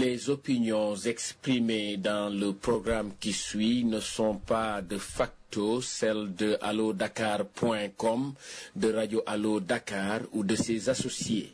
Les opinions exprimées dans le programme qui suit ne sont pas de facto celles de allodakar.com, de Radio Allo Dakar ou de ses associés.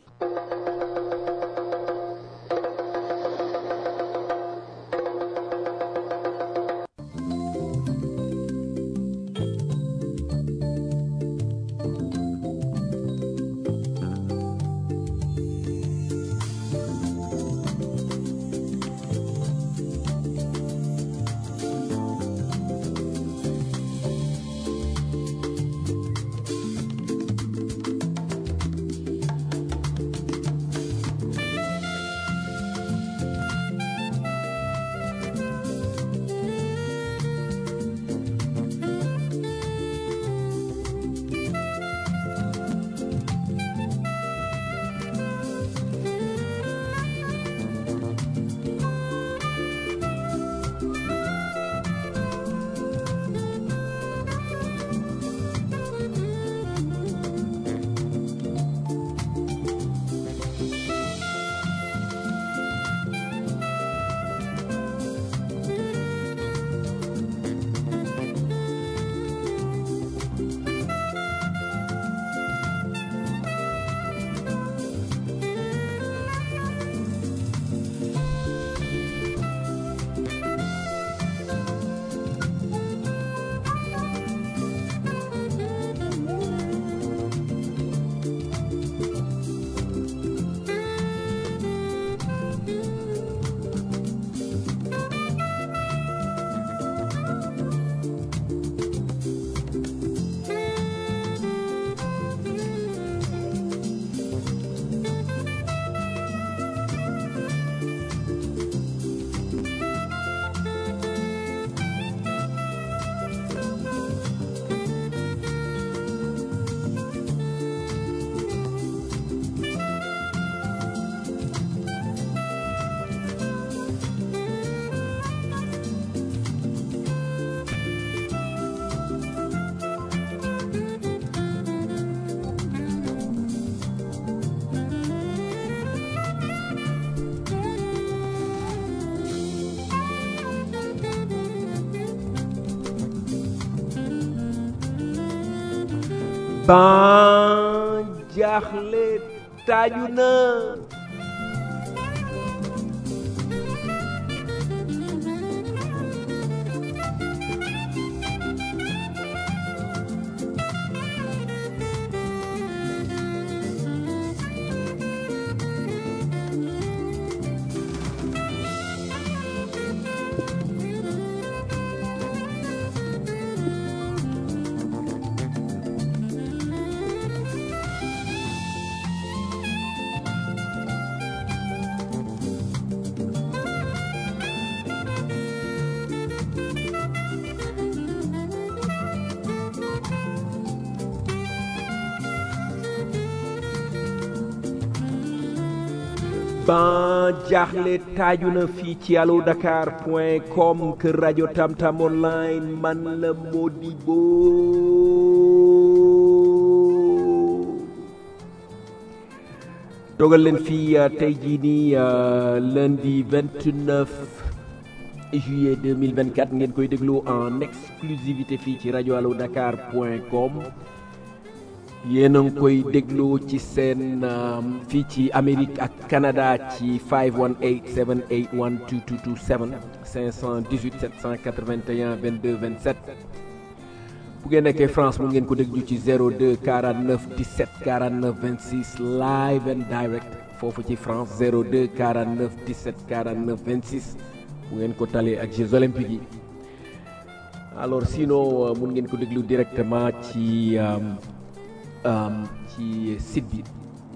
ban jaaxle taaju na ban jaaxle taaju na fii ci allo dakar point com kër rajo tamtam online man la Modibo dogal leen fii tey jii nii lundi 29 juillet 2024 ngeen koy déglu en exclusivité fii ci rajo allo dakar point com yéen a ngi koy déglu ci seen fii ci Amérique ak Canada ci 518 781 2227 518 781 22 27 bu ngeen nekkee France mu ngeen ko déglu ci 02 49 17 49 26 live and direct foofu ci France 02 49 17 49 26 bu ngeen ko talee ak Jeux olympiques yi alors sinon mun ngeen ko déglu directement ci. Um, ci site bi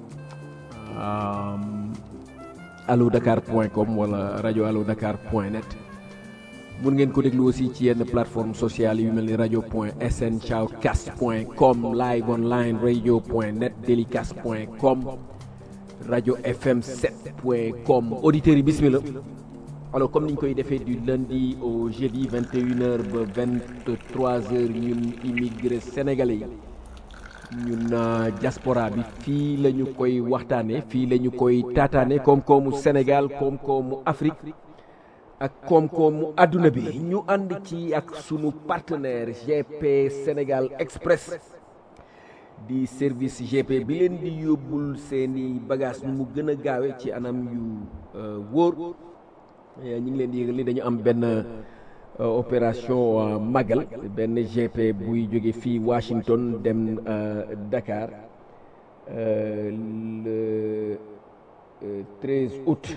um, allo dakar point com wala rajo allo dakar point net mun ngeen ko déglu aussi ci yenn plateforme sociale yu mel ni rajo point sn shoutcast point com live online radio point net delicast point com rajo fm 7 point com auditeurs yi bismillah alors comme ni ñu koy defee du lundi au jeudi 21h ba 23h ñun immigré sénégalais yi ñun diaspora bi fii la ñu koy waxtaane fii la ñu koy taataane koom-koomu Sénégal koom-koomu Afrique ak koom-koomu àdduna bi ñu ànd ci ak sunu partenaire GP Sénégal Express di service GP bi leen di yóbbul seeni bagage nu mu gën a gaawe ci anam yu wóor ñu ngi leen di yëgal ni dañu am benn opération magal benn GP buy jóge fii Washington dem Dakar le 13 août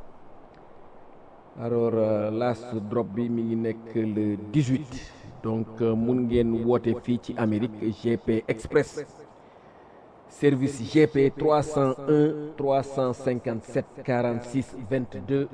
alors last drop bi mi ngi nekk le 18 donc mun ngeen woote fii ci Amérique GP Express service GP 301 357 46 22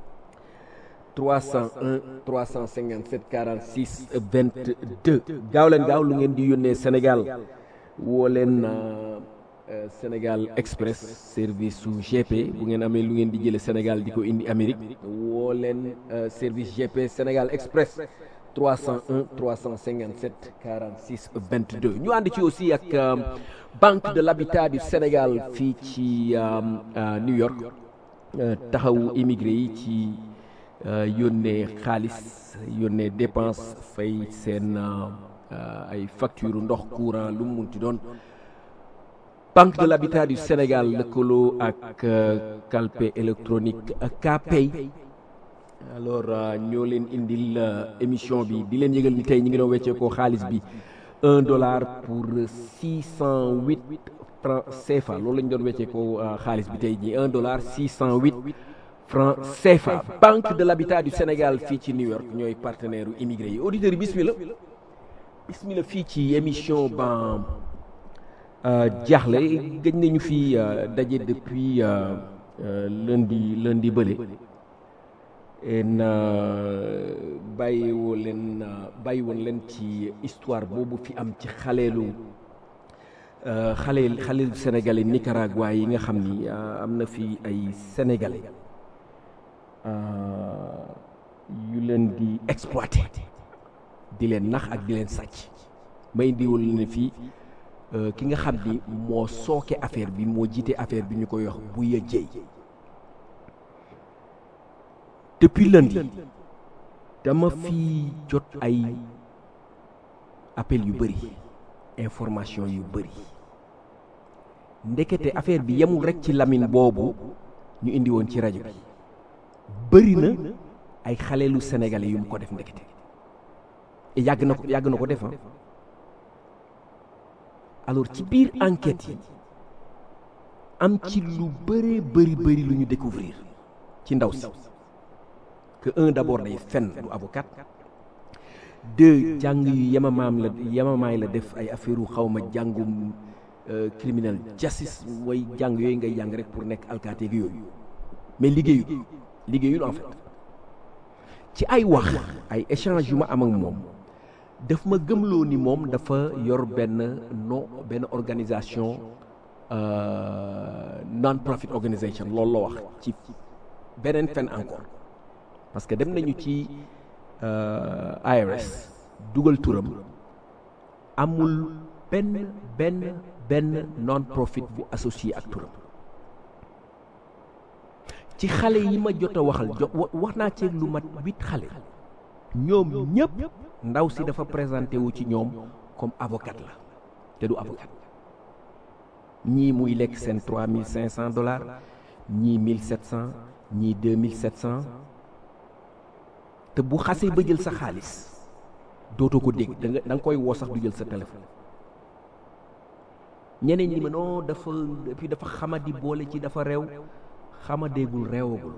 301 357 46 22 gaaw leen gaaw lu ngeen di yónnee Sénégal woo leen Sénégal Express service su GP bu ngeen amee lu ngeen di jële Sénégal di ko indi Amérique woo leen service GP Sénégal Express 301 357 46 22 ñu ànd ci aussi ak Banque de l'Habitat du Sénégal fii ci New York taxawu immigré yi ci yónnee xaalis yónnee dépense fay seen ay facture ndox courant lu mu munti doon Banque de l'Habitat du Sénégal lëkkaloo ak calpe électronique Kpay alors ñoo leen indil émission bi di leen yëgal ni tey ñu ngi doon weccee ko xaalis bi un dollar pour six cent huit francs CFA loolu la ñu doon weccee ko xaalis bi tey jii un dollar six cent huit francs CFA Banque de l'Habitat du Sénégal fii ci New York ñooy partenaire u immigré yi auditeurs yi bismillah bismillah fii ci émission ban jaaxle gëj nañu fi daje depuis lundi lundi bële en bàyyi woo leen bàyyi woon leen ci histoire boobu fi am ci xaleelu xale xaleelu sénégalais Nicaragua yi nga xam ni am na fi ay sénégalais yu leen di exploité di leen nax ak di leen sàcc may indiwul ne fii ki nga xam ni moo sooke affaire bi moo jiite affaire bi ñu koy wax Bouya Dieye depuis lundi dama fi jot ay appel yu bëri information yu bëri ndekete affaire bi yemul rek ci Lamine boobu ñu indi woon ci rajo bi bëri na ay xaleelu sénégalais yu mu ko def ndekete yàgg na ko yàgg na ko def alors ci biir enquête yi am ci lu bëree bëri bëri lu ñu découvrir ci ndaw si que un d'abord day fen du avocat deux jàng yu yemamaam la yemamaay la def ay affaire u xawma jàngum criminel justice mooy jàng yooyu ngay jàng rek pour nekk alkaati gi yooyu mais liggéeyul liggéeyul en fait ci ay wax ay échange yu ma am ak moom daf ma gëmloo ni moom dafa yor benn non benn organisation non profit organisation loolu la wax ci beneen fen encore parce que dem nañu ci IRS dugal turam amul benn benn benn non profit bu associé ak turam ci xale yi ma jot a waxal jo wax naa ci lu mat huit xale ñoom ñëpp ndaw si dafa présenté wu ci ñoom comme avocat la te du avocat ñii muy lekk seen trois mille cinq cent dollars ñii mille sept cent ñii deux mille sept cent te bu xasee ba jël sa xaalis dootoo ko dégg da nga da nga koy woo sax du jël sa téléphone ñeneen ñi ma non dafa puis dafa xamadi boole ci dafa réew xamadeegul réewagul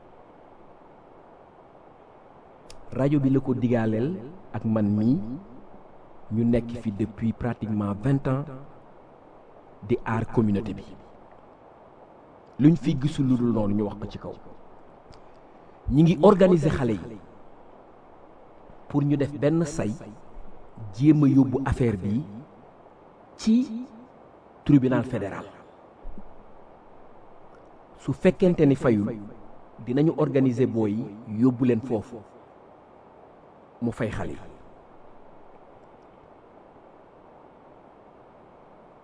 rajo bi la ko digaaleel ak man mii ñu nekk fi depuis pratiquement vingt ans di aar communauté bi luñ fi gisul lu dul noonu ñu wax ko ci kaw ñi ngi organiser xale yi pour ñu def benn say jéem a yóbbu affaire bi ci tribunal fédéral su fekkente ni fayul dinañu organiser booy yóbbu leen foofu mu fay xale yi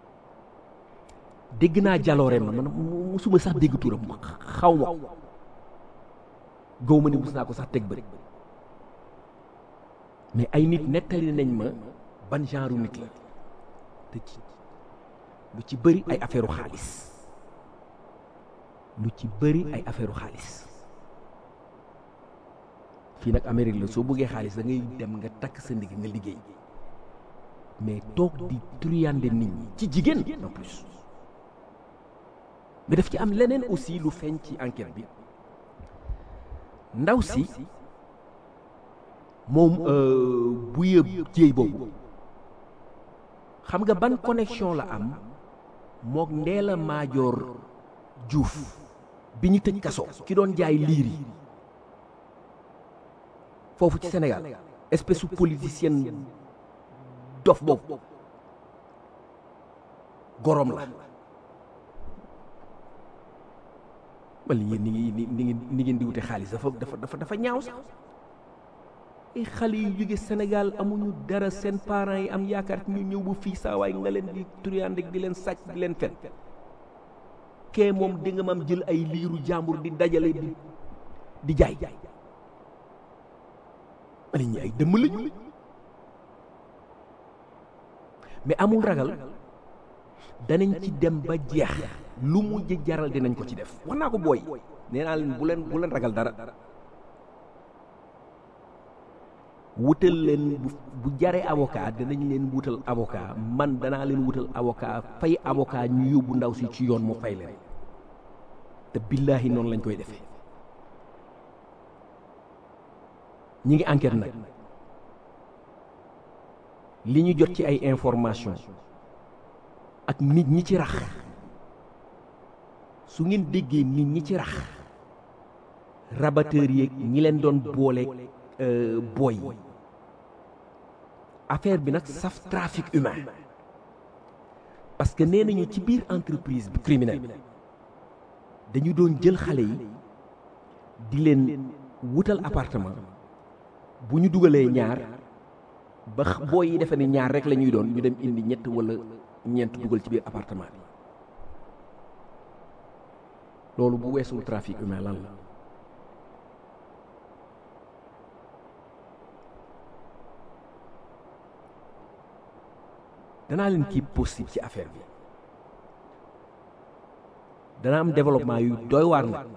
dégg naa jaloore ma man musuma sax dégg turam xaw ma ko gaw ma ni mus naa ko sax teg bëri mais ay nit nettali nañ ma ban genre nit la te ci lu ci bëri ay affaire xaalis lu ci bëri ay affaire xaalis fii nag Amérique la soo bëggee xaalis da ngay dem nga takk sa ndigg nga liggéey mais toog di truyande nit ñi ci jigéen en plus mais daf ci am leneen aussi lu feeñ ci enquête bi ndaw si moom bu yëb jéey boobu xam nga ban connexion la am mook Ndella Madior Diouf bi ñu tëj kaso ki doon jaay liir yi foofu ci Sénégal espèce su politicienne dof boobu gorom la wala yéen ni ngi ni ngi ni ngeen di wute xaalis dafa dafa dafa dafa ñaaw sax ay xale yu jóge Sénégal amuñu dara seen parents yi am yaakaar ñu ñëw ba fii saa waay nga leen di turiyande di leen sàcc di leen fen kee moom di nga mam jël ay liiru jàmbur di dajale di di jaay ma ne ñi ay dëmm lañu mais amul ragal danañ ci dem ba jeex lu mu jaral dinañ ko ci def wax naa ko booy nee naa leen bu leen bu leen ragal dara wutal leen bu bu jaree avocat danañ leen wutal avocat man danaa leen wutal avocat fay avocat ñu yóbbu ndaw si ci yoon mu fay leen te billaahi noonu lañ koy defee ñi ngi enquête nag li ñu jot ci ay information ak nit ñi ci rax su ngeen déggee nit ñi ci rax rabatteur yeeg ñi leen doon boole booy yi affaire bi nag saf trafic humain parce que nee nañu ci biir entreprise bi criminelle dañu doon jël xale yi di leen wutal appartement bu ñu dugalee ñaar ba booy yi defe ne ñaar rek la ñuy doon ñu dem indi ñett wala ñeent dugal ci biir appartement bi loolu bu weesul trafic humain lan la danaa leen kii possible ci affaire bi dana am développement yu doy waar nag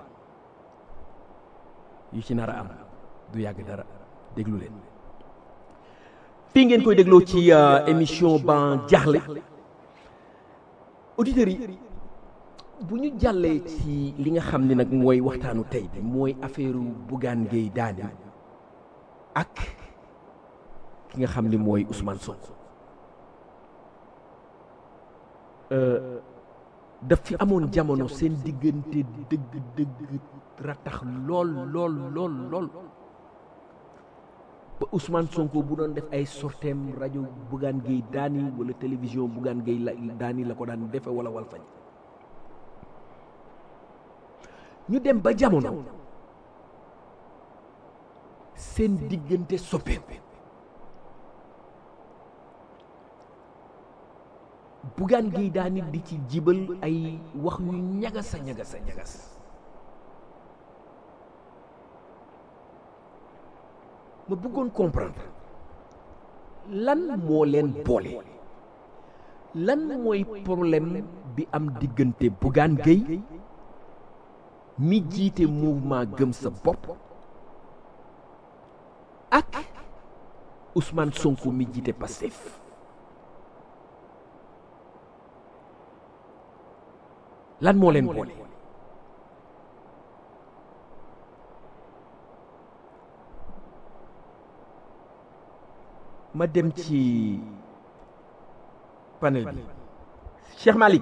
yu ci nar a am du yàgg dara déglu leen fii ngeen koy dégloo ci émission ban jaaxle auditeurs yi bu ñu jàllee ci li nga xam ne nag mooy waxtaanu tey bi mooy affaire Bougane Gueye Dany ak ki nga xam ni mooy Ousmane Sonko daf fi amoon jamono seen diggante dëgg dëgg ratax lool lool lool lool ba Ousmane Sonko bu doon def ay sorteem rajo Bougane Gueye Dany wala télévision Bougane Gueye la Dany la ko daan defe wala wal fañ ñu dem ba jamono seen diggante soppeeku Bougane Gueye Dany di ci jibal ay wax yu ñagas a ñagas a ñagas ma bëggoon comprendre lan moo leen boole lan mooy problème bi am diggante Bougane Gueye mi jiite mouvement gëm sa bopp ak Ousmane Sonko mi jiite Pastef lan moo leen boole ma dem ci panel bi Cheikh Malick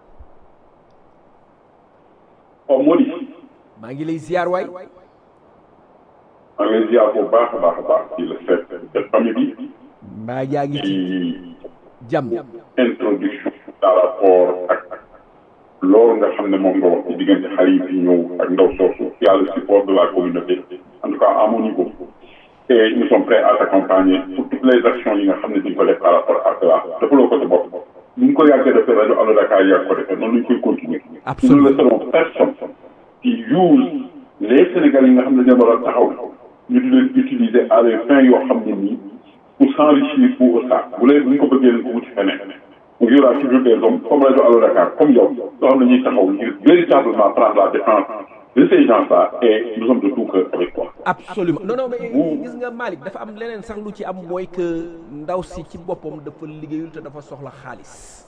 oh Mody maa ngi lay ziar waay maa ngi lay ziar bu baax a baax a baax ci la fête de famille bi mbaa yaa ngi ci ci jàmm introduction par rapport ak loolu nga xam ne moom nga wax ci diggante xale yi fi ñëw ak ndaw soosu y a le support de la communauté en tout cas à mon niveau et nous sommes prêts à t'accompagner pour toutes les actions yi nga xam ne di nga ko def par rapport à cela defaloo ko sa bopp ni ñu ko yàggee defee rajo Allo Dakar yàgg ko defee noonu lañ koy continuer. Absolument. nous ne laisserons personne qui use les Sénégalais yi nga xam ne dañoo war a taxaw ñu di leen utiliser à des fins yoo xam ne nii pour s'enrichir pour ça bu leen bu ñu ko bëggee leen ko wuti feneen. donc y aura toujours des hommes comme rajo Allo Dakar comme yow yoo xam ne ñuy taxaw ngir véritablement prendre la défense de ces gens-là et nous sommes de tout cœur avec toi. absolument non non mais Vous- gis nga Malick dafa am leneen sax lu ci am mooy que ndaw si ci boppam dafa liggéeyul te dafa soxla xaalis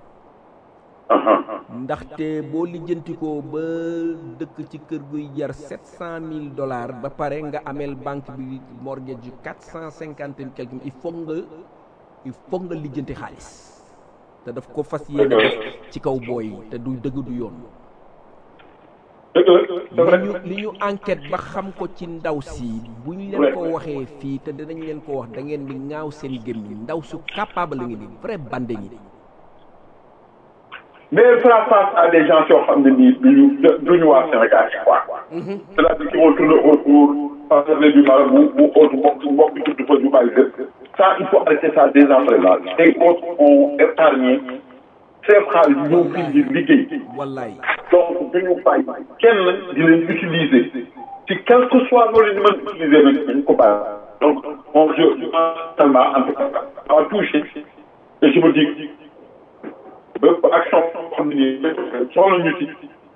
ndaxte boo lijjantikoo ba dëkk ci kër guy jar sept cent mille dollars ba pare nga ameel banque bi mortgage yu quatre cent cinquante et quelque il faut nga il faut nga lijjanti xaalis te daf ko fas yéene def ci kaw booy yi te du dëgg du yoon dëgg la c'est vrai. li ñu li ñu enquête ba xam ko ci ndaw si bu ñu leen ko waxee fii te dinañ leen ko wax da ngeen di ŋaaw seen gémmiñ ndaw su capable la ngi ni vrai bande ngi mais elle fera face à des gens yoo xam ne nii duñu duñu waa Sénégal yi quoi. c'est-à-dire qui vont tourner autour parler du marabout ou autre mbokk mbokk bi tudd fa ñu bàyyi lépp. ça il faut arrêter ça dès à présent. les autres ont épargné seen xaalis ñëw fii di liggéey. wallaay donc duñu bàyyi kenn di leen utiliser ci quel que soit loolu ñu mën utiliser nag dañu ko bàyyi. donc on je je pense tellement en tout cas ça m'a touché et je me dis bépp action boo xam ne nii soxla ñu ci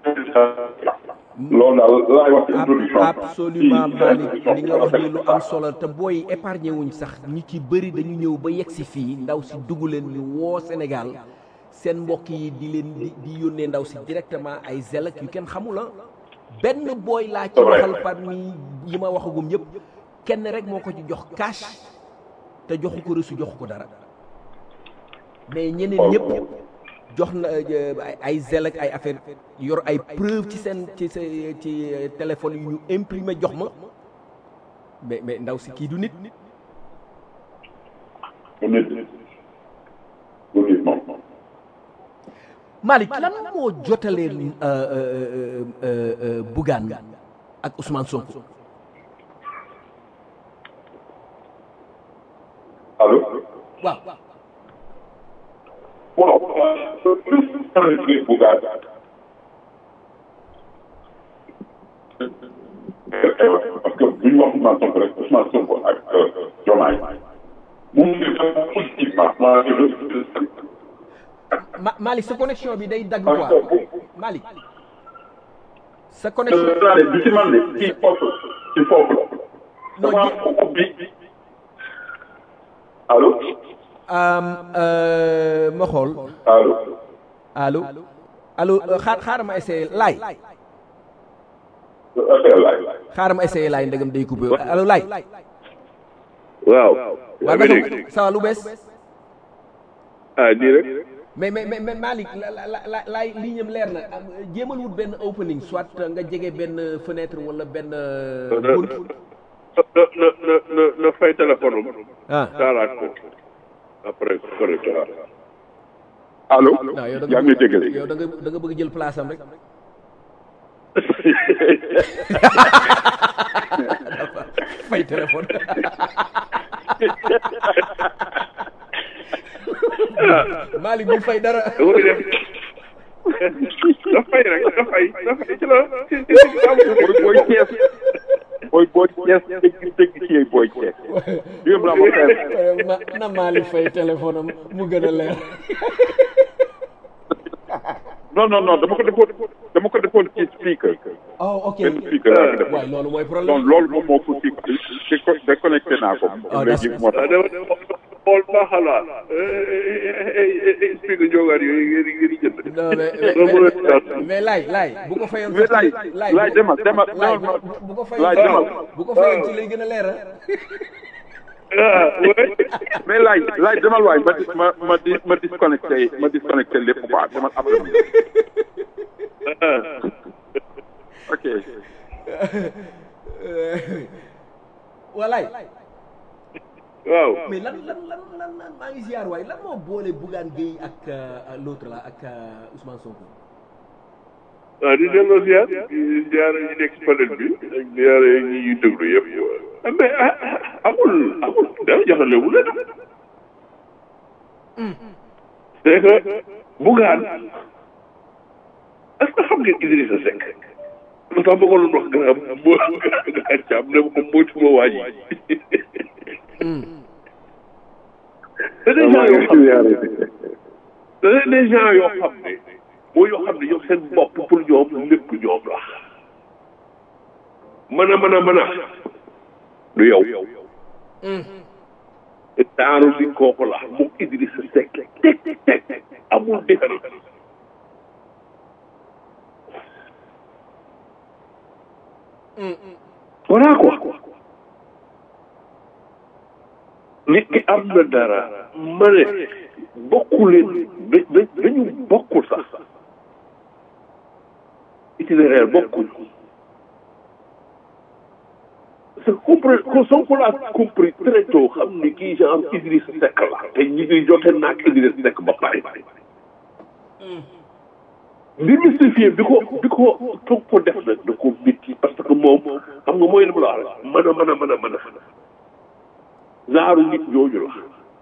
loolu daal laay wax ci introduction Ab- absolument Malick li nga wax ni lu am solo te booy épargné wuñ sax ñi ci bëri dañu ñëw ba yegg si fii ndaw si dugg leen ñu woo Sénégal seen mbokk yi di leen di di yónnee ndaw si directement ay zel ak yu kenn xamula benn booy laa ci waxal parmi yi ma waxagum yëpp kenn rek moo ko ci jox cash te joxu ko reçu joxu ko dara mais ñeneen ñëpp jox na euh, ay- ay zel ak ay affaire yor ay preuve ci seen ci sa ci euh, téléphone yu ñu imprimé jox ma mais mais ndaw si kii du nit bu nit bu nit moom Malick lan moo jotalee euh, euh, euh, euh, Bougane ak Ousmane Sonko allo waaw bon plus Bougane parce que bu ñu wax Ousmane Sonko rek Ousmane Sonko ak Diomaye mu ngi def positivement moi je Ma Malick sa connexion bi day dagg quoi Malick sa connexion je du ci man de kii foofu ci foofu la Non, dama ji- ko ubbi allo um, euh, ma xool allo allo allo euh, xaar xaaral ma essayé laay affaire laay xaaral ma essayé laay ndegam day coupé allo laay waaw. waaw yaa ngi dégg naka ça va lu bees ah nii rek. mais mais mais mais Malick la la la laay lii ñam leer na am, jéemal wut benn opening soit nga jege benn fenêtre wala benn euh, na bunt na na na na na fay téléphone am. ah taalaat ko. après correct waaw. allo non yow da yaa nga ngi may dégg yow da nga da nga bëgg jël place am rek fay téléphone Malick bu fay dara da koy def. da fay rek da fay da fay ci la ci ci ci am booy booy Cees booy booy Cees dégg dégg ci booy Cees yéen laa ma xeer ma na Malick fay téléphone am mu gën a leer non non non dama ko defoon dama ko defoon ci speaker oh ok benn speaker laa ko defoon waaye loolu mooy donc problème loolu moom moo ko ci déconnecté naa ko Ah, léegi d'accord. moo ah tax dama dama xool ba xalaat. explique jógaat yooyu ngeen di ngeen di jënd. non mais loolu mais- moo leen mais mais laay laay bu ko fayoon mais laay laay laay demal demal laay demal bu bu ko fayoon laay ci- demal bu ko fayoon ci lay gën a leer ah oui. mais laay laay demal waay ma dis ma ma dis ma disconnecté ma disconnecté lépp quoi demal après ah. ok walaay waaw. mais lan lan lan lan lan maa ngi ziar waay lan moo boole Bougane Gueye ak euh, l'autre là ak euh, Ousmane Sonko ah di delloo ziar di ziar ñi nekk ci panel bi ak ziar ñi ñuy déglu yëpp. ah mais ah ah, amul amul dara jaxalewul la c'est que Bougane est-ce que xam ngeen Idrissa Seck lu tax ma ko doon wax grand moo grand Thiam ne ko moytu ma waa ji c'est des gens yoo xam ne c'est des gens yoo xam ne mooy yoo xam ne ñoom seen bopp pour ñoom lépp ñoom la mën a mën a mën a du yow daaru di kooku la moom Idrissa Seck teg teg amul différence voilà quoi nit ki am na dara ma ne bokkuleen da dañu bokkul sax itinéraire bokkul c'est compris Sonko l'a compris très tôt xam ni kii genre Idrissa Seck la te ñi ngi jote naag Idrissa Seck ba pare démystifier bi ko bi ko toog ko def nag da ko métti parce que moom xam nga mooy li mu la wax rek mën a mën a mën a mën a zaaru nit ñooñu la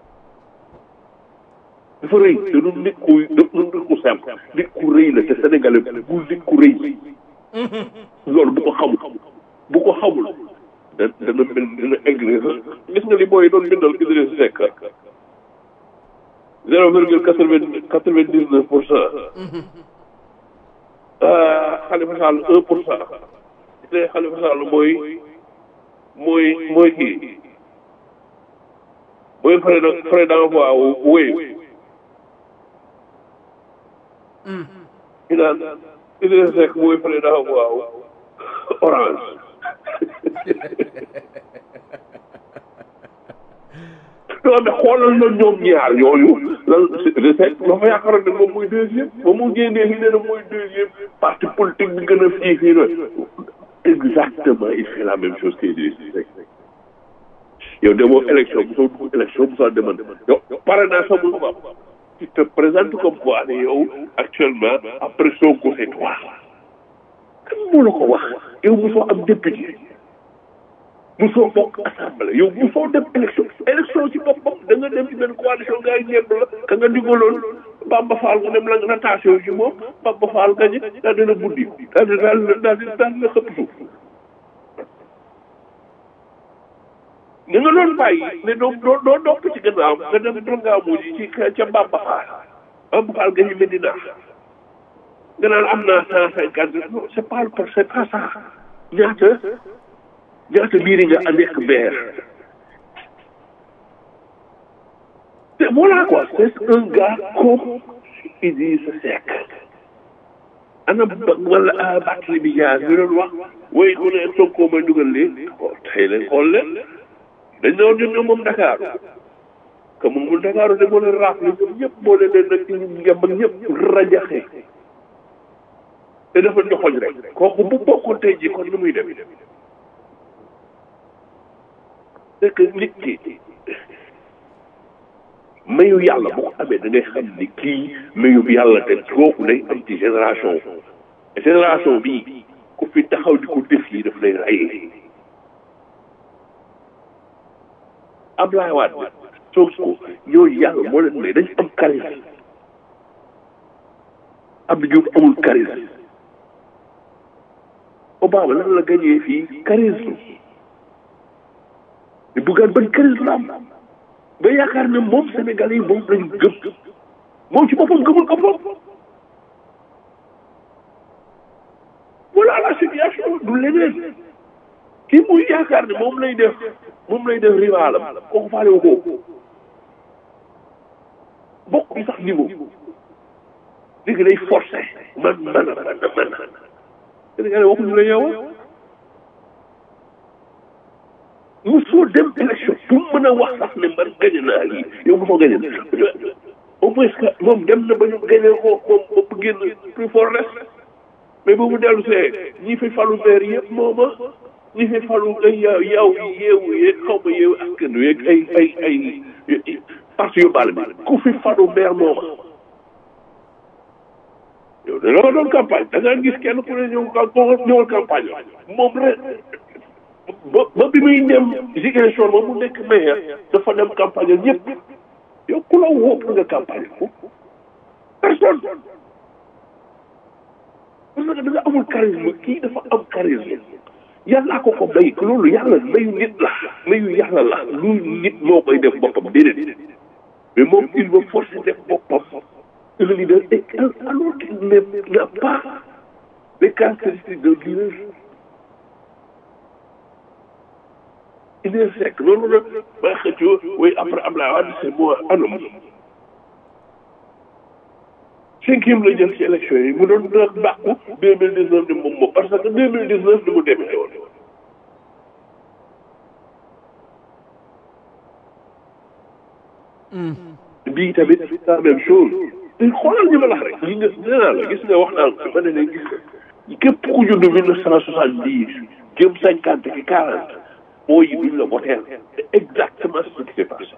dafa rëy te du nit ku du nit ku simple nit ku rëy la te sénégalais bu nit ku rëy loolu bu ko xamul bu ko xamul da dana mel dina egg gis nga li booy doon bindal Idrissa Seck zéro virgule quatre vingt quatre vingt dix neuf pour cent Khalifa Sall un pour cent te Khalifa Sall mooy mooy mooy kii mooy frais de frais d'envoi wéy ñu naan Idrissa Seck mooy frais d'envoi orange non mais xoolal na ñoom ñaar yooyu lan de Seck dafa yaakaar ne moom mooy deuxième ba mu génnee fi ne na mooy deuxième parti politique bi gën a fii fii na exactement il fait la même chose que Idrissa Seck yow demoo élection bu soo dugg élection bu soo demoon yow pare naa sa mënu ko tu te présentes comme quoi ne yow actuellement après Sonko c'est toi kan moo la ko wax yow mosoo am député mosoo bokk assemblée yow mosoo dem élection élection ci boppam da nga dem ci benn coalition gars yi ñeent la ka nga digaloon Bamba Fall nga dem la nga natation ci moom Bamba Fall gañe daal dina buddi daal di daal daal di daal di xëpp suuf ni nga doon bàyyi ne doo doo doo dopp ci gannaaw nga dem dongaamu ji ci ca Bamba Fall Bamba Fall gañe Medina nga naan am naa cent cinquante non c'est pas c'est pas ça ñaata ñaata biiri nga nekk maire te voilà quoi c'est un gars comme Idrissa Seck ana ba wala Barthélémy Dias mi doon wax woy ku ne Sonko may dugal leen tey leen xool leen dañ ne woon ñun ñoom moom Dakar que moom mu Dakar de moo leen raafle ñoom ñëpp moo leen leen nag ñu ngem ak ñëpp rajaxe te dafa joxoñ rek kooku bu bokkoon tey jii kon nu muy dem c'est que nit ki mayu yàlla bu ko amee da ngay xam ni kii mayu yàlla te kooku day am ci génération génération bii ku fi taxaw di ko def yi daf lay rayee Ablaye Wade Sonko ñooñu yàlla moo leen may dañ am charisme Abdou Diouf amul charisme Obama lan la gañee fii charisme di buggaan ban charisme la am ba yaakaar ne moom Sénégal yi moom lañu gëm moom ci boppam gëmul ko bopp voilà la situation du leneen kii muy yaakaar ne moom lay def moom lay def rivalam kooku faale wu ko bokk bi sax niveau léegi day forcé man man man man Sénégalais waxuñu la yow mosoo dem élection pour mën a wax sax ne man gañe naa lii yow mosoo gañe au moins que moom dem na ba ñu gañe ko moom ba génn plus fort reste mais bu mu dellu see ñi fi falu maire yëpp mooma ñi fi falu ay yaw yeewu yeeg xaw ma yeewu askan wi ay ay ay parti yu bal bi ku fi falu maire mooma yow da nga doon campagne da ngaa gis kenn ku ne ñëw ñëwal campagne moom rek ba ba bi muy dem Ziguinchor ba mu nekk maire dafa dem campagne ñëpp yow ku la wóob nga campagne ko personne parce que da nga amul charisme kii dafa am charisme yàllaa ko ko may loolu yàlla mayu nit la mayu yàlla la lu nit moo koy def boppam déedéet mais moom il va forcer def boppam le leader et alors qu'il n'a pas les caractéristiques d'un leader il est sec loolu nag ba xëccoo oui après Abdoulaye Wade c'est moi anam cinquième la jël ci élection yi mu doon nag bàqu deux mille dix neuf ni moom moom parce que deux mille dix neuf ni mu demee woon bii tamit la même chose te xoolal ñu ma lax rek li nga nee naa la gis nga wax naa la ma ne leen gis nga képp ku judd mille neuf cent soixante dix jëm cinquante ki quarante mooy yi duñ la voteel c'est exactement ce qui s'est passé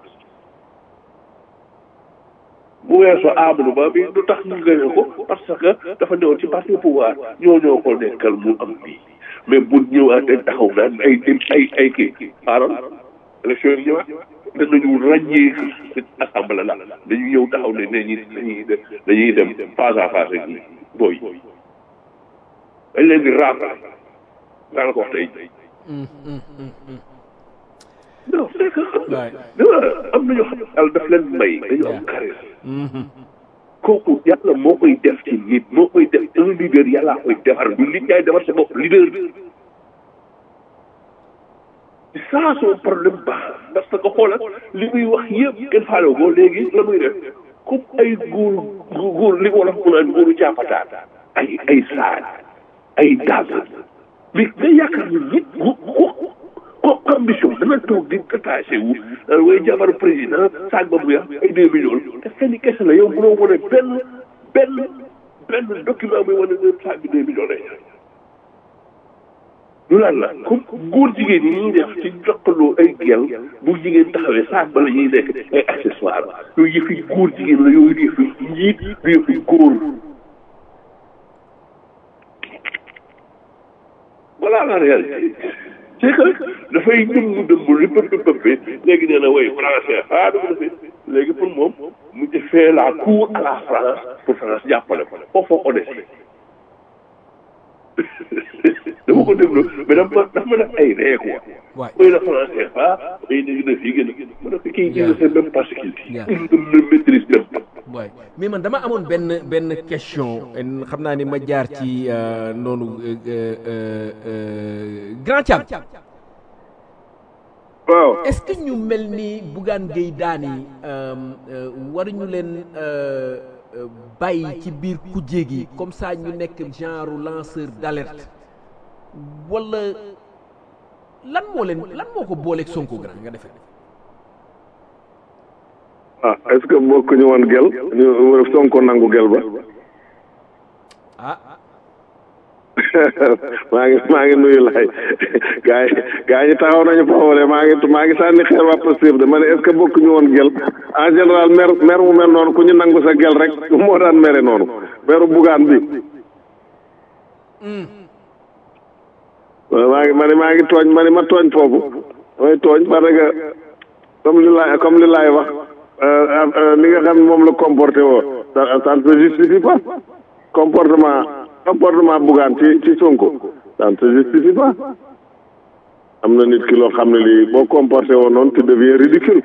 bu weesoo Amadou Ba bi lu tax ñu gagné ko parce que dafa newoon ci parti pouvoir ñoo ñoo ko nekkal mu am bii mais bu ñëwaatee taxaw naan ay ay ay kii xaaral élection yi ñëwaat danañu ràññee assemblée la dañu ñëw taxaw ne ne ñi dañuy dañuy dem face à face ak booy dañ leen di raafal daal ko wax tey non c'est que am nañu xam yàlla daf leen may dañu am charisme kooku yàlla moo koy def ci nit moo koy def un leader yàllaa koy defar du nit yaay defar sa bopp leader ça son problème baax parce que xoolal li muy wax yëpp kenn faale ko léegi la muy def comme ay góor góor li wolof mu naan góoru jàppataan ay ay saag ay dàgg mais nga yaakaar ni nit ko ko ambition dana toog di détaché wu way jabar président saag ba mu yàq ay deux millions te fenn kese la yow mënoo wane benn benn benn document muy wane ne saag bi deux millions lay lu lan la comme góor jigéen yi ñuy def ci jokkaloo ay gel bu jigéen taxawee saag ba la ñuy nekk ay accessoire yooyu yëfi góor jigéen la yooyu yëfi njiit du yëfi góor voilà la réalité c'est que dafay dëmm dëmm li pëpp pëppee léegi nee na way français ah dama defee léegi pour moom mu defee la cour à la France pour France jàppale ko foofu ko des dama ko déglu mais dama dafa ma def ay ree quoi mooy la français ah ay dégg na fii gën a ma ne ko kii il ne sait même pas ce qu'il dit il ne maîtrise même pas waay mais man dama amoon benn benn question xam naa ni ma jaar ci noonu grand Thiam waaw est-ce que ñu mel ni Bougane Gueye Dany waruñu leen bàyyi ci biir kujje gi comme ça ñu nekk genre lanceur d'alerte wala lan moo leen lan moo ko booleeg Sonko grand nga defee ah est-ce que bokk ñu woon gel ñu Sonko nangu gel ba ah maa ngi maa ngi nuyu lay gaa yi gaa yi taxaw nañu foofu maa ngi maa ngi sànni xeer waa Pastef de ma ne est-ce que bokk ñu woon gel en général mer mer mu mel noonu ku ñu nangu sa gel rek moo daan mere noonu meru bugaan bi maa ngi ma ne maa ngi tooñ ma ne ma tooñ foofu mooy tooñ parce que comme li laay comme li laay wax li nga xam ne moom la comporté woo ça ça ne se justifie pas comportement comportement bugaan ci ci Sonko ça ne se justifie pas am na nit ki loo xam ne lii boo comporté woo noonu tu deviens ridicule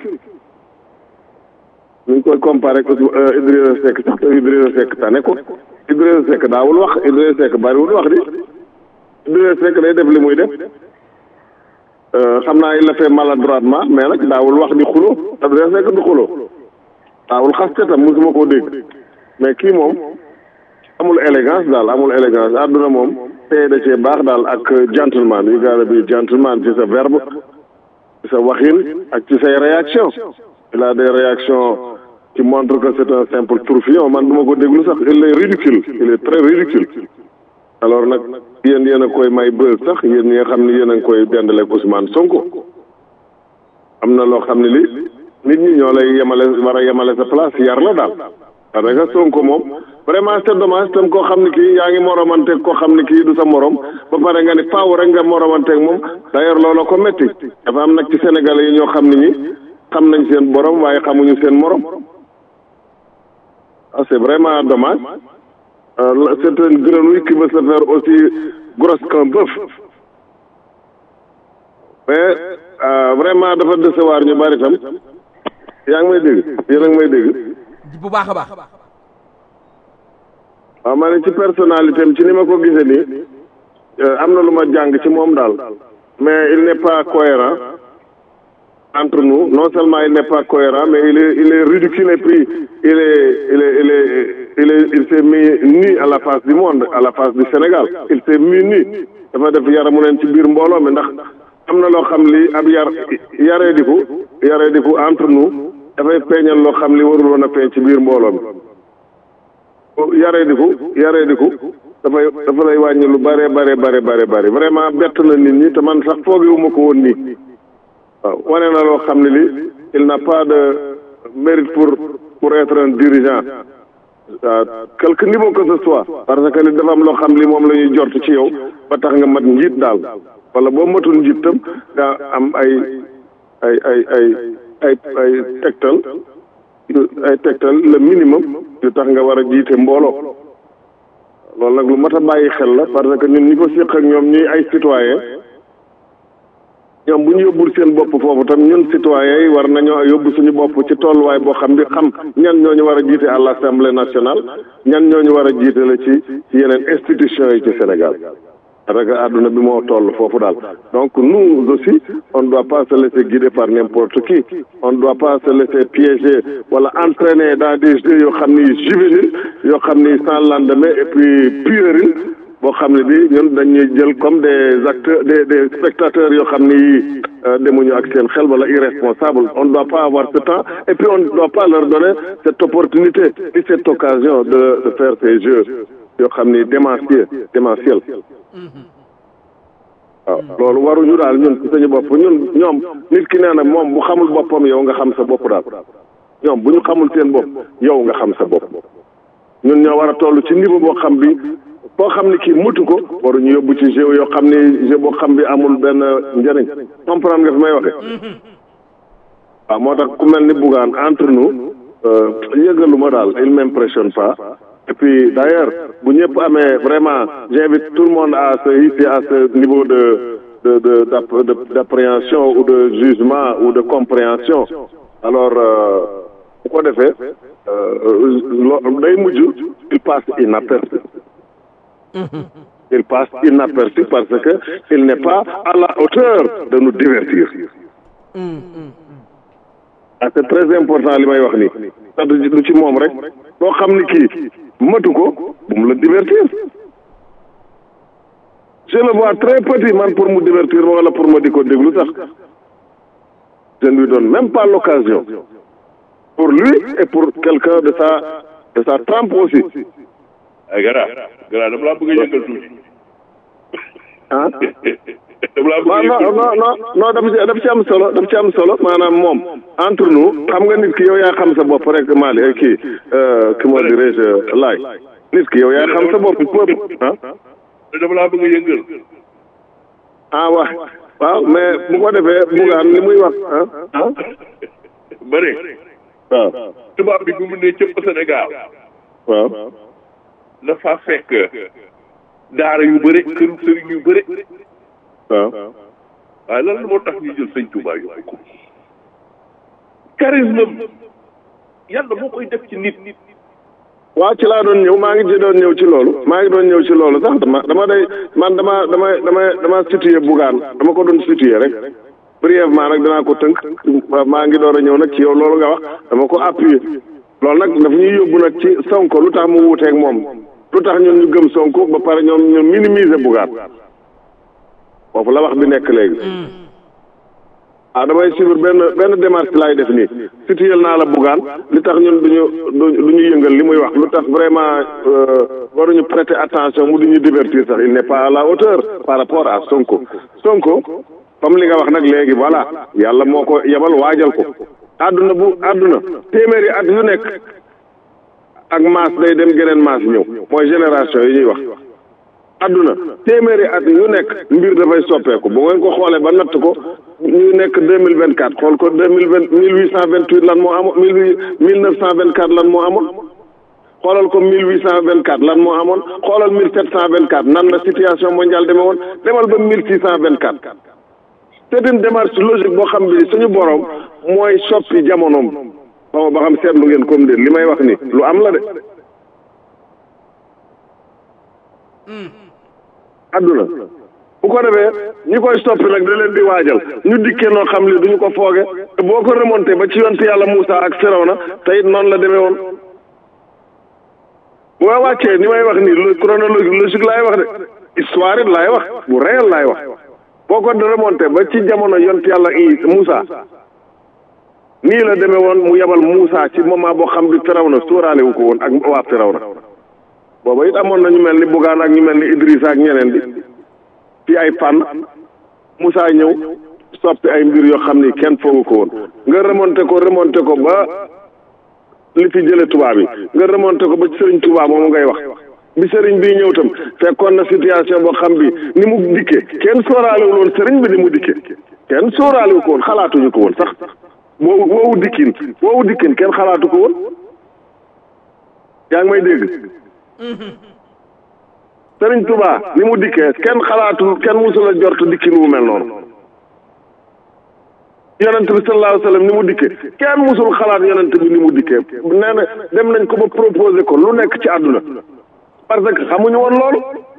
ñu ngi koy comparé ko Idrissa Seck sax te Idrissa Seck tane ko Idrissa Seck daawul wax Idrissa Seck bariwul wax di Idrissa Seck day def li muy def xam naa il a fait maladroitement mais nag daawul wax di xulo Idrissa Seck du xulo daawul xaste tam mosuma koo dégg mais kii moom amul élégance daal amul élégance àdduna moom tey da cee baax daal ak gentleman you gotta be gentleman ci sa verbe ci sa waxin ak ci say réaction il a des réactions qui montrent que c'est un simple tourbillon man du ma ko déglu sax il est ridicule il est très ridicule alors nag yéen yéen a koy may bës sax yéen ñi nga xam ne yéen a ngi koy dendaleeg Ousmane Sonko am na loo xam ne li nit ñi ñoo lay yemale war a yemale sa place yar la daal parce que Sonko moom vraiment c'est dommage tam koo xam ne kii yaa ngi moromanteeg koo xam ne kii du sa morom ba pare nga ne faaw rek nga moromanteeg moom d'ailleurs looloo ko métti dafa am nag ci Sénégalais yi ñoo xam ne ñi xam nañ seen borom waaye xamuñu seen morom ah c'est vraiment dommage euh, c'est une grenouille qui veut se faire aussi grosse qu'un bœuf mais euh, vraiment dafa décevoir ñu bari tam yaa ngi may dégg yéen a ngi may dégg bu baax a baax waaw ma ne ci personnalité am ci ni ma ko gisee nii euh, am na lu ma jàng ci moom daal mais il n'est pas cohérent entre nous non seulement il n'est pas cohérent mais il est il est ridicule et puis il est il est il est il est il s'est mis nu à la face du monde à la face du Sénégal il s'est mis nu dafa def yaramu neen ci biir mbooloo mi ndax am na loo xam li ab yar yaree diku yaree diku entre nous dafay feeñal loo xam li warul woon a feeñ ci biir mbooloo mi yaree diku yaree diku dafay dafa lay wàññi lu bare bare bare bare bare vraiment bett na nit ñi te man sax foogewuma ko woon nii waaw wane na loo xam ne li il n'a pas de mérite pour pour être un dirigeant à quelque niveau que ce soit parce que li dafa am loo xam li moom la ñuy jort ci yow ba tax nga mat njiit daal wala boo matul njiit tam nga am ay ay ay ay ay ay tegtal ay tegtal le minimum yu tax nga war a jiite mbooloo loolu nag lu mat a bàyyi xel la parce que ñun ñi ko séq ak ñoom ñuy ay citoyen ñoom bu ñu yóbbul seen bopp foofu tam ñun citoyens yi war nañoo yóbbu suñu bopp ci tolluwaay boo xam bi xam ñan ñooñu war a jiite à l'Assemblée nationale ñan ñooñu war a jiite la ci ci yeneen institutions yi ci Sénégal parce que àdduna bi moo toll foofu daal donc nous aussi on ne doit pas se laisser guider par n'importe qui on ne doit pas se laisser piéger wala entraîner dans des jeux yoo xam ni juvéniles yoo xam ni sans lendemain et puis puéril boo xam ne bi ñun dañuy jël comme des acteurs des des spectateurs yoo xam ni demuñu ak seen xel wala irresponsable on ne doit pas avoir ce temps et puis on ne doit pas leur donner cette opportunité et cette occasion de de faire ces jeux yoo xam ni démentiel démentiel waaw loolu waruñu daal ñun ci suñu bopp ñun ñoom nit ki nee na moom bu xamul boppam yow nga xam sa bopp daal ñoom bu ñu xamul seen bopp yow nga xam sa bopp ñun ñoo war a toll ci niveau boo xam bi boo xam ni kii mutu ko waruñu yóbbu ci jeu yoo xam ni jeu boo xam bi amul benn njëriñ comprendre nga fi may waxe waaw moo tax ku mel ni Bougane entre nous yëgaluma daal il m'impressionne pas et puis d'ailleurs bu ñëpp amee vraiment j'invite tout le monde à se hisser à ce niveau de de de de d'appréhension ou de jugement ou de compréhension alors bu ko defee day mujj il passe inaperçu il passe inaperçu parce que il n'est pas à la hauteur de nous divertir ah c'est très important li may wax nii parce que du ci moom rek loo xam ni kii matu ko bu mu la divertir je le vois très petit man pour mu divertir ma wala pour ma di ko déglu sax je ne lui donne même pas l'occasion pour lui et pour quelqu'un de sa de sa trempe aussi ay gara gara dama laa bëgg a yëngal tuuti ah dama laa bëgg a non yëngal non non non daf ci daf ci am solo daf ci am solo maanaam moom entre nous xam nga nit ki yow yaa xam sa bopp rek Mali kii comment dirais-je laay nit ki yow yaa xam sa bopp peuple ah dama laa bëgg a yëngal ah waaw waaw mais bu ko defee bugaan li muy wax ah ah bëri waaw tubaab bi bi mu ne cëpp Sénégal waaw dafa fekk daara yu bëri këru sëriñ yu bëri waaw waaye lan moo tax ñu jël sëñ Touba yóbbu ko charisme yàlla moo koy def ci nit waaw ci laa doon ñëw maa ngi ci doon ñëw ci loolu maa ngi doon ñëw ci loolu sax dama dama day man dama dama dama dama situé bugaan dama ko doon situé rek brièvement nag danaa ko tënk maa ngi door a ñëw nag ci yow loolu nga wax dama ko appuyé loolu nag dafa ñuy yóbbu nag ci Sonko lu tax mu wuuteeg moom lu tax ñun ñu gëm Sonko ba pare ñoom ñu minimiser bugaan foofu la wax bi nekk léegi ah damay suivre benn benn démarche laay def nii situé naa la bugaan li tax ñun duñu du ñu yëngal li muy wax lu tax vraiment waruñu prêter attention mu duñu divertir sax il n'est pas à la hauteur par rapport à Sonko Sonko comme li nga wax nag léegi voilà yàlla moo ko yebal waajal ko àdduna bu àdduna téeméeri at yu nekk ak maas day dem geneen maas ñëw mooy génération yi ñuy wax àdduna téeméeri at yu nekk mbir dafay soppeeku bu ngeen ko xoolee ba natt ko ñu nekk deux mille vingt quatre xool ko deux mille vingt mille huit cent vingt huit lan moo amoon mille huit mille neuf cent vingt quatre lan moo amoon xoolal ko mille huit cent vingt quatre lan moo amoon xoolal mille sept cent vingt quatre nan la situation mondiale demee woon demal ba mille six cent vingt quatre c'est une démarche logique boo xam bi suñu borom mooy soppi jamonoom xaw ba xam seetlu ngeen comme de li may wax ni lu am la de adduna bu ko defee ñi koy soppi nag da leen di waajal ñu dikkee noo xam li duñu ko fooge te boo ko remonté ba ci yonte yàlla Moussa ak Firawna te it noonu la demee woon bu ma wàccee ni may wax nii lu chronologie logique laay wax de histoire it laay wax bu réel laay wax boo ko remonté ba ci jamono yonte yàlla i Moussa nii la demee woon mu yebal Moussa ci moment boo xam bi Firawna sóoraale wu ko woon ak waa Firawna booba it amoon na ñu mel ni Bougane ak ñu mel ni Idrissa ak ñeneen bi ci ay fànn Moussa ñëw soppi ay mbir yoo xam ni kenn foogu ko woon nga remonté ko remonté ko ba li fi jële tubaab yi nga remonté ko ba ci sëriñ tubaab moomu ngay wax bi sëriñ bii ñëw tam fekkoon na situation boo xam bi ni mu dikkee kenn sóoraalewul woon sëriñ bi ni mu dikkee kenn sóoraalewu ko woon xalaatuñu ko woon sax woowu woowu dikkin woowu dikkin kenn xalaatu ko woon yaa ngi may dégg sëriñ Touba ni mu dikkee kenn xalaatu kenn musul a jort dikkin wu mel noonu yonent bi sallallahu alayhi wa sallam ni mu dikkee kenn musul xalaat yonent bi ni mu dikkee nee na dem nañ ko ba proposé ko lu nekk ci àdduna parce que xamuñu woon loolu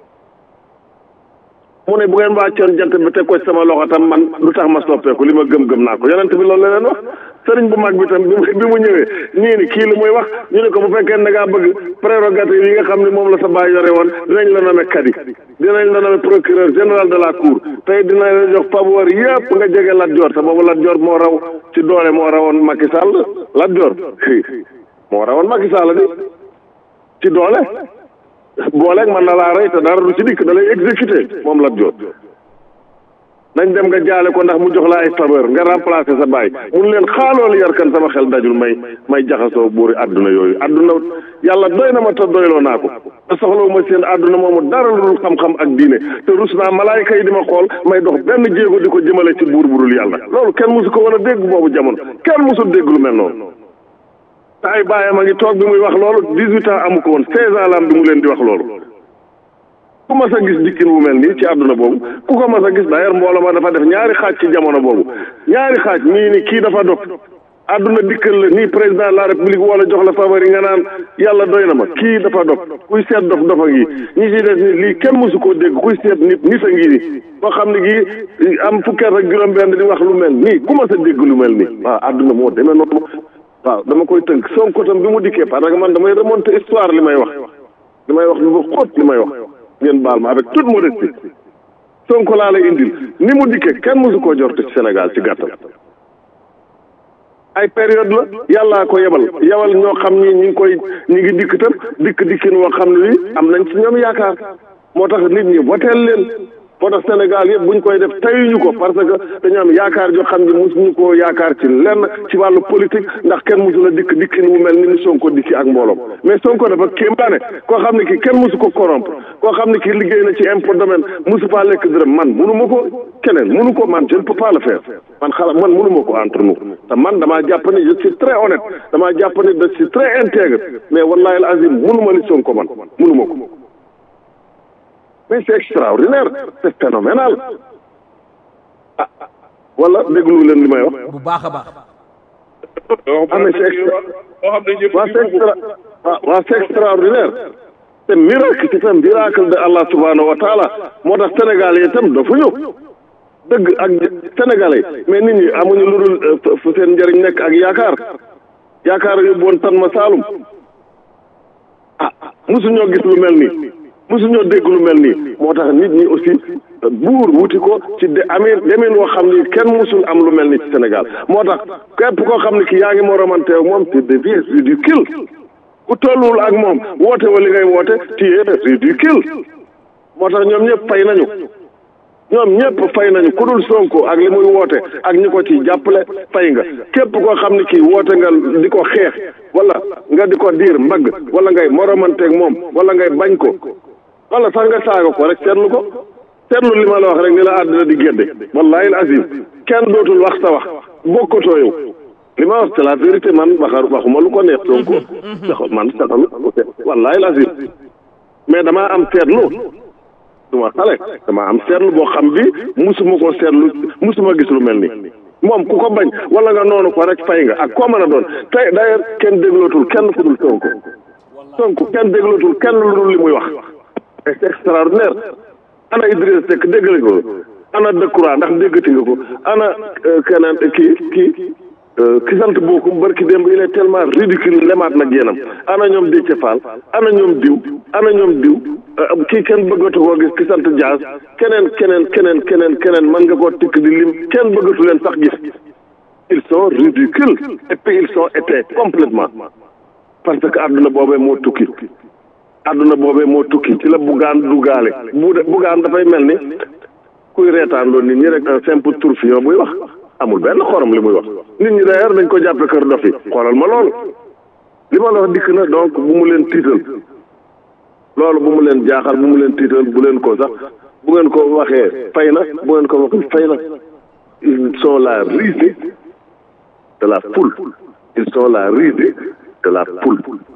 mu ne bu ngeen wàccoon jant bi teg ko ci sama loxo tam man lu tax ma soppeeku li ma gëm-gëm naa ko yonent bi loolu la leen wax sëriñ bu mag bi tam bi bi mu ñëwee ñii ni kii lu muy wax ñu ne ko bu fekkee ne da ngaa bëgg prérogative yi nga xam ne moom la sa baay yore woon dinañ la nommer kadi dinañ la nommer procureur général de la cour tey dinañ la jox faveur yëpp nga jege Lat Joor te boobu Lat Joor moo raw ci doole moo rawoon Macky Sall Lat Joor moo rawoon Macky Sall di ci doole booleeg man na laa rey te dara du ci dikk da lay exécuté moom Lat Joor nañ dem nga jaale ko ndax mu jox la ay faveur nga remplacer sa baay mun leen xaaloolu yarkan sama xel dajul may may jaxasoo buuri àdduna yooyu àdduna yàlla doy na ma te doyloo naa ko te soxlawu ma seen àdduna moomu dara lu dul xam-xam ak diine te rus naa malaayka yi di ma xool may dox benn jéego di ko jëmale ci buur burul yàlla loolu kenn musu ko woon a dégg boobu jamono kenn musul dégg lu mel noonu te ay baayam a ngi toog bi muy wax loolu dix-huit ans amu ko woon seize ans la am bi mu leen di wax loolu ku mas a gis dikkin bu mel nii ci àdduna boobu ku ko mas a gis d'ailleurs mbooloo ma dafa def ñaari xaaj ci jamono boobu ñaari xaaj ñii ni kii dafa dof àdduna dikkal la nii président de la république wala jox la faveur yi nga naan yàlla doy na ma kii dafa dof kuy seet dof dofa ngi ñi ci des ni lii kenn mosu koo dégg kuy seet nit nit a ngi ni boo xam ne gii am fukki at ak juróom-benn di wax lu mel nii ku mas a dégg lu mel nii waaw àdduna moo demee noonu waaw dama koy tënk Sonko tam bi mu dikkee parce que man damay remonter histoire li may wax li may wax lu ba xóot li may wax ngeen baal ma avec toute modestie Sonko laa lay indil ni mu dikkee kenn mosu koo jort ci Sénégal ci gàttal ay période la yàllaa ko yebal yebal ñoo xam ni ñi ngi koy ñi ngi dikk tam dikk dikkin woo xam ne wi am nañ ci ñoom yaakaar moo tax nit ñi woteel leen moo tax Sénégal yëpp buñ koy def tayuñu ko parce que dañu am yaakaar joo xam ne mosuñu koo yaakaar ci lenn ci wàllu politique ndax kenn mosu la dikk dikkin mu mel ni ni Sonko dikki ak mbooloom mais Sonko dafa kéembaane koo xam ne ki kenn mosu ko corrompre koo xam ne ki liggéey na ci impôt domaine mosu faa lekk dërëm man munu ma ko keneen munu ko man je ne peux pas le faire man xala man munu ma ko entre nous te man damaa jàpp ne je suis très honnête damaa jàpp ne je suis très intègre mais wallahi al azim munu ma li Sonko man munu ma ko mais c'est extraordinaire c'est phénoménal ah wala déglu leen li may wax. bu baax a baax. ah mais c'est extra waaw c'est extra waaw c'est extraordinaire c'est miracle c'est un miracle de Allah subhanahu wa taala moo tax Sénégal yi itam dafa ñëw dëgg ak Sénégalais mais nit ñi amuñu lu dul fu seen njëriñ nekk ak yaakaar yaakaar yóbbu woon tan ma Saalum ah mosuñoo gis lu mel nii. musuñoo dégg lu mel nii moo tax nit ñi aussi buur wuti ko ci de amee demeen woo xam ni kenn musul am lu mel ni ci Sénégal moo tax képp koo xam ne ki yaa ngi moromante ak moom tu deviens ridicule ku tolluwul ak moom woote wa li ngay woote tu es ridicule moo tax ñoom ñëpp fay nañu ñoom ñëpp fay nañu ku dul Sonko ak li muy woote ak ñi ko ci jàppale fay nga képp koo xam ne kii woote nga di ko xeex wala nga di ko diir mbagg wala ngay moromanteeg moom wala ngay bañ ko wala sax nga saaga ko rek seetlu ko seetlu li ma la wax rek ni la àddina di gédde wallahi al azim kenn dootul wax sa wax bokkatoo yow li ma wax c'est la vérité man waxar waxuma lu ko neex Sonko sax man saxalu wallahi lazim mais damaa am seetlu duma xale damaa am seetlu boo xam bi musuma ko seetlu musuma gis lu mel ni moom ku ko bañ wala nga noonu ko rek fay nga ak koo mën a doon tey d'ailleurs kenn déglootul kenn ku dul Sonko Sonko kenn déglootul kenn lu dul li muy wax c'est extraordinaire ana Idriss Seck dégg ko ana Decroix ndax déggati nga ko ana keneen kii kii ki sant bookum barki démb il est tellement ridicule lemaat nag yéenam ana ñoom Déthié Fall ana ñoom diw ana ñoom diw kii kenn bëggatu koo gis ki sant Dias keneen keneen keneen keneen keneen mën nga koo tikk di lim kenn bëggatu leen sax gis ils sont ridicules et puis ils sont étayés complètement parce que àdduna boobee moo tukki àdduna boobee moo tukki ci la buggaan dugaale bu buggaan dafay mel ni kuy reetaan loolu nit ñi rek un simple tourbillon buy wax amul benn xorom li muy wax nit ñi d'ailleurs dañ ko jàppe kër dof yi xoolal ma loolu li ma la wax dikk na donc bu mu leen tiital loolu bu mu leen jaaxal bu mu leen tiital bu leen ko sax bu ngeen ko waxee fay na bu ngeen ko waxee fay na ils sont la risée de la foule ils sont la risée de la foule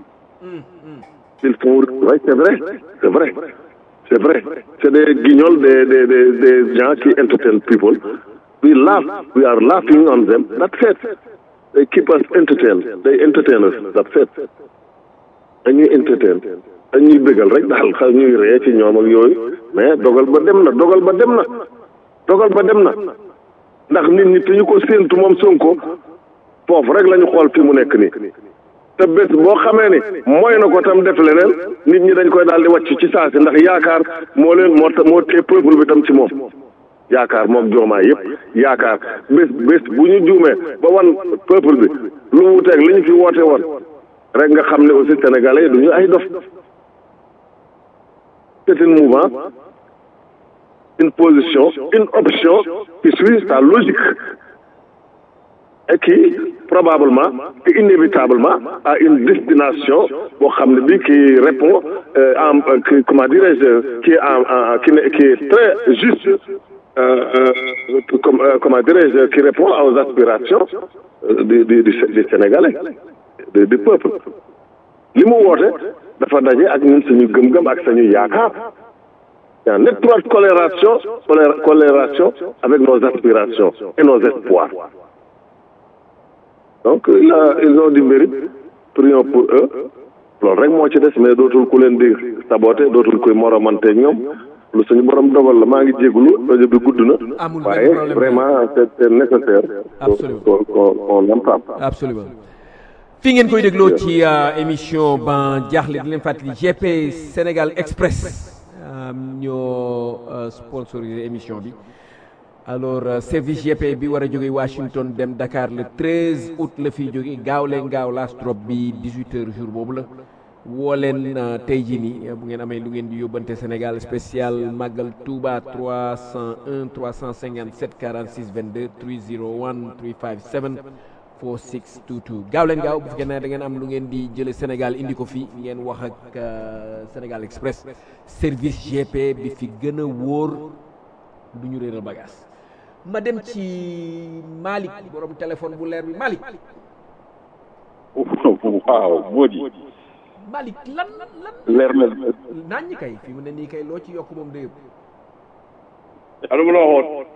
ils font oui c'est vrai c'est vrai c'est vrai c'est des guignols des des des des gens qui entertain people we laugh we are laughing on them that's it they keep us entertained they entertain us that's it dañuy entertain dañuy bëggal rek daal xa ñuy ree ci ñoom ak yooyu mais dogal ba dem na dogal ba dem na dogal ba dem na ndax nit ñi te ñu ko séentu moom Sonko foofu rek la ñu xool fi mu nekk nii te bés boo xamee ni mooy na ko tam def leneen nit ñi dañ koy daal di wàcc ci saasi ndax yaakaar moo leen moo moo tee peuple bi tam ci moom yaakaar moom joomaay yëpp yaakaar bés bés bu ñu juumee ba wan peuple bi lu wuteeg li ñu fi woote woon rek nga xam ne aussi sénégalais yi du ñu ay dof c'est une mouvance une position une option qui suit sa logique et qui probablement et inévitablement a une destination boo xam ne bi qui répond en comment dirais-je qui est en qui qui est très juste comme comment dirais-je qui répond aux aspirations du du du Sénégalais du peuple li mu woote dafa daje ak ñun suñu gëm-gëm ak suñu yaakaar en étroite collaboration collaboration avec nos aspirations et nos espoirs donc là ils ont du mérite prions pour eux loolu rek moo ci des mais dootul ku leen di saboté dootul kuy moromante ñoom lu suñu borom dogal la maa ngi jégalu rajo bi gudd na. amul waaye vraiment c'est c'est nécessaire. absolument qu'on qu'on entame. absolument fi ngeen koy dégloo ci émission ban jaaxle di leen fàttali GP Sénégal Express ñoo sponsorisé émission bi. alors service GP bi war a jóge Washington dem Dakar le 13 août la fiy jóge gaaw leen gaaw last drop bi 18 heures jour boobu la woo leen tey jii nii bu ngeen amee lu ngeen di yóbbante Sénégal spécial Magal Touba 301 357 46 22 301 357 4622 gaaw leen gaaw bu fekkee ne da ngeen am lu ngeen di jële Sénégal indi ko fii ngeen wax ak Sénégal Express service GP bi fi gën a wóor du ñu réeral bagage ma dem ci Malick borom téléphone bu leer bi Malick. waaw Mody. Malick lan lan. leer na. naan ñi kay fi mu ne nii kay loo ci yokk moom de yëpp. allo ma la waxoon.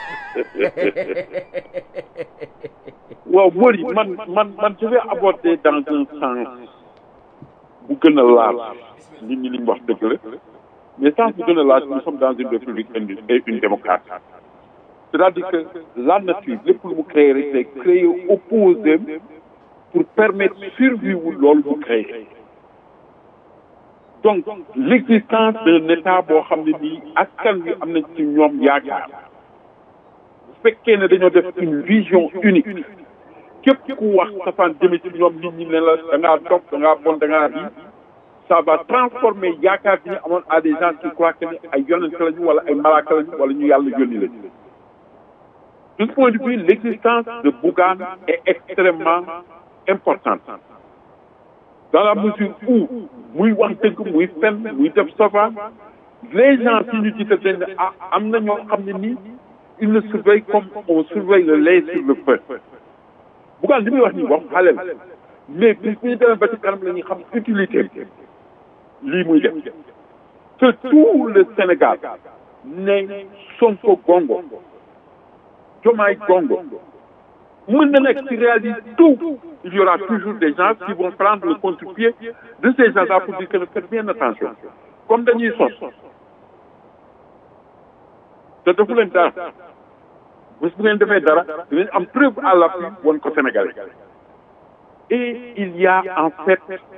waaw Mody man man man je vais aborder dans un sens bu gën a laal nit ñi li ñu wax dëgg la mais sens bu gën a laal nous sommes dans une république et une démocratie. c'est-à-dire que la nature lépp lu mu créé rek day créé opposé pour permettre survie wu loolu mu créé donc l'existence d'un état boo xam ne nii askan wi am nañ ci ñoom yaakaar bu fekkee ne dañoo def une vision unique képp ku wax safaan jëme ci ñoom nit ñi ne la da ngaa toog da ngaa bon da ngaa rii ça va transformer yaakaar bi ñu amoon à des gens qui croient que ne ay yonent lañu wala ay malaaka lañu wala ñu yàlla yónni lañu de ce point de vue l'existence de Bougane est extrêmement importante dans la mesure où muy wax dëgg muy fen muy def sofa les gens si ñu jiital dañ ne ah am na ñoo xam ne nii ils le surveillent comme on surveille le lait sur le feu Bougane li muy wax nii wax xale la mais bis bu ñu demee ba ci kanam la ñuy xam utilité lii muy def que tout le Sénégal ne Sonko gongo Diomaye gongo mën na nekk ci réalité tout il y aura toujours des gens qui vont prendre le contre-pied de ces gens-là pour dire que ne faites bien attention comme dañuy sos te defu leen dara bés bu ngeen defee dara dinañ am preuve à l'appui woon ko Sénégalais et il y a en fait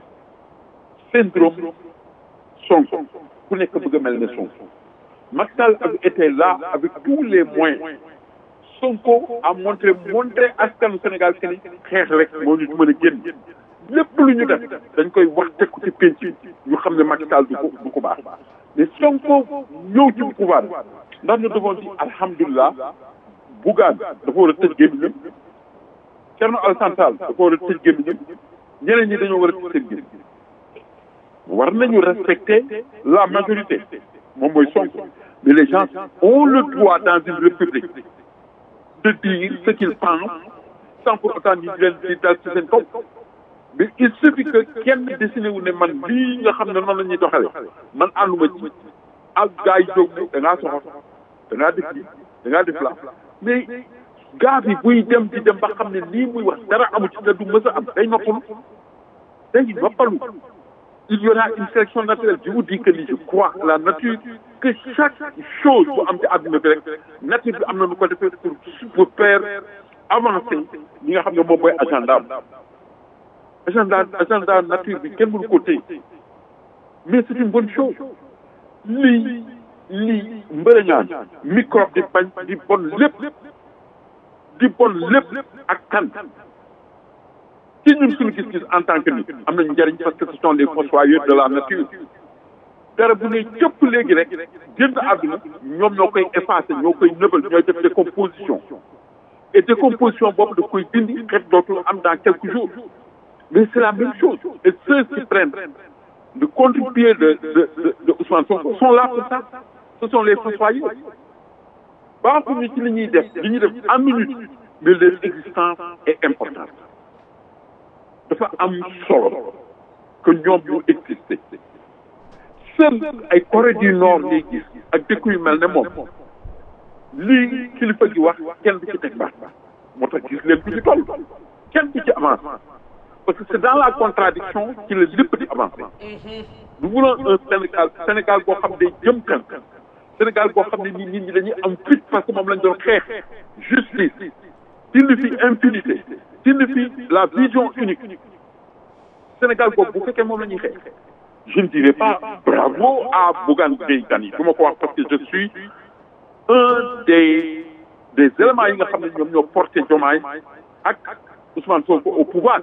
syndrome Sonko ku nekk bëgg a mel ne Sonko Macky Sall avait été là avec tous les moyens Sonko a montré montré askanu Sénégal que ni xeex rek moo ñu mën a génn lépp lu ñu def dañ koy wax teg ko ci penc ñu xam ne Macky Sall du ko du ko baax mais Sonko ñëw ci pouvoir ndax nous devons dire alhamdulilah Bougane dafa war a tëj gémmiñam Thierno Alassane Sall dafa war a tëj gémmiñam ñeneen ñi dañoo war a tëj seen gémmiñ war nañu respecter la majorité moom mooy Sonko mais les gens ont le droit dans une république de dire ce qu'ils pensent sans pour autant ñu leen di dal ci seen kaw mais il suffit que kenn décidé wu ne man lii nga xam ne noonu la ñuy doxale man ànduma ci ak gars yi jóg ne da ngaa soxor da ngaa def lii da ngaa def la mais gars bi buy dem di dem ba xam ne lii muy wax dara amu ci te du mës a am day noppalu day noppalu il y aura une sélection naturelle je vous dis que ni je crois à la nature que chaque chose bu am ci àdduna bi rek nature bi am na nu ko defee pour pour faire avancer li nga xam ne moom mooy agenda agenda agenda nature bi kenn mënu ko téye mais c'est une bonne chose lii lii mbërëñaan microbe di bañ di bon lépp di bon lépp ak kan ci ñun suñu gis-gis en tant que nit am nañu njëriñ parce que ce sont les fossoyeurs de la nature dara bu ne cëpp léegi rek génn àdduna ñoom ñoo koy effacer ñoo koy nëbal ñooy def décomposition et décomposition boobu da koy dindi xeet dootul am dans quelques jours mais c'est la même chose et ceux qui prennent le contre-pied de de de de Ousmane Sonko sont là pour ça ce sont les fossoyeurs baaxuñu ci li ñuy def li ñuy def en minute mais leur existence est importante dafa am solo que ñoom ñu existé seul ay Corée du Nord ngay gis ak dëkk yu mel ne moom lii kilifa gi wax kenn du ci teg baax moo tax gis leen ku ci toll kenn du ci avance parce que c'est dans la contradiction ci la lépp di avancer nous voulons un Sénégal Sénégal boo xam ne jëm kan Sénégal boo xam ne nit ñi dañuy am fit parce que moom lañ doon xeex justice signifie impunité signifie la vision unique Sénégal boobu bu fekkee moom la ñuy xeex je ne dirais pas bravo à Bougane Gueye Dany du ma ko wax parce que je suis un des des éléments yi nga xam ne ñoom ñoo porté Diomaye ak Ousmane Sonko au pouvoir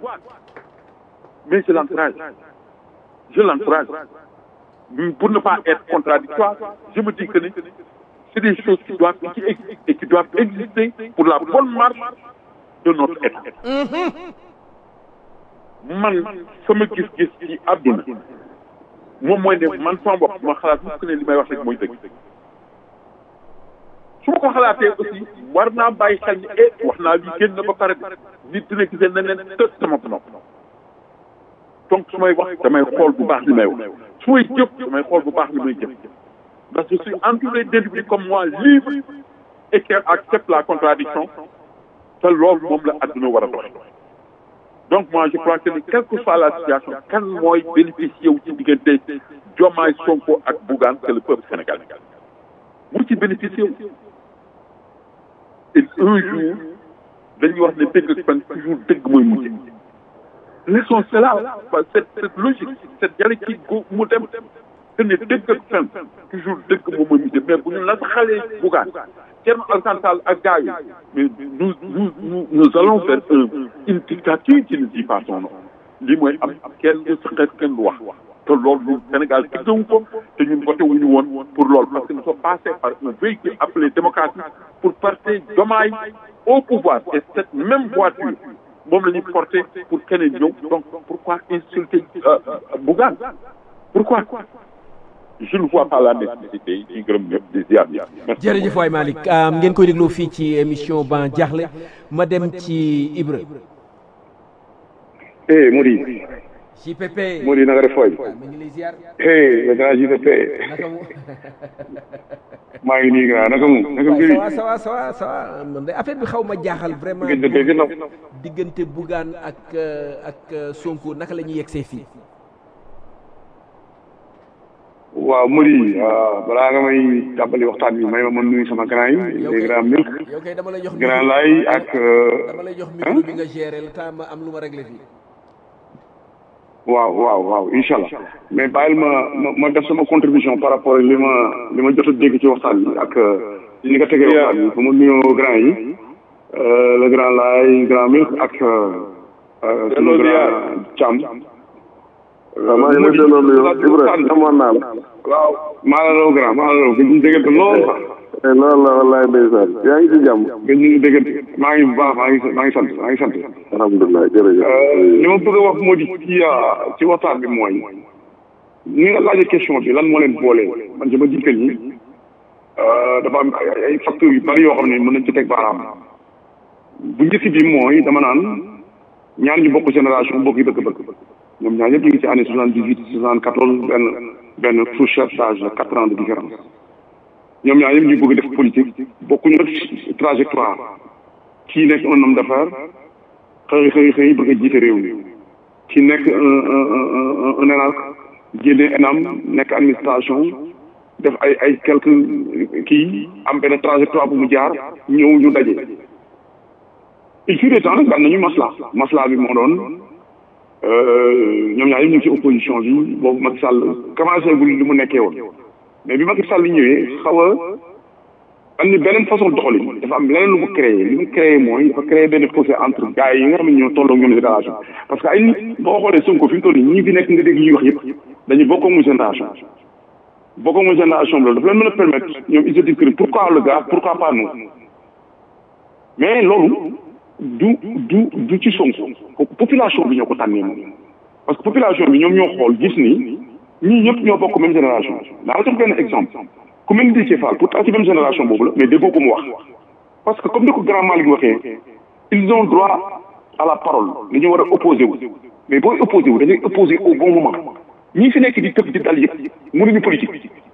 mais je l'encourage je l'encourage pour ne pas être contradictoire je me dis que ni c'est des choses qui doivent qui existent et qui doivent exister pour la bonne marche de notre État man sama gis-gis ci àdduna moom mooy ne man sama bopp ma xalaat mukk ne li may wax rek mooy dëgg su ma ko xalaatee aussi war naa bàyyi xel ni eh wax naa lii génn na ba pare nit dina gisee ne leen tëj sama nopp donc su may wax damay xool bu baax li may wax su may jëf damay xool bu baax li may jëf parce que je suis entouré d'individus comme moi libre et qui acceptent la contradiction te loolu moom la àdduna war a dox donc moi je crois que ni quelle que soit la situation kan mooy bénéficier wu ci diggante Diomaye Sonko ak Bougane c'est le peuple sénégalais mu ci bénéficier wu et un jour dañuy wax ne dëgg ak fan toujours dëgg mooy mujj laissons cela cette cette logique cette dialectique gu mu dem que ne dëgg ak fen toujours dëgg moom mooy mujj mais bu ñu la xalee Bougane Thierno Alassane Sall ak gars yi mais nous nous nous nous allons vers un une dictature qui ne dit pas son nom lii mooy am kenn du saxeet kenn du wax te loolu Sénégal diggawu ko te ñun voté wuñu woon pour loolu parce que nous sommes passés par un véhicule appelé démocratie pour porter Diomaye au pouvoir et cette même voiture moom la ñuy porter pour keneen ñëw donc pourquoi insulter Bougane pourquoi je ne vois pas la nécessité di gërëm ñëpp di ziar ñëpp. jërëjëf waay Malick ngeen koy dégloo fii ci émission ban jaaxle ma dem ci Ibra eh Modi JPP Modi na nga def fooy waaw mi ngi lay ziar eh le grand JPP naka mu maa ngi nii grand naka mu naka waaw mbiri ça va ça va ça va ça va man de affaire bi xaw ma jaaxal vraiment ngeen dëgg gën diggante Bougane ak euh, ak euh, Sonko naka la ñuy yegsee fii waaw Modi ah, balaa nga may tàmbali waxtaan bi may ma mën nuyu sama grand yi les grand milk yow kay dama lay jox grand lay ak euh, dama lay jox micro bi nga gérer le temps ma am lu ma réglé fii waaw waaw waaw incha allah mais bàyyil ma ma ma def sama contribution par rapport ak li ma li ma jot a dégg ci waxtaan bi ak li nga tegee waxtaan bi ba ma nuyoo grand yi euh, le grand laay grand milk ak euh, sunu grand Thiam. waaw maa ngi lay delloo nuyoo Ibrahima amoon naa la. waaw maa la raw grand maa la raw gëj ñu déggante lool sax eh loolu la wallaay ndeysaan yaa ngi ci jàmm. gëj ñu déggante maa ngi bu baax maa ngi maa ngi sant maa ngi sant. alhamdulilah jërëjëf. li ma bëgg a wax moo di ci ci waxtaan bi mooy ni nga laajee question bi lan moo leen boole man je me dis que ni dafa am ay ay facteurs yu bari yoo xam ne mën nañ ci teg baaraam bu njëkk bi mooy dama naan ñaar ñu bokk génération bokk yi bëgg-bëgg ñoom ñaar ñëpp ñu ngi ci année soixante dix huit soixante quatorze benn benn fourchette d'âge de quatre ans de différence ñoom ñaar ñëpp ñu bëgg def politique bokkuñu nag trajectoire kii nekk un homme d'affaires xëy xëy xëy bëgg a jiite réew mi ki nekk un un un un ENAC génne ENAM nekk administration def ay ay quelques kii am benn trajectoire bu mu jaar ñëw ñu daje il fut des temps nag daan nañu masla masla bi moo doon ñoom ñaar yëpp ñu ngi ci opposition bi boobu Macky Sall commencé gul li mu nekkee woon mais bi Macky Sall ñëwee xaw a andi beneen façon doxalin dafa am leneen lu mu créé li mu créé mooy dafa créé benn fossé entre gars yi nga xam ne ñoo tolloo ñoom génération parce que ay nit boo xoolee Sonko fi mu toll nii ñii fi nekk nga dégg ñuy wax yëpp dañuy bokkoo mu génération bokkoo mu génération bi loolu dafa leen mën a permettre ñoom ils se disent que pourquoi le gars pourquoi pas nous mais loolu du du du ci Sonko population bi ñoo ko tànnee moom parce que population bi ñoom ñoo xool gis ni ñii ñëpp ñoo bokk même génération daa la jox benn exemple ku mel ni Déthié Fall pourtant ci même génération boobu la mais déggoo ko mu wax parce que comme ni ko grand Malick waxee ils ont droit à la parole dañu war a opposé wu mais booy opposé wu dañuy opposé au bon moment ñii fi nekk di tëb di dal yëpp mënuñu politique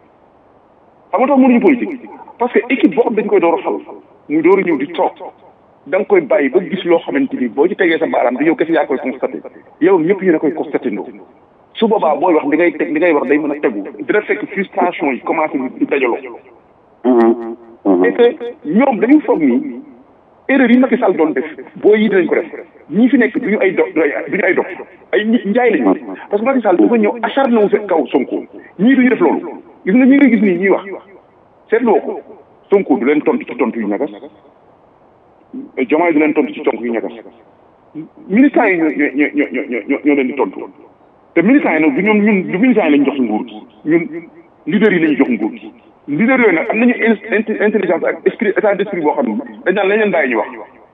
xam nga tax mënuñu politique parce que équipe boo xam dañ koy door a fal muy door a ñëw di toog da nga koy bàyyi ba gis loo xamante ni boo ci tegee sa baaraam di yow kese yaa koy constaté yow ñëpp yéen a koy constaté ndoo su boobaa booy wax di ngay teg di ngay wax day mën a tegu dina fekk frustration yi commencé di dajaloo. et que ñoom dañu foog ni erreur yi Macky Sall doon def booy yi dinañ ko def ñii fi nekk du ñu ay do du ñu ay dox ay nit njaay lañu parce que Macky Sall dafa ñëw acharné wu kaw Sonko ñii du ñu def loolu gis nga ñi nga gis nii ñuy wax seetloo ko Sonko du leen tontu ci tontu yu ñagas Diomaye du leen tontu ci tontu yu ñagas militants yi ñoo ñoo ñoo ñoo ñoo leen di tontu. te militants yi nag du ñoom ñun du militants yi lañ jox nguur gi ñun leaders yi lañu jox nguur gi leaders yooyu nag am nañu intelligence ak esprit état d'esprit boo xam ne dañ naan lañ leen bàyyi ñu wax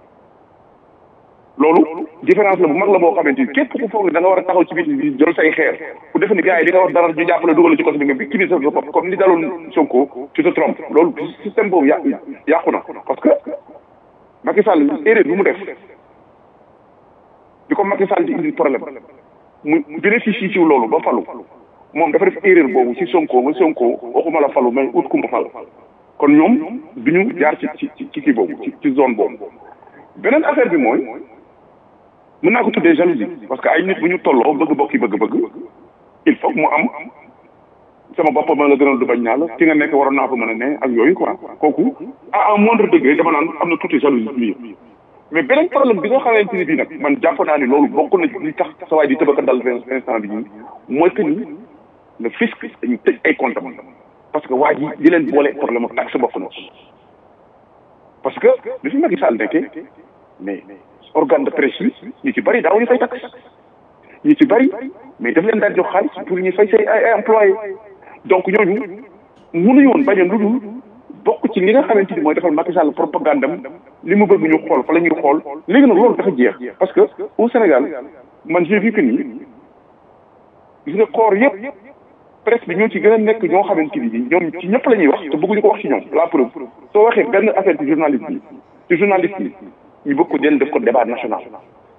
loolu différence la bu mag la boo xamante ni képp ku foog ne da nga war a taxaw ci biir bi jël say xeer ku defe ni gars yi di nga wax dara ñu jàppale dugal ci côté bi nga victimiser sa bopp comme ni daloon Sonko tu te trompes loolu système boobu yà yàqu na parce que Macky Sall erreur bi mu def bi ko Macky Sall di indi problème mu bénéficie ci loolu ba falu moom dafa def erreur boobu ci Sonko ba Sonko waxuma la falu mais ut kumba fal kon ñoom du ñu jaar ci ci ci kii boobu ci ci zone boobu beneen affaire bi mooy mën naa ko tuddee jalousie parce que ay nit bu ñu tolloo bëgg bokki bëgg-bëgg il faut mu am sama bopp ma la gënal du bañ naa la fi nga nekk waroon naa fa mën a ne ak yooyu quoi kooku à un moindre degré dama naan am na tuuti jalousie biir mais beneen problème bi nga xamante ni bii nag man jàpp naa ni loolu bokk na li tax sa waay di tëbaka dal instant bi nii mooy que ni le fisc dañu tëj ay compte parce que waa ji di leen boole problème ak taxe bokk na parce que li fi Macky Sall nekkee mais organe de presse yi ñu ci bëri daaw ñu fay taxe ñu ci bëri mais daf leen daal jox xaalis pour ñu fay say ay ay employé donc ñooñu mënuñu woon bañ a lu dul bokk ci li nga xamante ni mooy defal Macky Sall propagande am li mu bëgg ñu xool fa la ñuy xool léegi nag loolu dafa jeex parce que au Sénégal man j'ai vu que nii gis nga koor yëpp presse bi ñoo ci gën a nekk ñoo xamante ni ñoom ci ñëpp la ñuy wax te bëgguñu ko wax ci ñoom la preuve soo waxee benn affaire ci journaliste yi ci journaliste yi ñu bëgg ko den def ko débat national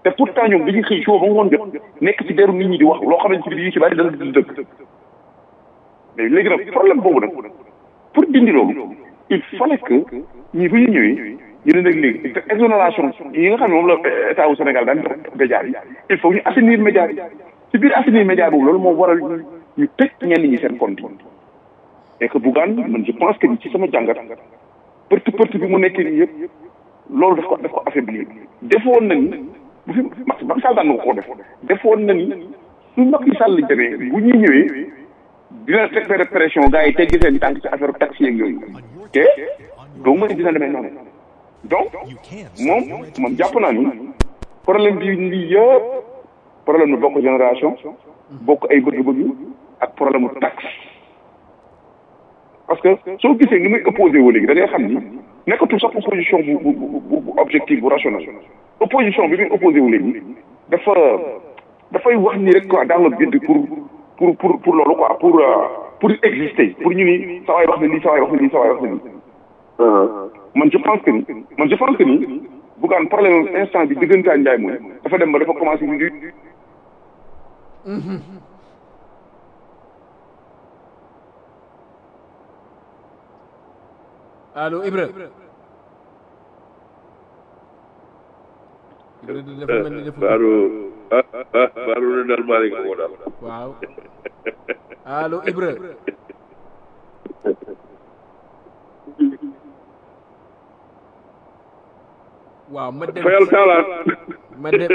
te pourtant ñoom dañuy xëy suba ba ngoon jot nekk ci deru nit ñi di wax loo xamante ni bii ci bari dana du dëgg mais léegi nag problème boobu nag pour dindi loolu il fallait que ñi bu ñu ñëwee ñu ne nag léegi exonération yi nga xam ne moom la état wu Sénégal daan jox média yi il faut ñu assainir média yi ci biir assainir média boobu loolu moo waral ñu ñu tëj ñenn ñi seen compte yi et que Bougane man je pense que ci sama jàngat përte përte bi mu nekkee nii yëpp loolu daf ko daf ko affaiblir defoon na ni bu fi Macky Sall daan na ko def defoon na ni su Macky Sall demee bu ñuy ñëwee dina teg benn pression gars yi teggi seen tànk ci affaire taxi yeeg yooyu te doo mën dina demee noonu donc moom man jàpp naa ni problème bi lii yëpp problème nu bokk génération bokk ay bëgg-bëgg ak problème mu taxe parce que soo gisee ni muy opposé wu léegi da ngay xam ni nekkatul sax opposition bu bu bu bu objectif bu rationnel opposition bi muy opposé wu léegi dafa dafay wax ni rek quoi dans le but pour pour pour pour loolu quoi pour pour exister pour ñu ni sa waay wax na lii sa waay wax na lii sa waay wax na lii man je pense que ni man je pense que ni Bougane problème instant bi dëggantaan Ndiaye mooy dafa dem ba dafa commencé di allo Ibra Ibra dafa mel ni dafa baaru ah ah baaru ne daal maa ngi ko daal waaw allo Ibra waaw ma dem fayal taalaat ma dem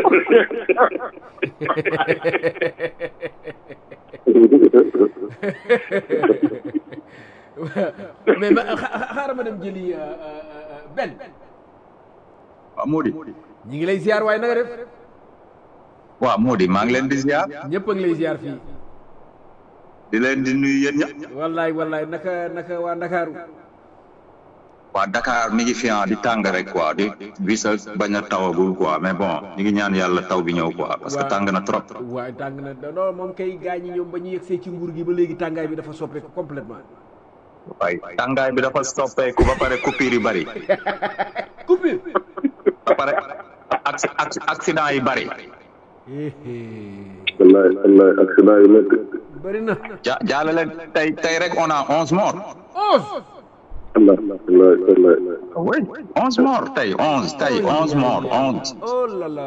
mais ma xaaral ma dem jëli benn waaw Mody ñi ngi lay ziar waaye na nga def waaw Mody maa ngi leen di ziar ñëpp a ngi lay ziar fii di leen di nuyu yéen ñëpp wallaay wallaay naka naka waa Ndakaaru waa Dakar mi ngi fi di tàng rek quoi di bis a bañ a tawagul quoi mais bon ñu ngi ñaan yàlla taw bi ñëw quoi parce que tàng na trop waaye tàng na non moom kay gaañ ñi ñoom ba ñu yegsee ci nguur gi ba léegi tàngaay bi dafa soppeeku complètement waaye tàngaay bi dafa soppeeku ba pare coupure yi bari coupure ba pare accident yi bari wallaay wallaay accident yi métti bari na ja jaale leen tey tey rek on a onze morts onze Allah wallaay wallaay oui onze morts tey onze tey onze morts onze oh là là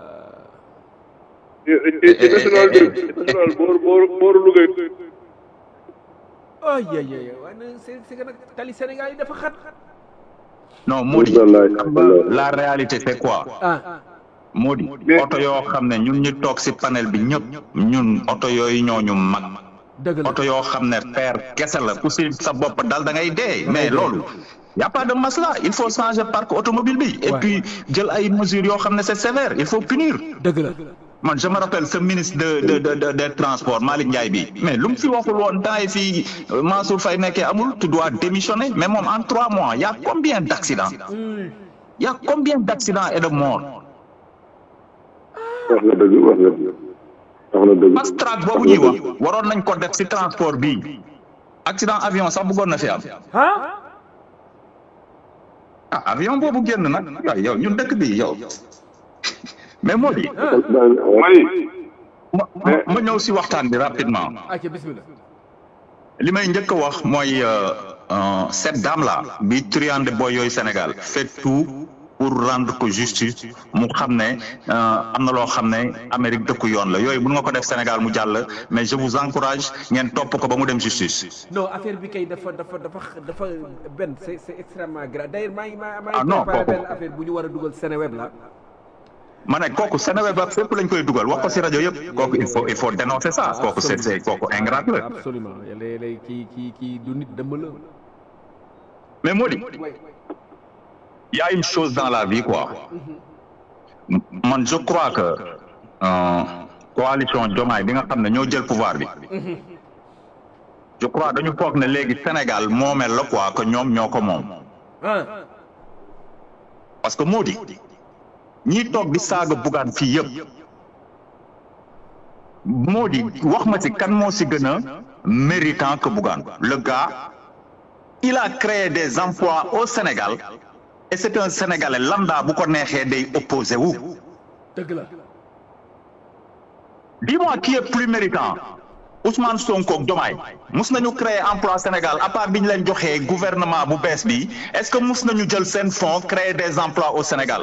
ci national bi national boor boor booru Louga yi ay ay ay waaye nag c'est c'est que nag tali Sénégal yi dafa xat non Mody wallaay xam nga wallaay la réalité c'est quoi ah Mody oto yoo xam ne ñun ñu toog ci panel bi ñëpp ñun oto yooyu ñooñu mag dëgg la oto yoo xam ne fer kese la ku ci sa bopp dal da ngay dee mais loolu y a pas de masla il faut changer parc automobile bi et Ouais. puis jël ay mesures yoo xam ne c'est sévère il faut punir dëgg la man je me rappelle ce ministre de de de de des transports Malick Ndiaye bi mais lu mu fi waxul woon temps yi fii euh, Mansour Faye nekkee amul tu dois démissionner mais moom en trois mois y a combien d'accidents y a combien d'accidents et de morts wax nga dëgg wax nga dëgg wax na dëgg fast track boobu ñuy wax waroon nañ ko def ci transport bii accident avion sax bëggoon na fi am ah ah avion boobu génn nag yow yow ñun dëkk bi yow mais moo di mani ma ma- ma ñëw ci waxtaan bi rapidement acca bismillah li may njëkk a wax mooy euh, euh, cette dame là bi truande boy yooyu Sénégal fait tout pour rendre ko justice mu xam ne euh, am na loo xam ne Amérique dëkku yoon la yooyu bu nga ko def Sénégal mu jàll mais je vous encourage ngeen topp ko ba mu dem justice. non affaire bi kay dafa dafa dafa dafa benn c'est c'est extrêmement grave d'ailleurs maa ngi maa maa Ah, ngi non, préparé kooku- benn affaire bu ñu war a dugal Seneweb la ma ne kooku Sénégal ba fépp lañ koy dugal wax ko ci rajo yëpp kooku il faut il faut dénoncer ça kooku c'est c'est kooku ingrat la absolument léeg-léeg kii kii kii du nit dëmm la mais moo di il y a une chose dans la vie quoi M- man je crois que euh, coalition Diomaye bi nga xam ne ñoo jël pouvoir bi je crois dañu foog ne léegi Sénégal moomeel la quoi que ñoom ñoo ko moom ah parce que moo di ñiy toog di saaga Bougane fii yëpp moo di wax ma ci kan moo ci gën a méritant que Bougane le gars il a créé des emplois au Sénégal et c'est un Sénégalais lambda bu ko neexee day opposé wu dëgg la dis-moi qui est plus méritant Ousmane Sonko ak Diomaye mus nañu créer emploi Sénégal à part bi ñu leen joxee gouvernement bu bees bi est-ce que mus nañu jël seen fonds créer des emplois au Sénégal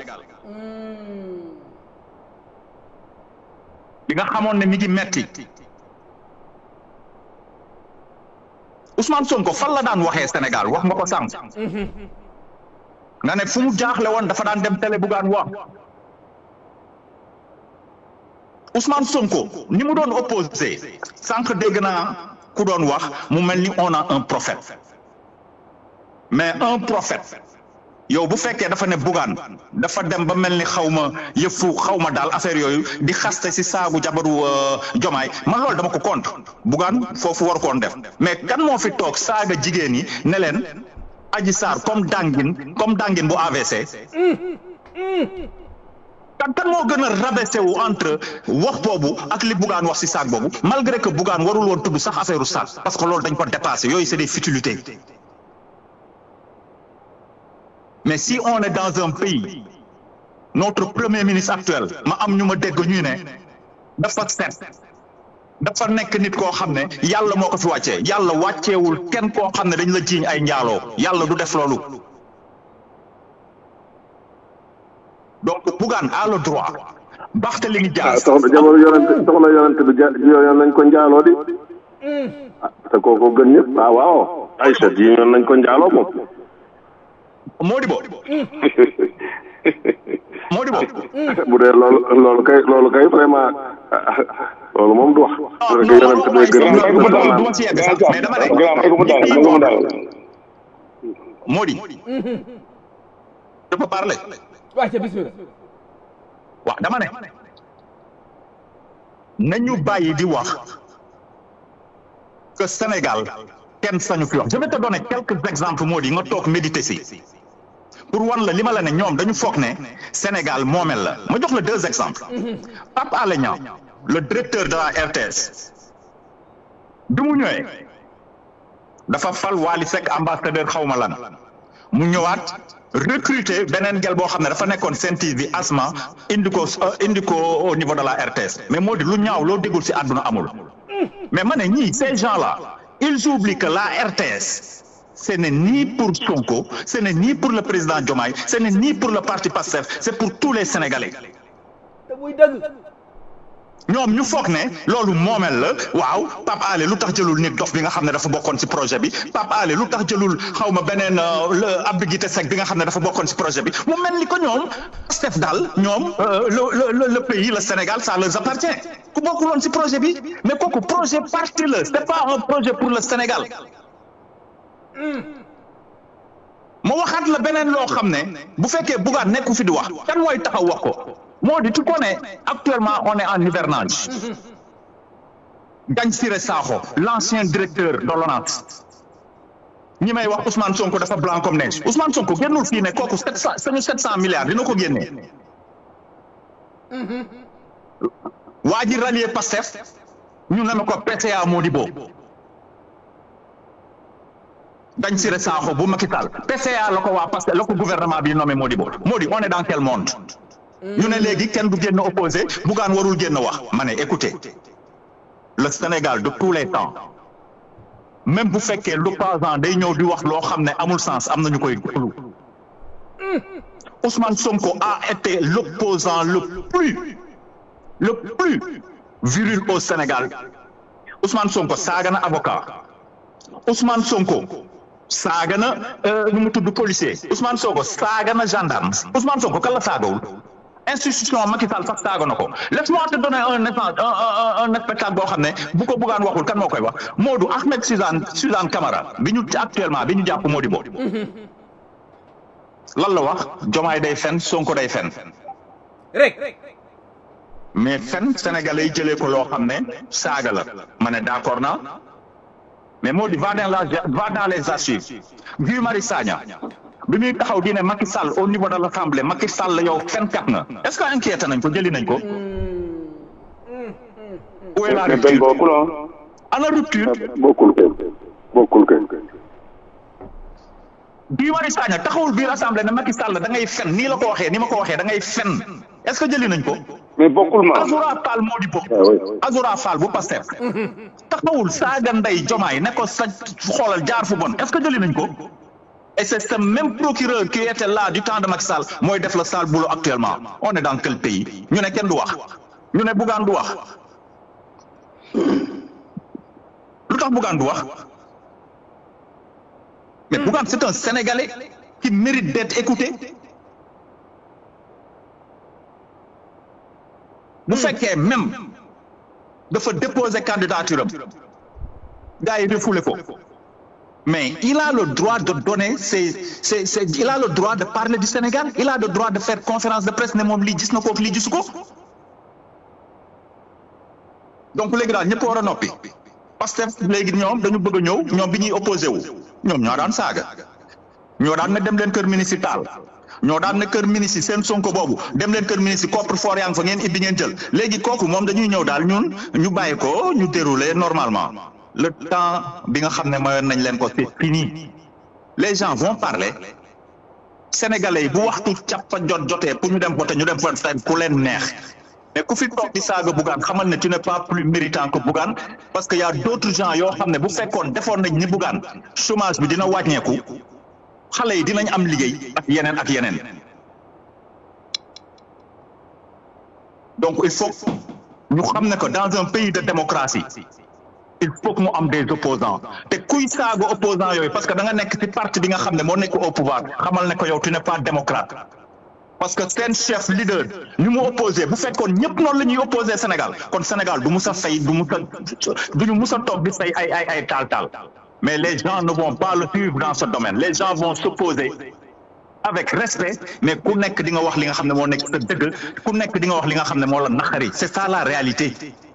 li nga xamoon ne mi ngi metti Ousmane Sonko fan la daan waxee Sénégal wax nga ko sànq nga ne fu mu jaaxle woon dafa daan dem télé bugaan wax Ousmane Sonko ni mu doon opposé sànq dégg naa ku doon wax mu mel ni on a un prophète mais un prophète yow bu fekkee dafa ne bugaan dafa dem ba mel ni xaw ma yëfu xaw ma daal affaire yooyu di xaste si saagu jabaru jomaay man loolu dama ko compte bugaan foofu war koon def mais kan moo fi toog saaga jigéen yi ne leen aji saar comme dangin comme dangin bu AVC kan kan moo gën a rabaissé wu entre wax boobu ak li bugaan wax si saag boobu malgré que bugaan warul woon tudd sax affaire u saag parce que loolu dañ ko dépassé yooyu c'est des futilités mais si on est dans un pays notre premier ministre actuel ma am ñu ma dégg ñuy ne dafa set dafa nekk nit koo xam ne yàlla moo ko fi wàccee yàlla wàcceewul kenn koo xam ne dañ la jiiñ ay njaaloo yàlla du def loolu donc Bougane a le droit Barthélémy Dias soxna jamono yonent soxna yonent bi ja yoon nañ ko njaaloo di ah te kooku gën ñëpp ah waaw Aïcha ji yoon nañ ko njaaloo moom Modibo Modibo bu dee loolu loolu kay loolu kay vraiment loolu moom du wax parce que yonent bee gën du ma si yegg sax mais dama ne Modi je peux parler waa ca bismillah waaw dama ne nañu bàyyi di wax que Sénégal kenn sañu fi wax je vais te donner quelques exemples moo di nga toog méditer si pour wan la li ma la ne ñoom dañu foog ne Sénégal moomel la ma jox la deux exemples Pape Alé Niang le directeur de la RTS bi mu ñëwee dafa fal Wali Seck ambassadeur xawma lan mu ñëwaat recruter beneen gel boo xam ne dafa nekkoon Sen TV Asma indi ko indi ko au niveau de la RTS mais moo di lu ñaaw loo déggul ci àdduna amul mais ma ne ñii ces gens là ils oublient que la RTS ce n'est ni pour Sonko ce n'est ni pour le président Diomaye ce n'est ni pour le parti Pastef c'est pour tous les Sénégalais te muy dëgg ñoom ñu foog ne loolu moomel la waaw Pape Alé lu tax jëlul nit dof bi nga xam ne dafa bokkoon ci projet bi Pape Alé lu tax jëlul xaw ma beneen le Abdou Guité Seck bi nga xam ne dafa bokkoon ci projet bi mu mel ni ko ñoom Pastef daal ñoom le le le pays le Sénégal ça leur appartient ku bokkul woon ci projet bi mais kooku projet parti la c'est pas un projet pour le Sénégal ma waxaat la beneen loo xam ne bu fekkee Bougane nekku fi di wax kan mooy taxaw wax ko moo di tu connais actuellement on est en hivernage Gagne Siré Sakho l'ancien directeur de l'ONAS ñi may wax Ousmane Sonko dafa blanc comme neige Ousmane Sonko génnul fii ne kooku sept cent sañu sept cent milliards dina ko génnee waa ji rallier Pastef ñu ne ma ko PCA Modibo Gagne Siré Sakho bu Macky Sall PCA la ko waa Pastef la ko gouvernement bi nommé Modibo Modi on est dans quel monde ñu ne léegi kenn du génn opposé Bougane warul génn wax ma ne écoutez le Sénégal de tous les temps même bu fekkee l'opposant day ñëw di wax loo xam ne amul sens am na ñu koy déglu Ousmane Sonko a été l'opposant le plus le plus viril au Sénégal Ousmane Sonko saaga na avocat Ousmane Sonko saaga na nu mu tudd policier Ousmane Sonko saaga na gendarme Ousmane Sonko kan la saagawul institution Macky Sall sax saaga na ko laisse-moi te donner un exemple un un spectacle boo xam ne bu ko Bougane waxul kan moo koy wax Modou Ahmed Suzanne Suzanne Camara bi ñu actuellement bi ñu jàpp Modibo lan la wax Jomaay day fen Sonko day fen rek mais fen sénégalais yi jëlee ko loo xam ne saaga la ma ne d'accord naa mais moo di va dans la va dans les archives Guy Marius Sagna bi muy taxaw di ne Macky Sall au niveau de l'Assemblée Macky Sall yow fenkat nga est-ce que inquiété nañ ko jëli nañ ko. où est la mais benn rupture bokkul ah ana rupture bokkul kay bokkul kay Guy Marius Sagna taxawul biir assemblée ne Macky Sall da ngay fen nii la ko waxee ni ma ko waxee da ngay fen est-ce que jëli nañ ko. mais bokkul ma Azoura Fall moo di bokk Azoura Fall bu Pastef taxawul saaga ndey jomaay ne ko sa xoolal jaar fu bon est-ce que jëli nañ ko et c'est ce même procureur qui était là du temps de Macky Sall mooy def le sale boulot actuellement on est dans quel pays ñu ne kenn du wax ñu ne Bougane du wax lu tax Bougane du wax mais Bougane c'est un Sénégalais qui mérite d'être écouté bu fekkee même dafa déposer candidature am gars yi refoulé ko mais il a le droit de donner ses ses ses il a le droit de parler du Sénégal il a le droit de faire conférence de presse ne moom lii gis na ko lii gisu ko donc léegi daal ñëpp war a noppi parce que léegi ñoom dañu bëgg a ñëw ñoom bi ñuy opposé wu ñoom ñoo daan saaga ñoo daan ne dem leen kër ministre taal ñoo daan ne kër ministre seen sonko boobu dem leen kër ministre coffre-fort yaa ngi fa ngeen ibbi ngeen jël léegi kooku moom dañuy ñëw daal ñun ñu bàyyi ko ñu dérouler normalement le temps bi nga xam ne mayoon nañ leen ko c'est fini les gens vont parler sénégalais yi bu waxtu cappa jot jotee pour ñu dem voter ñu dem voter ku leen neex mais ku fi toog di saaga Bougane xamal ne tu n'es pas plus méritant que Bougane parce que y a d'autres gens yoo xam ne bu fekkoon defoon nañ ni Bougane chômage bi dina wàññeeku xale yi dinañ am liggéey ak yeneen ak yeneen donc il faut ñu xam ne que dans un pays de démocratie il faut que mu am des opposants te kuy saaga opposants yooyu parce que da nga nekk ci parti bi nga xam ne moo nekk au pouvoir xamal ne ko yow tu n'es pas démocrate parce que seen chef leader ni mu opposé bu fekkoon ñëpp noonu la ñuy opposé Sénégal kon Sénégal du mus a fay du mus a duñu mus a toog di fay ay ay ay taal taal mais les gens ne vont pas le suivre dans ce domaine les gens vont s'opposer avec respect mais ku nekk di nga wax li nga xam ne moo nekk sa dëgg ku nekk di nga wax li nga xam ne moo la naqari c'est ça la réalité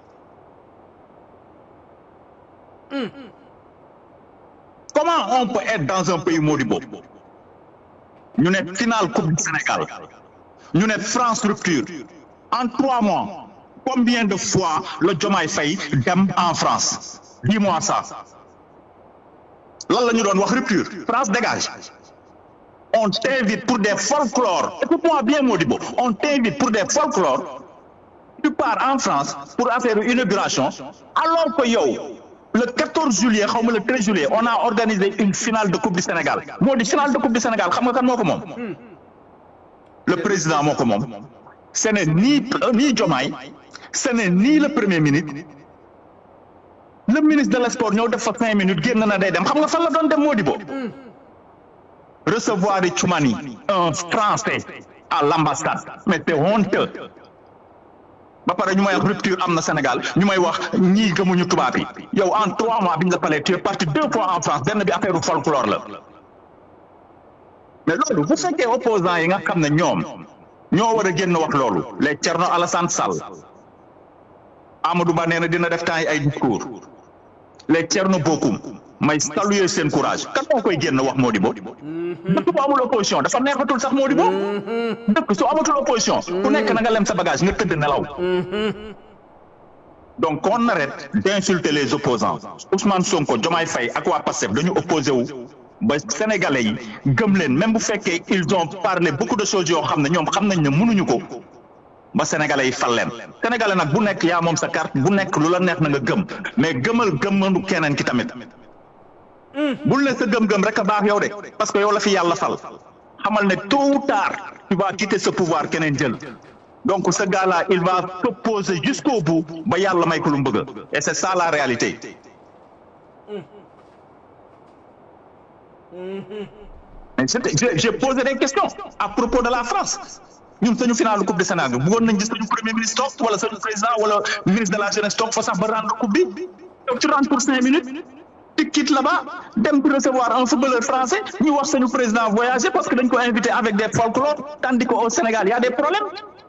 comment on peut être dans un pays Modibo ñu ne finale coupe du Sénégal ñu ne France rupture en trois mois combien de fois le Diomaye Faye dem en France dis-moi ça lan la ñu doon wax rupture France dégage on t'invite pour des folklore écoute-moi bien Modibo on t'invite pour des folklore tu pars en France pour affaire inauguration alors que yow le 14 juillet xaw ma le 13 juillet on a organisé une finale de coupe du Sénégal moo di finale de coupe du Sénégal xam nga kan moo ko moom le président moo ko moom ce n'est ni ni Diomaye ce n'est ni le premier ministre le ministre de l'Esport ñëw def fa cinq minutes génn na day dem xam nga fan la doon dem Modibo recevoir Toumani un Français à l'ambassade mais c'est honteux ba pare ñu may wax rupture am na Sénégal ñu may wax ñii gëmuñu tubaab yi yow en trois mois bi ñu la palee tu es parti deux fois en France benn bi affaire folklore la mais loolu bu fekkee opposants yi nga xam ne ñoom ñoo war a génn wax loolu les Thierno Alassane Sall Amadou Ba nee na dina def temps yi ay discours les Thierno Bocoum may saluer seen courage kan moo koy génn wax Modibo dëkk bu amul opposition dafa neexatul sax Modibo dëkk su amatul opposition ku nekk na nga lem sa bagage nga tëdd nelaw donc on arrête d'insulter les opposants Ousmane Sonko Diomaye Faye ak waa Pastef dañu opposé wu ba sénégalais yi gëm leen même bu fekkee ils ont parlé beaucoup de choses yoo xam ne ñoom xam nañ ne mënuñu ko ba sénégalais yi fal leen sénégalais nag bu nekk yaa moom sa carte bu nekk lu la neex na nga gëm mais gëmal gëmmandu keneen ki tamit bul ne sa gëm-gëm rek a baax yow de parce que yow la fi yàlla fal xamal ne tôt ou tard tu vas quitter ce pouvoir keneen jël donc ce gars-là il va s'opposer jusqu'au bout ba yàlla may ko lu mu bëgg et c'est ça la réalité mais j'ai j'ai posé des questions à propos de la France ñun sañu finale coupe du Sénégal bëggoon nañ gis sañu premier ministre toog wala sañu président wala ministre de la jeunesse toog fa sax ba rendre coupe bi donc tu rentres pour cinq minutes tu quittes là-bas dem pour recevoir un footballeur français ñu wax sañu président voyager parce que dañ ko invité avec des folklore tandis qu'au Sénégal y a des problèmes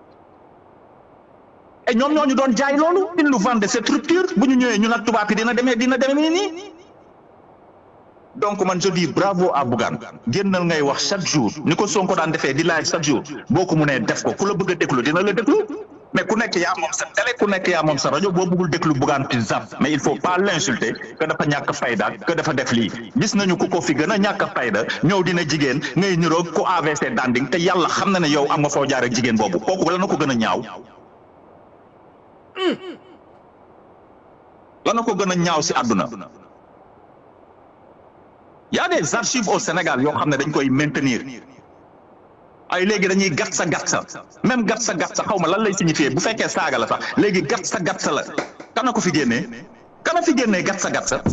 et ñoom ñoo ñu doon jaay loolu ils nous vendent cette rupture bu ñu ñëwee ñu nag tubaab yi dina demee dina demee nii donc man je dis bravo à Bougane génnal ngay wax chaque jour ni ko Sonko daan defee di laaj chaque jour boo ko mënee def ko ku la bëgg a déglu dina la déglu mais ku nekk yaa moom sa télé ku nekk yaa moom sa rajo boo bëggul déglu Bougane tu zappes mais il faut pas l'insulter que dafa ñàkk fayda que dafa def lii gis nañu ku ko fi gën a ñàkk fayda ñëw dina jigéen ngay niroog ku AVC danding te yàlla xam na ne yow am nga foo jaar ak jigéen boobu kooku la na ko gën a ñaaw lana ko gën a ñaaw si àdduna y a des archives au Sénégal yoo xam ne dañ koy maintenir ay léegi dañuy gat sa gat sa même gat sa gat sa xaw ma lan lay signifier bu fekkee saaga la sax léegi gat sa gat sa la kana ko fi génnee kana fi génnee gat sa gat sa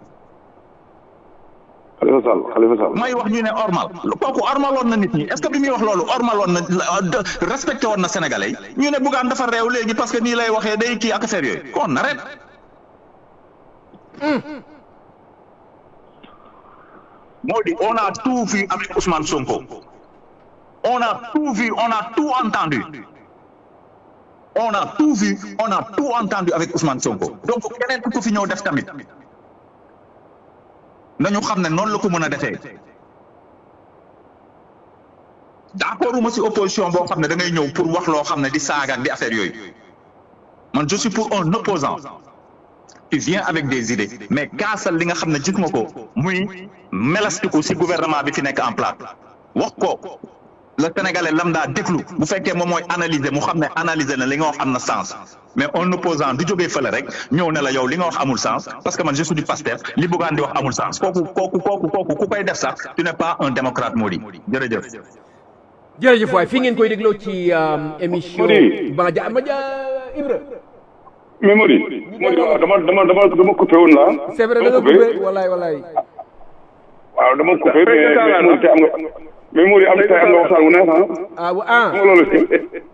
Khalifa Sall Khalifa Sall may wax ñu ne ormal kooku ormaloon na nit ñi est ce que bi muy wax loolu ormaloon na respecté woon na sénégalais yi ñu ne Bougane dafa réew léegi parce que nii lay waxee day kii ak affaire yooyu kon arrête moo di on a tout vu avec Ousmane Sonko on a tout vu on a tout entendu on a tout vu on a tout entendu avec Ousmane Sonko donc keneen ku ko fi ñëw def tamit nañu xam ne noonu la ko mën a defee d'accord uma si opposition boo xam ne da ngay ñëw pour wax loo xam ne di saaga ak di affaire yooyu man je suis pour un opposant qui vient avec des idées mais kaasal li nga xam ne gis nga ko muy melastiku si gouvernement bi fi nekk en place wax ko le sénégalais lambda déglu bu fekkee moom mooy analyser mu xam ne analyser na li nga wax am na sens mais un opposant du jógee fële rek ñëw ne la yow li nga wax amul sens parce que man je suis du Pastef li Bougane di wax amul sens kooku kooku kooku kooku ku koy def sax tu n'es pas un démocrate moo di jërëjëf. jërëjëf waay fi ngeen koy dégloo ci émission. Mody. ba ja ma ja Ibra. mais Mody Mody waaw dama dama dama dama coupé woon la c'est vrai da nga coupé walaay walaay. waaw dama coupé mais mais Mody tey am nga mais Mody am tey am nga waxtaan wu neex ah ah wa- ah. xam nga loolu si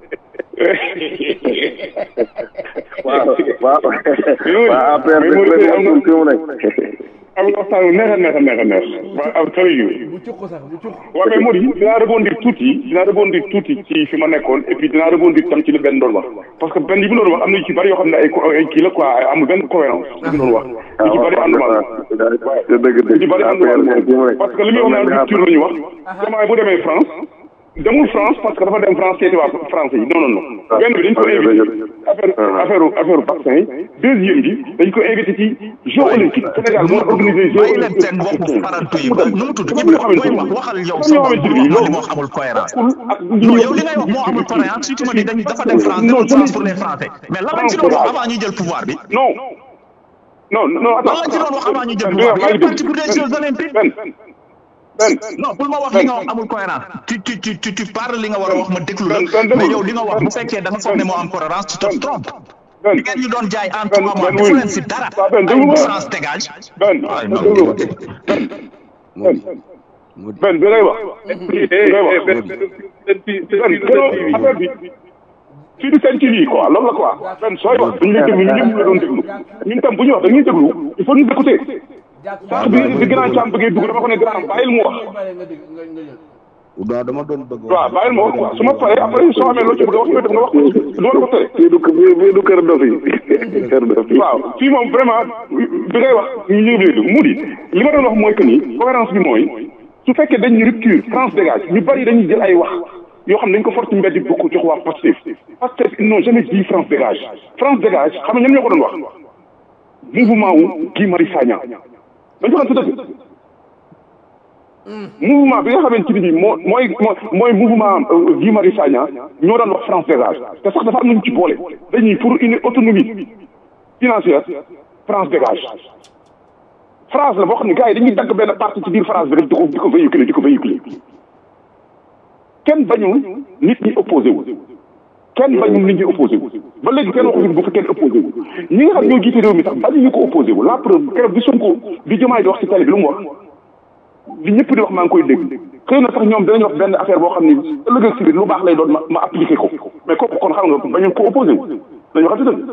waaw waaw Mody waaw APR mais de Mody tey am fi mu nga nekk am nga waxtaan wu neex a neex a neex a neex waaw am tell you bu cuq sax bu cuq. waaw mais Mody dinaa rebondir tuuti dinaa rebondir tuuti ci fi ma nekkoon et puis dinaa rebondir tam ci li benn doon wax parce que benn yi mu doon wax am na yu ci bari yoo xam ne ay co- ay kii la quoi amul benn cohérence li mu doon wax yu ci bari ànduma la te dëgg yu ci dëgg bari ànduma APR la fi mu nekk parce que li muy wax naan rupture la ñu wax vraiment bu demee France demul France parce que dafa dem France seeti waa français yi non non non benn bi dañ ko invité affaire affaire affaire vaccin yi deuxième bi dañ ko invité ci jeux olympiques Sénégal moo organisé jeux bàyyi leen seen olympiques bopp farantu yi ba nu mu tudd Ibra booy wax waxal yow sa bopp bul wax man li ma wax amul cohérence non yow li ngay wax moo amul cohérence surtout ma ni dañ dafa dem France demul France pour les Français mais lan lañ ci doon wax avant ñuy jël pouvoir bi non non non lan lañ ci doon wax avant ñuy jël pouvoir bi yow parti pour des jeux olympiques ben ben non pour ma wax li nga wax amul cohérence tu tu tu tu tu parles li nga war a wax ma déglu la Ben, ben, mais déglu. yow li nga wax bu fekkee da nga foog ne moo am cohérence tu te trompes ben li ngeen ñu doon jaay en Ben, trois mois ben, defu oui. leen si dara Waaw, Ben, ay déglu ma. France dégage ben ay non déglu ben ben ben bi ngay wax bi ngay wax ben gënoo affaire bi fii du seen TV quoi loolu la quoi ben sooy wax dañu lay déglu ñu ñëpp la doon déglu ñun tam bu ñu wax dañuy déglu il faut ñu écouter sànq bi bi grand càmm bëggee dugg dama ko ne grand bàyyil mu wax waaw dama doon bëgg waaw bàyyil ma wax quoi su ma paree après soo amee loo ci bëgg a wax yow def nga wax ko du ma la ko tere fii du fii fii du kër dof yi kër dof yi waaw fii moom vraiment bi ngay wax ñu ñu ngi mu di li ma doon wax mooy que ni cohérence bi mooy su fekkee dañ ñu rupture France dégage ñu bari dañuy jël ay wax yoo xam ne dañ ko for ci mbedd bi bokk jox waa Pastef Pastef ils n'ont jamais dit France dégage France dégage xam nga ñoom ñoo ko doon wax mouvement wu Guy Marius Sagna dañ ko xam sa dëgg mouvement bi nga xamante ni bii moo mooy mooy mouvement euh, Guy Marius Sagna ñoo daan wax France dégage te sax dafa am nañu ci boole dañuy pour une autonomie financière France dégage phrase la boo xam ne gars yi dañuy dagg benn partie ci biir phrase bi rek di ko di ko véhiculer di ko véhiculer kenn bañul nit ñi opposé wu kenn bañul nit ñi opposé wu ba léegi kenn waxu bu fi kenn opposé wu ñi nga xam ñoo jiite réew mi sax bañu ñu ko opposé wu la preuve keroog bi Sonko bi Diomaye di wax ci télé bi lu mu wax li ñëpp di wax maa ngi koy dégg xëy na sax ñoom danañ wax benn affaire boo xam ni ëllëg ak si biir lu baax lay doon ma ma appliqué ko mais kooku kon xam nga bañu ko opposé wu dañu waxante dëgg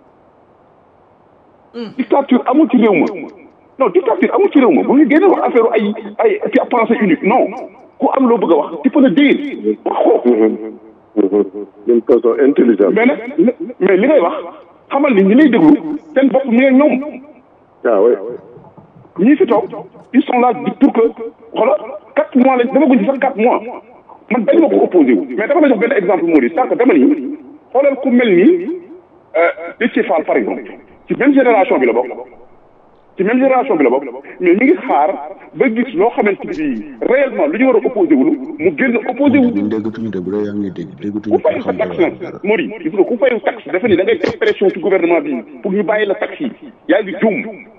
dictature amul ci réew ma non dictature amul ci réew ma bu ñu génne wax affaire ay ay pensée unique non ku am loo bëgg a wax tu peux le dire wax ko d'une façon intelligente mais nag mais li ngay wax xamal ni ñi lay déglu seen bopp mi ngi ñoom ah oui ñii fi toog ils sont là pour que xoolal quatre mois lañ dama guñ ci sax quatre mois man dañ ma ko opposé wu mais dama la jox benn exemple moo di sànq dama ni xoolal ku mel ni Déthié Fall par exemple ci même génération bi la bokk ci même génération bi la bokk mais ñu ngi xaar ba gis loo xamante ni réellement lu ñu war a opposé wulu mu génn opposé wu ñun déggatuñu de bu dee yaa ngi dégg ku déggatuñu fayu sa taxe nag Mori gis nga ku fayu taxe dafa ni da ngay teg pression ci gouvernement bi pour ñu bàyyi la taxe yi yaa ngi juum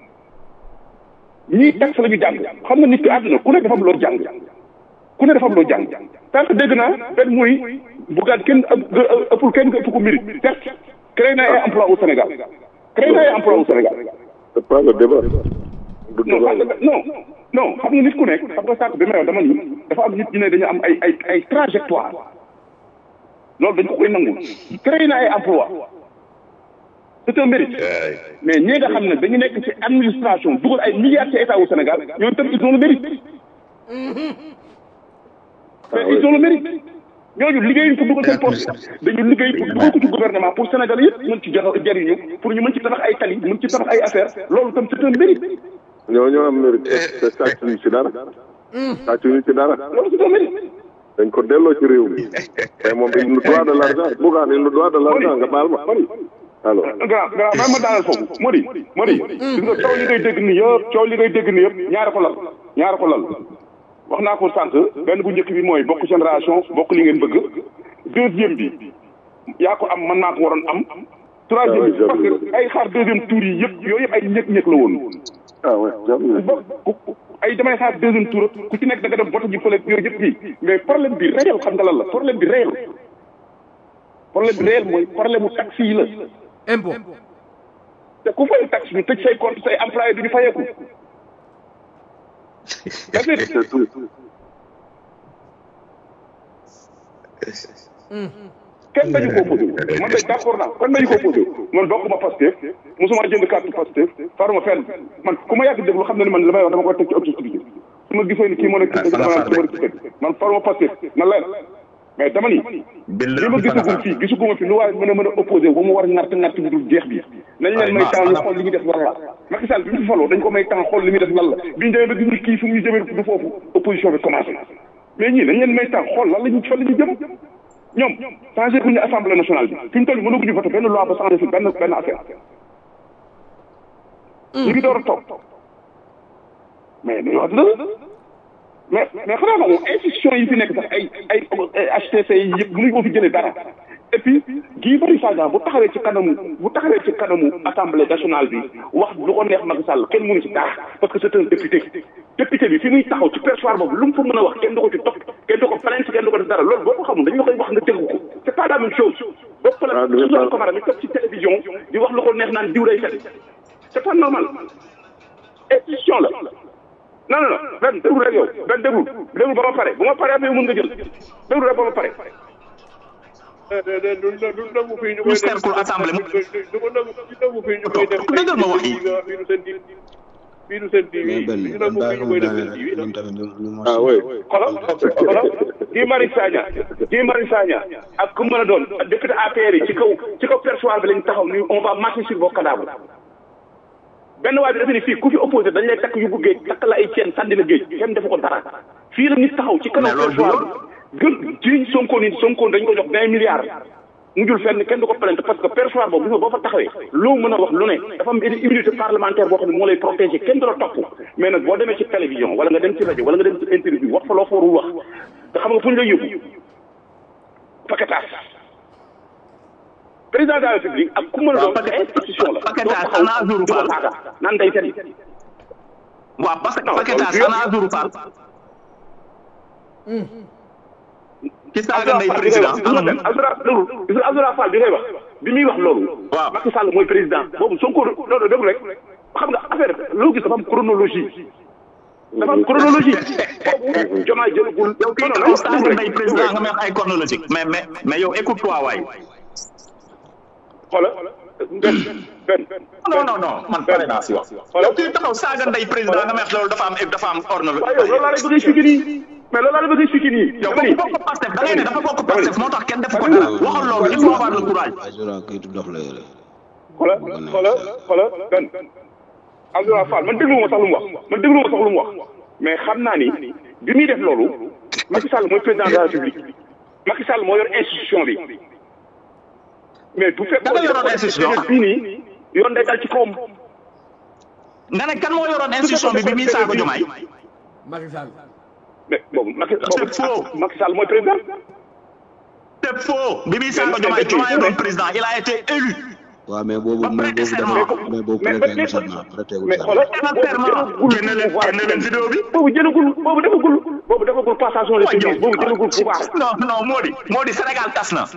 ñii taxe la ñu jàng xam nga nit ki àdduna ku ne dafa am loo jàng ku ne dafa am loo jàng tant que dégg naa benn muy bugaan kenn ëpp ëppul kenn ëpp ko mérite certes créé na ay emploi au Sénégal créé na ay emploi au Sénégal c'est pas le débat du non débat xam nga non non xam nga nit ku nekk xam nga sànq bi may wax dama ni dafa am nit ñi ne dañu am ay ay ay trajectoire loolu dañ ko koy nangu créé na ay emploi c'est un mérite mais ñi nga xam ne dañu nekk ci administration dugal ay milliards ci état au Sénégal ñoom tam ils ont le mérite mais ils ont le mérite ñooñu liggéeyuñ pour dugal seen poste dañu liggéey pour dugal ko ci gouvernement pour Sénégal yëpp mën ci jox jariñu pour ñu mën ci tabax ay tali mën ci tabax ay affaire loolu tam c'est un mérite ñoo ñoo am mérite te sàcc ñu ci dara sàcc ñu ci dara loolu c'est un mérite dañ ko delloo ci réew mi mais moom il nous doit de l'argent bugaan il nous doit de l'argent nga baal ma alors grand grand même ma daanal foofu Modi Modi gis nga coow li ngay dégg ni yëpp coow li ngay dégg ni yëpp ñaara ko lal ñaara ko lal wax naa ko sànq benn bu njëkk bi mooy bokk génération bokk li ngeen bëgg deuxième bi yaa ko am man naa ko waroon am troisième bi parce que ay xaar deuxième tour yi yëpp yooyu yëpp ay ñëg-ñëg la woon ah ouais jamais ba ay damay xaar deuxième tour ku ci nekk da nga dem vote ji fële yooyu yëpp bi mais problème bi réel xam nga lan la problème bi réel problème bi réel mooy problème mu taxi yi la impôt te ku fay taxe ñu tëj say compte say employé du ñu fayeeku that's it c'est tout kenn dañu ko posé man day d'accord naa kenn dañu ko posé man bokkuma Pastef mosuma jënd carte Pastef faruma fenn man ku ma yàgg déglu xam na ni man li may wax dama koy teg ci objectivité su ma gisee ni kii moo nekk ci dëgg dama naan su ma ci dëgg man faruma Pastef na leer mais dama ni li ma gisagum fii gisaguma fi lu waaye mën a mën a opposé ba mu war ngart ngart bi dul jeex bi nañ leen may temps ñu xool li ñu def lan la Macky Sall bi mu fi faloo dañ ko may temps xool li muy def lan la bi ñu demee ba gis ni kii fu mu ñu jëmee du foofu opposition bi commencé mais ñii nañ leen may temps xool lan la ñu fan la ñu jëm ñoom changé bu ñu assemblée nationale bi fi mu toll nii mënaguñu voté benn loi ba changé fi benn benn affaire ñu ngi door a toog mais dañu wax dëgg mais mais xanaa moom institution yi fi nekk sax ay ay HTC yi yëpp mënuñu ko fi jëlee dara et puis Guy Marius Sagna bu taxawee ci kanamu bu taxawee ci kanamu assemblée nationale bi wax lu ko neex Macky Sall kenn mënu ci dara parce que c'est un député député bi fi muy taxaw ci perchoir boobu lu mu fa mën a wax kenn du ko ci topp kenn du ko plainte kenn du ko def dara loolu boo ko xamul dañu la koy wax nga tegu ko c'est pas la même chose boo ko la Suzanne Camara mi toog ci télévision di wax lu ko neex naan diw day fen c'est pas normal institution la non non non benn déglu rek yow benn déglu déglu ba ma pare bu ma paree après yow mën nga jël déglu rek ba ma pare du nangu fii ñu ñu cercle assemblée mu du ko nangu du nangu fii ñu koy def dëggal ma wax yi fii du seen di fii du seen di mais benn du nangu fii ñu koy def seen di ñun tamit ñu ñu ah oui xoolal xoolal Guy Marius Sagna Guy Marius Sagna ak ku mën a doon député APR yi ci kaw ci kaw perchoir bi lañ taxaw ni on va marcher sur vos cadavres benn waay bi dafa ni fii ku fi opposé dañ lay takk yóbbu géej takk la ay ceen sànni la géej kenn defu ko dara fii la nit taxaw ci kanam perchoir bi gën jiñ Sonko ni Sonko dañ ko jox vingt milliards mujjul fenn kenn du ko plainte parce que perchoir boobu gis nga boo fa taxawee loo mën a wax lu ne dafa am immunité parlementaire boo xam ne moo lay protéger kenn du la topp mais nag boo demee ci télévision wala nga dem ci rajo wala nga dem ci interview wax fa loo fa warul wax te xam nga fu ñu lay yóbbu paquetage président de la république ak ku mën a doon institution la paquetage ana Azuru Fall naan day fen waaw parce que paquetage ana Azuru Fall ci saaga ndey président anam Azura déglu Azura Fall bi ngay wax bi muy wax loolu waaw Macky Sall mooy président boobu Sonko loolu déglu rek xam nga affaire loo gis dafa am chronologie dafa am chronologie boobu jomaay jëlagul yow kii taxaw saaga ndey président nga may wax ay chronologique mais mais mais yow écoute toi waay xoola benn benn non non non man pare naa si wax yow kii taxaw saaga ndey président nga may wax loolu dafa am dafa am waaw yow chronologie loolu laa lay bëgg a expliquer nii mais loolu laa lay bëgg a expliquer nii yow dama ni bokk bokk Pastef da ngay ne dafa bokk Pastef moo tax kenn defu ko dara waxal loolu il faut avoir le courage Azura kayitu dof la yore xoola xoola xoola benn Abdoulaye Fall man déglu ma sax lu mu wax man déglu ma sax lu mu wax mais xam naa ni bi muy def loolu Macky Sall mooy président de la République Macky Sall moo yor institution bi mais bu fekkoon Da nga yoroon institution. bii nii yoon day dal ci kawam nga ne kan moo yoroon institution bi bi muy saago jomaay Macky Sall mais boobu Macky C'est faux. boobu Macky Sall mooy président c'est faux bi muy saago jomaay jomaay doon président il a été élu waaw mais boobu Ba mais prêter boobu serment. dafa mais boobu mais prêté mais wu serment prêté wu mais serment xoolal Quel serment génne leen génne leen vidéo bi boobu jëlagul boobu defagul boobu defagul passation de Waa service boobu jëlagul pouvoir non non moo di moo di Sénégal tas na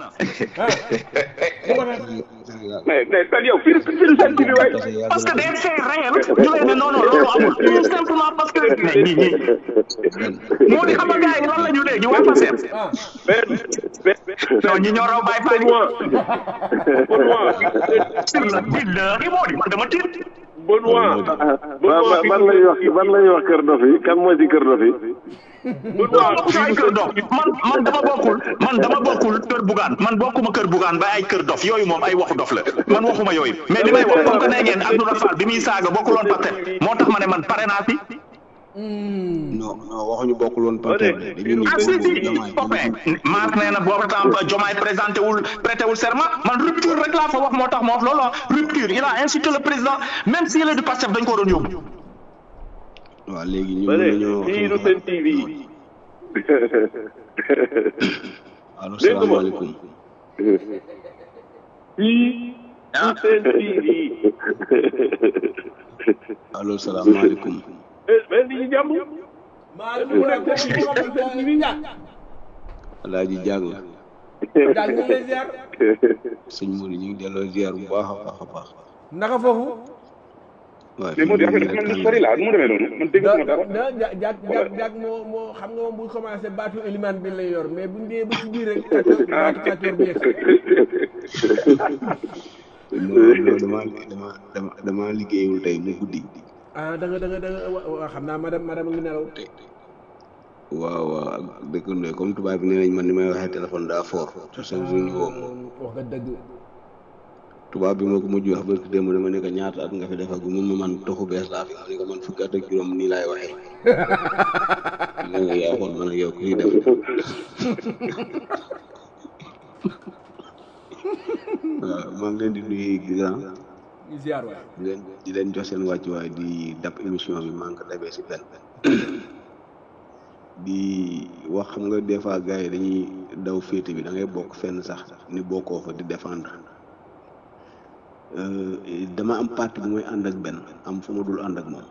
Sénégal mais mais kan yow fii fii seen TV waay parce que yàgg parce que na des faits réels ñu leen ne non non loolu amul tout simplement parce que mais ñii ñii moo di xam nga gars yi lan la ñu léegi waa Pastef mais mais non ñi ñoo raw Baye Fall Benoît Benoît sur la billahi moo di man dama tiit Benoît ban ban lay wax ban lay wax kër dof yi kan mooy ci kër dof yi non bokk ay kër dof man man dama bokkul man dama bokkul kër bugaan man bokkuma kër bugaan ba ay kër dof yooyu moom ay waxu dof la man waxuma yooyu mais li may wax comme que nee ngeen Abdoulaye Fall bi muy saaga bokkuloon Pastef moo tax ma ne man pare naa si non non waxuñu bokkul woon Pastef de dañu ni ah si boobu si Diomaye copain Marc nee na boobu temps Diomaye présenté wul prêté wul serment man rupture rek laa fa wax moo tax ma wax loolu ah rupture il a insulté le président même s'il est du Pastef dañ ko doon yóbbu waaw léegi ñu ba mën léegi nañoo fii du seen TV allo Dégg nga ma. salaamaaleykum fii du seen TV allo salaamaaleykum mais mais nit ñi jàmm maa ngi mu nekk ci borom seen TV ñàkk alaaji jàng daal ñu ngi lay ziar sëñ Mouride ñu ngi delloo ziar bu baax a baax a baax naka foofu waaw mais moo di affaire dafa mel ni sori laa nu mu demee noonu man dégg da ma dara da ja jag jag jag moo moo xam nga moom bu commencé baatu éliman bi lay yor mais buñ dee ba ci biir rek kàccoor baatu kàccoor bi yegg non non dama dama dama dama liggéeyul tey mu guddi ah da nga da nga da nga wa- wa- xam naa madame madame a ngi nelaw waaw waaw ak dëkk ne comme tubaab bi nee nañ man ni may waxee téléphone daa fort te chaque jour ñu woo ma wax nga dëgg tubaab bi moo ko mujj wax barki démb dama ne ko ñaata at nga fi defagu mun ma man toxu bees laa fi ma ne ko man fukki at ak juróom nii laay waxee ne nga yaa xool man ak yow ku ñuy def waaw maa ngi leen di nuyu grand ñu ziar waay di leen di leen jox seen wàccuwaay di dab émission bi maa ngi ko dabee si benn di wax xam nga des fois gars yi dañuy daw féete bi da ngay bokk fenn sax ni bokkoo fa di défendre Euh, dama am parti bu may ànd ak benn am fu ma dul ànd ak moom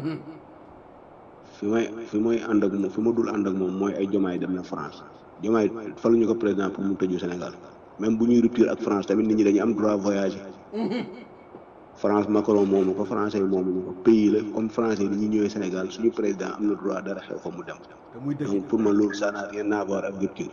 fi may fi may ànd ak moom fi ma dul ànd ak moom mooy ay jomaay dem na France jomaay faluñu ko président pour mu tëju Sénégal même bu ñuy rupture ak France tamit nit ñi dañuy am droit voyager France Macron moomu ko français yi moomu ko pays la comme français yi ni ñuy ñëwee Sénégal suñu président am na droit dara xew fa mu dem te muy dëgg donc pour man loolu ça n'a rien à voir ak rupture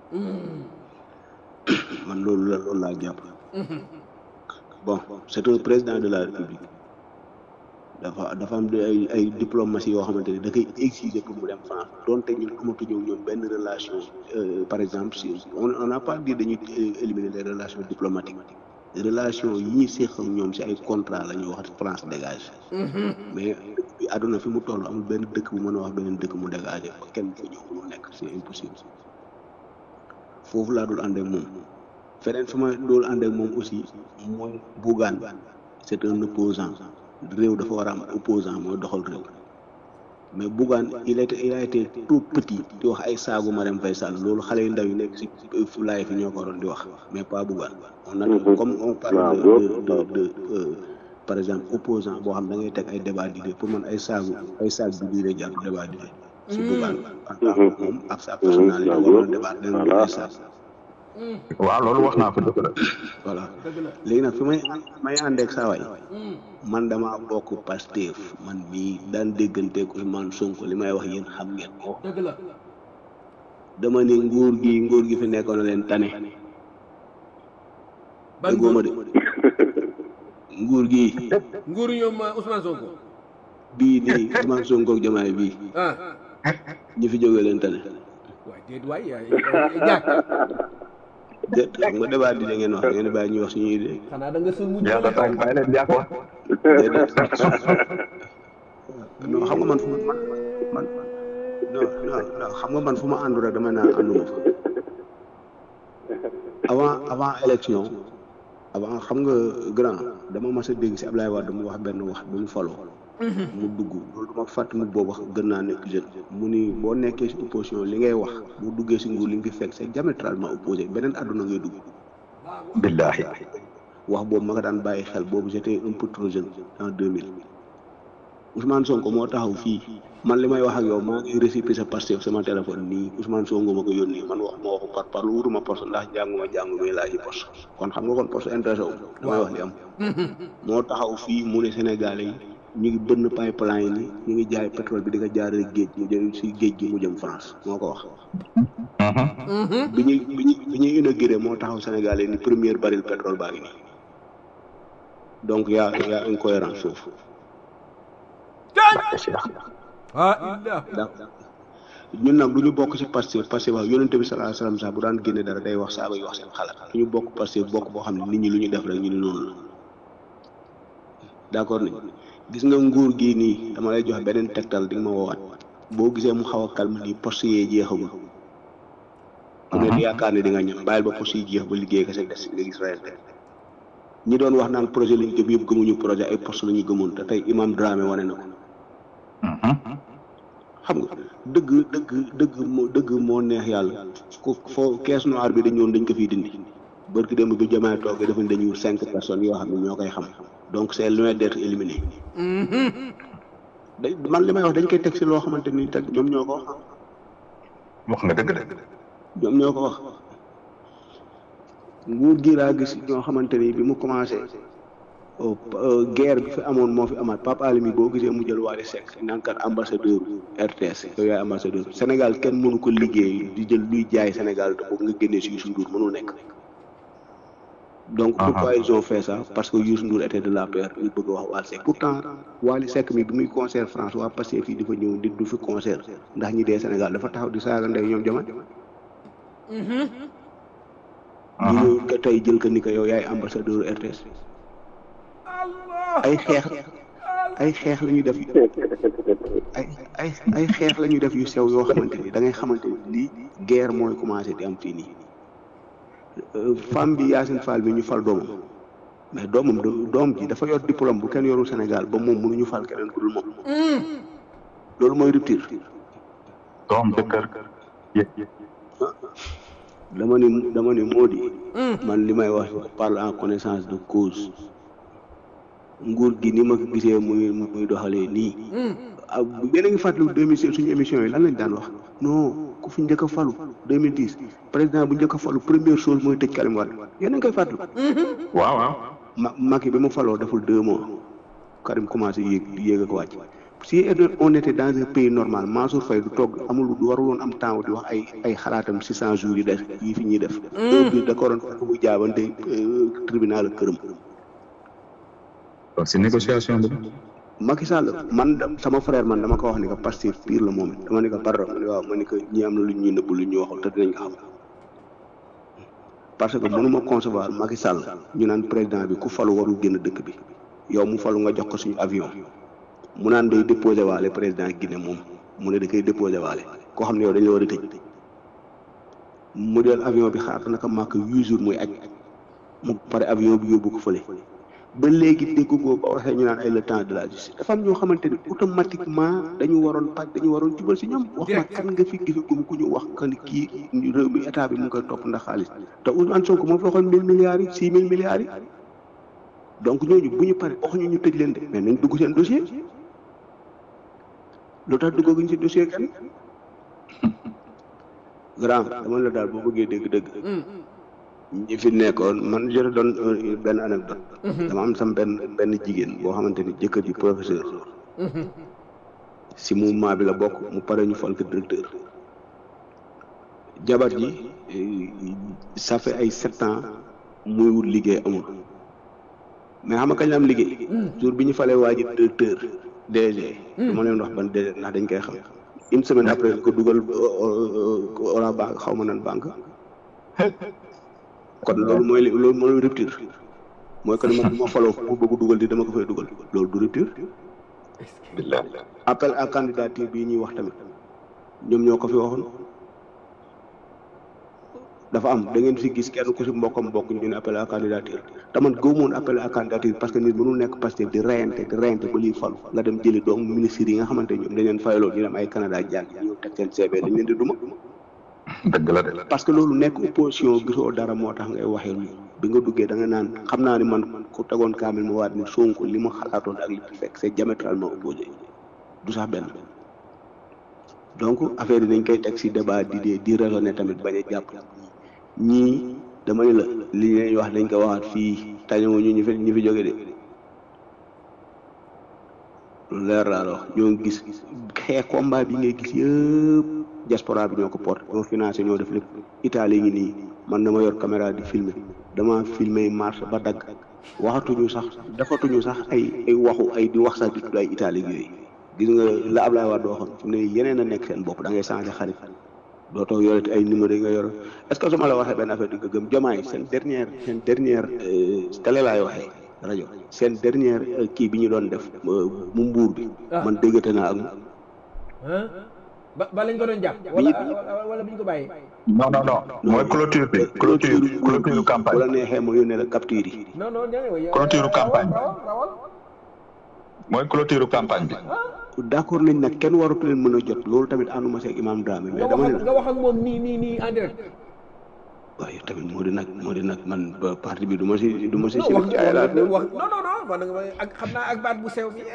man loolu la loolu laa jàpp bon c'est un président de la République dafa dafa am de ay ay diplomatie yoo xamante ne da koy exiger pour mu dem France donte ñun amatuñu ñoom benn relation euh, par exemple si on on n'a pas dit dañuy euh, éliminer les relations diplomatiques relation yi ñuy séq ak ñoom si ay contrat la ñuy wax France dégage mais bi àdduna fi mu toll amul benn dëkk bu mën a wax beneen dëkk mu dégagé ko kenn fa ñëw mu nekk c'est impossible foofu laa dul ànd ak moom feneen fi ma dool ànd ak moom aussi mooy Bougane c'est un opposant réew dafa war a am opposant mooy doxal réew mais Bougane il était il a été tout petit di wax ay saagu Marème Faye Sall loolu xale yu ndaw yi nekk si fulaay fi ñoo ko waroon di wax mais pas Bougane on a comme on parle de de de euh, par exemple opposant boo xam da ngay teg ay débat d'idées pour man ay saagu ay saag bi diine jàpp débat d'idées si Bougane en tant que moom ak sa personnalité war na débat leen ay saag waaw loolu wax naa ko dëgg la voilà léegi nag fi may may àndeek saa waay man dama bokk Pastef man mii daan dégganteeg Ousmane Sonko li may wax yéen xam ngeen ko dëgg la dama ne nguur gi nguur gi fi nekkoon na leen tane ban déggoo ma de nguur gi nguuru ñoom uh, Ousmane Sonko bii nii Ousmane Sonko ak Diomaye bii ah ñi fi jógee leen tane waay déet waay jàkk de xam nga débat di ngeen wax ngeen bàyyi ñuy wax suñuy idée xanaa da nga sën mujj yàlla tax bàyyi leen jàpp wax déedéet non xam nga man fu ma man man non non non xam nga man fu ma àndu rek dama naan ànduma fa avant avant élection avant xam nga grand dama mas a dégg si Ablaye Wade mu wax benn wax bi mu faloo mu dugg loolu dama fàtt mu boobu wax gën naa nekk jeune mu ni boo nekkee si opposition li ngay wax boo duggee si nguur li nga fi fekk c'est diamétralement opposé beneen àdduna ngay dugg billahi wax boobu ma nga daan bàyyi xel boobu j'étais un peu trop jeune en 2000 Ousmane Sonko moo taxaw fii man li may wax ak yow maa ngi récépissé Pastef sama téléphone nii Ousmane Sonko ma ko yónni man wax ma waxu par par lu wutuma poste ndax jànguma jàngu may laaj poste kon xam nga kon poste intéressé wu damay wax li am moo taxaw fii mu ne Sénégalais yi ñu ngi bënn pipeline yi ñu ngi jaay pétrole bi di ko jaarale géej mu jëm si géej gi mu jëm France moo ko wax bi ñuy bi ñuy bi ñuy inauguré moo taxaw Sénégalais yi ni première baril pétrole baa ngi nii donc y a y a incohérence foofu ah illah d'accord ñun nag du ñu bokk ci Pastef Pastef wax yonente bi sallallahu alayhi wasallam sax bu daan génne dara day wax saaba yi wax seen xalaat du ñu bokk Pastef bokk boo xam ne nit ñi lu ñu def rek ñu ne noonu la d'accord nañ gis nga nguur gii nii dama lay jox beneen tegtal di nga ma woowaat boo gisee mu xaw a calme nii poste yee jeexagul ku ne di yaakaar ne di nga ñëw bàyyil ba poste yi jeex ba liggéey kese des nga gis réalité ñi doon wax naan projet lañ gëm yëpp gëmuñu projet ay poste la ñu gëmoon te tey imam Dramé wane na ko xam nga dëgg dëgg dëgg moo dëgg moo neex yàlla ku foo caisse noire bi dañu woon dañ ko fiy dindi barki démb bi jamaay toogee dafa ne dañuy wut cinq personnes yoo xam ne ñoo koy xam donc c'est loin d'être éliminé da man li may wax dañ koy teg si loo xamante ni teg ñoom ñoo ko wax wax nga dëgg de ñoom ñoo ko wax nguur gi laa gis ñoo xamante ni bi mu commencé guerre bi fi amoon moo fi amaat Pape Alimi boo gisee mu jël Wally Seck nankat ambassadeur RTS yow yaay ambassadeur Sénégal kenn mënu ko liggéey di jël luy jaay Sénégal te boobu nga génnee si Youssou Ndour mënul nekk donc pourquoi ils ont fait ça parce que Youssou Ndour était de la paire ñu bëgg a wax Wally Seck pourtant Wally Seck mi bi muy concert France waa Pastef fii dafa ñëw di du fi concert ndax ñi dee Sénégal dafa taxaw di saaga ndey ñoom jama ñu ñëw ko tey jël ko ni ko yow yaay ambassadeur RTS ay xeex ay xeex la ñuy def ay ay ay xeex la ñuy def yu sew yoo xamante ni da ngay xamante ni lii guerre mooy commencé di am fii nii femme bi Yacine Fall bi ñu fal doomam mais doomam doom ji dafa yor diplôme bu kenn yorul Sénégal ba moom mënuñu fal keneen ku dul moom loolu mooy rupture doom jëkkër dama ni dama ni moo di man li may wax parle en connaissance de cause nguur gi ni ma ko gisee muy muy doxalee nii ah yéen a ngi fàttaliku 2016 suñu émission yi lan lañ daan wax non ku fi njëkk a falu 2010 président bu njëkk a falu première chose mooy tëj Karim Wade yéen a ngi koy fàttaliku. waaw waaw. ma Macky bi mu faloo deful deux mois Karim commencé yéeg yéeg ak wàcc si on était dans un pays normal Mansour Faye du toog amul du warul woon am temps di wax ay ay xalaatam six cent jours yi def yi fi ñuy def. heure bi da ko doon fekk muy jaabante tribunal ak këram. donc si négociation bi. Macky Sall man sama frère man dama ko wax ni que Pastef pire la moom it dama ni ko pardon ma ne waaw ma ni que ñi am na lu ñuy nëbb lu ñu waxul te dinañ ko xam parce que mënuma concevoir Macky Sall ñu naan président bi ku falu warul génn dëkk bi yow mu falu nga jox ko suñu avion mu naan day déposé waale président Guinée moom mu ne da koy déposé waale koo xam ne yow dañ la war a tëj mu jël avion bi xaar naka màkk huit jours muy aj mu pare avion bi yóbbu ko fële ba léegi dégg ko ba waxee ñu naan ay le temps de la justice dafa am ñoo xamante ni automatiquement dañu waroon paj dañu waroon jubal si ñoom wax ma kan nga fi gisagum ku ñu wax que ni kii réew mi état bi mu ngi koy topp ndax xaalis te Ousmane Sonko moo fi waxoon mille milliards yi six mille milliards yi donc ñooñu bu ñu pare waxuñu ñu tëj leen de mais nañ dugg seen dossier lu tax duggaguñ si dossier kenn grand dama la daal boo bëggee dégg-dëgg ñi fi nekkoon man je te donne benn anecdote dama am sam benn benn jigéen boo xamante ni jëkkër ji professeur si mouvement bi la bokk mu pare ñu fal ko directeur jabar ji ça fait ay sept ans muy wut liggéey amul mais xam nga kañ la am liggéey jour bi ñu falee waa ji directeur DG dama leen wax ban DG ndax dañ koy xam une semaine après ko dugal wala banque xaw ma nan banque kon loolu mooy li loolu mooy rupture mooy que ni man bu ma faloo fu bëgg dugal di dama ko fay dugal loolu du rupture appel à candidature bii ñuy wax tamit ñoom ñoo ko fi waxoon dafa am da ngeen fi gis kenn ku si mbokkam mbokk ñu ne appel à candidature te man gëmoon appel à candidature parce que nit mënul nekk Pastef di reyante di reyante ba lii falu nga dem jëli doomu ministre yi nga xamante ñoom dañ leen fayaloo ñu dem ay Canada jàng ñu teg seen CV dañ leen di duma dëgg la de parce que loolu nekk opposition gisoo dara moo tax ngay waxee lu bi nga duggee da nga naan xam naa ni man ku tegoon kaamil ma waat ni Sonko li ma xalaatoon ak li fi fekk c'est diamétralement opposé du sax benn donc affaire yi dañ koy teg ci débat di di di raisonner tamit bañ a jàpp ñii dama ne la li ñuy wax dañ ko waxaat fii tañoo ñu ñu fi ñu fi jóge de lu leer laa la wax ñoo ngi gis xeex combat bi ngay gis yëpp diaspora bi ñoo ko porté ñoo financé ñoo def lépp Italie ngi nii man dama yor caméra di filmer dama filmer marche ba dagg waxatuñu sax defatuñu sax ay ay waxu ay di wax sax di tudd ay Italie yooyu gis nga la Ablaye Wade waxoon fi mu ne yeneen a nekk seen bopp da ngay changé xarit dootoo yoreti ay numéro yi nga yor est-ce que su ma la waxee benn affaire di nga gëm jomaay seen dernière seen dernière télé laay waxee rajo seen dernière kii bi ñu doon def mu mbuur bi man déggate naa ak ba ba lañ ko doon jàpp wala wala bi ñu ko bàyyi non non non mooy clôture bi clôture clôture campagne bu la neexee ma yónnee la capture yi non non clôture campagne mooy clôture campagne bi d'accord nañ nag kenn waratu leen mën a jot loolu tamit ànduma seeg imam Dramé mais dama ne nga wax ak moom nii nii nii en direct waaye tamit moo di nag moo di nag man parti bi du ma si du ma si non wax wax non non non man ak xam naa ak baat bu sew bi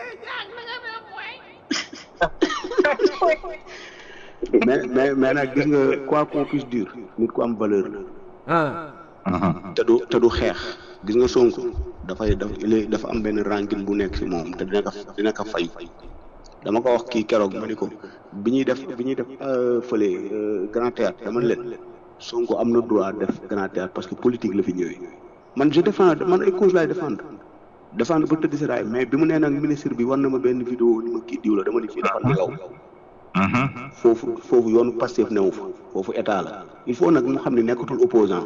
mais mais mais nag gis nga quoi qu'on puisse dire nit ku am valeur la ah te du te du xeex gis nga Sonko dafay daf dafa am benn ranking bu nekk si moom te dina ko dina ko fay dama ko wax kii keroog ma ni ko bi ñuy def bi ñuy def fële grand théâtre dama leen Sonko am na droit def grand théâtre parce que politique la fi ñëwee man je défends man ay cause laay défendre défendre ba tëdd si raay mais bi mu nee nag ministre bi war na ma benn vidéo ni ma kii diw la dama ni fii dafa nelaw foofu foofu yoonu Pastef newu fa foofu état la il faut nag mu xam ne nekkatul opposant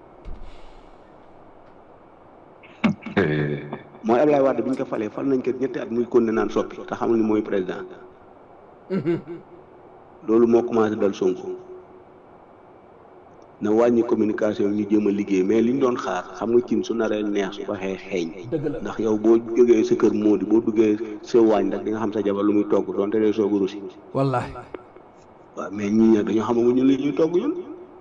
mooy Ablaye Wade bi ñu ko falee fal nañ ko ñetti at muy kon ne naan soppi te xamul ni mooy président loolu moo commencé dal Sonko na wàññi communication ñu jéem a liggéey mais li ñu doon xaar xam nga cin su naree neex su waxee xeeñ ndax yow boo jógee sa kër moo di boo duggee sa waañ rek di nga xam sa jabar lu muy togg doonte dee soogu rusi wallahi waaw mais ñii nag dañoo xamagu ñu li ñuy togg ñun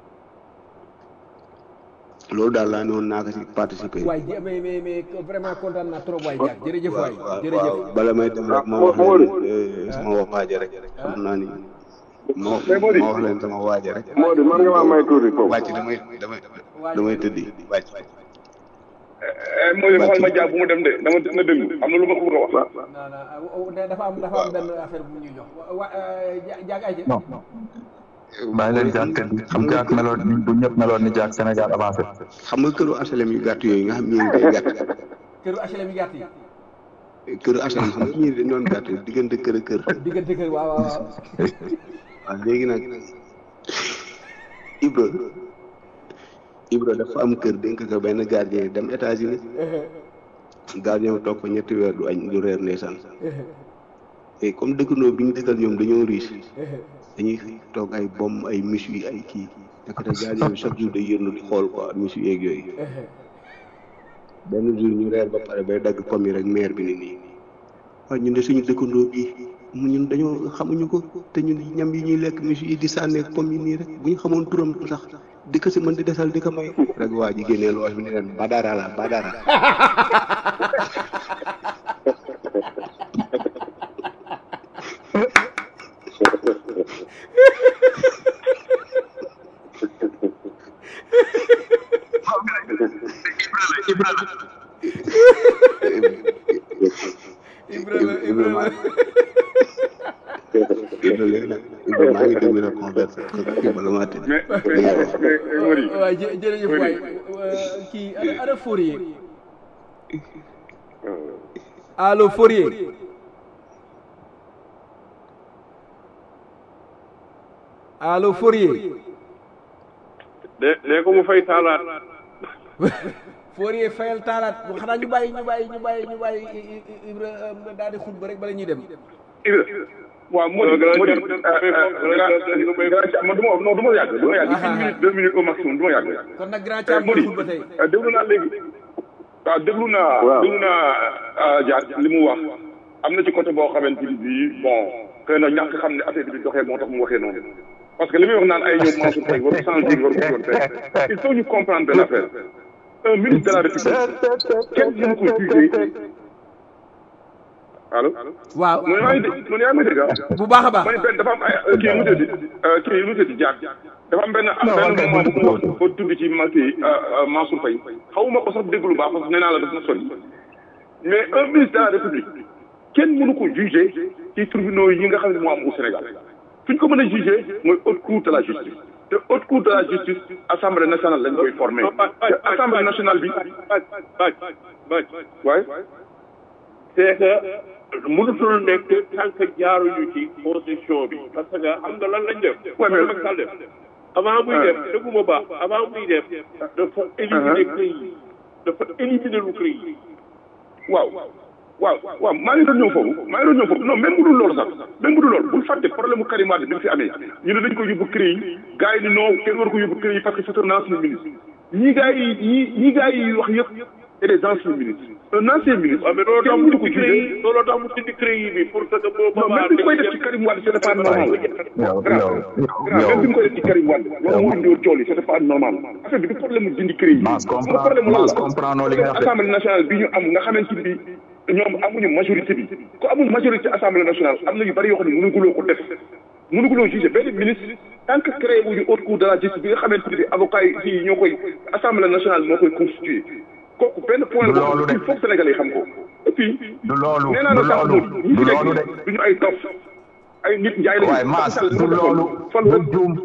loolu daal laa ne woon naa ko ci participer waay mais mais mais vraiment kontaan naa trop waay Diak jërëjëf waay jërëjëf waaw bala may dem rek ma wax leen sama wax waaja rek xam naa ni ma wax ma wax leen sama waaja rek moo di man nga maa may tuuti foofu wàcc damay damay damay tëddi wàcc moo di waxal ma jàpp bu mu dem de dama na déglu am na lu ma ko bëgg a wax non non dafa am dafa am benn affaire bu ñuy jox wa Diak ay non bàyyi leen jàkk xam nga ak meloon du ñëpp meloon ni jàkk Sénégal avancé xam nga këru HLM yu gàtt yooyu nga xam ñii day gàtt këru HLM yi gàtt yi këru HLM xam nga ñii dañ doon gàtt diggante kër ak kër diggante kër waaw waaw waaw waaw léegi nag Ibra Ibra dafa am kër dénk ko benn gardien dem États-Unis gardien toog fa ñetti weer du añ du reer ndeysaan et comme dëkkandoo bi ñu dëkkal ñoom dañoo riche dañuy toog ay bom ay miss yi ay kii nekkate gardien bi chaque jour day yërnu di xool quoi miss yeeg yooyu benn jour ñu reer ba pare bay dagg pomme yi rek maire bi ni nii waaw ñun de suñu dëkkandoo bi mu ñun dañoo xamuñu ko te ñun ñam yi ñuy lekk miss yi di sànneeg pomme yi nii rek bu ñu xamoon turam sax di ko si mën di desal di ko may rek waa ji génnee loos bi ni leen badara la badara Ibrahima Ibrahima Ibra léegi nag Ibra maa ngi déglu nag conversation bala maa tëdd waay jë jërëjëf waay kii ana ana Fourier allo Fourier allo Fourier de de ko mu fay taalaat Fourier fayal taalaat bu xanaa ñu bàyyi ñu bàyyi ñu bàyyi ñu bàyyi Ibra daal di xutba rek bala ñuy dem Ibra waaw moo di moo di man du ma non du ma yàgg du ma yàgg une minute deux minutes au maximum du ma yàgg kon nag grand Thiam moo di ba tey déglu naa léegi waaw déglu naa déglu naa jaar li mu wax am na ci côté boo xamante ni bii bon xëy na ñàkk xam ne affaire bi di doxee moo tax mu waxee noonu parce que li muy wax naan ay ñoom Mansour Faye waru changer waru ko yoon fekk il faut ñu comprendre benn affaire un ministre de la république kenn mënu ko juger allo waaw mu ne maa ngi dégg mu ne yaa ngi dégg ah bu baax a baax ma ne benn dafa am ay kii mu tëddi kii mu tëddi jaar dafa am benn am benn moment bu mu wax ba tudd ci ma kii Mansour Faye xawuma ko sax déglu baax parce que nee naa la daf na sori mais un ministre de la république kenn mënu ko juger ci tribunaux yi nga xam ne moo am au Sénégal fi ñu ko mën a juger mooy haute cour de la justice te haute cour de la justice assemblée nationale lañ koy formé te assemblée nationale bi baaj baaj waaye c'est que mënutul nekk tant que jaaruñu ci constitution bi parce que xam nga lan lañ def Ouais, mais- Macky Sall def avant muy def dëgguma baax avant muy def dafa éliminer CREI yi dafa éliminer lu CREI yi waaw waaw waaw maa ngi doon ñëw foofu maa ngi doon ñëw foofu non même bu dul loolu sax même bu dul loolu bul fàtte problème mu Karim Wade bi mu fi amee ñu ne dañ ko yóbbu CREI yi gars yi ni non kenn war ko yóbbu CREI yi parce que c'est un ancien ministre ñii gars yi ñii ñii gars yi wax yëpp c'est des anciens ministres un ancien ministre waaw mais loolu tax kenn mu mënu ko dindi CREI juger yi loolu tax mu dindi CREI yi bi pour que boo non même bi ñu koy def ci Karim Wade c'était pas normal yow grave grave même bi ñu koy def ci Karim Wade loolu moo indi woon tool yi c'était pas normal affaire bi du problème mu dindi CREI yi Mass xam nga comprend problème mu lan Mass la comprend li nga wax de. assemblée nationale bi ñu am nga xamante ni ñoom amuñu majorité bi ku amul majorité assemblée nationale am na yu bari yoo xam ne mënuguloo ko def mënuguloo juger benn ministre tant que créé wuñu haute cour de la justice bi nga xamante ni avocat yi fii ñoo koy assemblée nationale moo koy constitué kooku benn point Du la loolu de. il faut que sénégalais yi xam ko et puis du loolu nee naa du la sax loolu moom ñi du fi loolu de nekk duñu ay dof ay nit njaay lañu waaye Mass Macky Sall du moo defoon loolu falu nga rek juum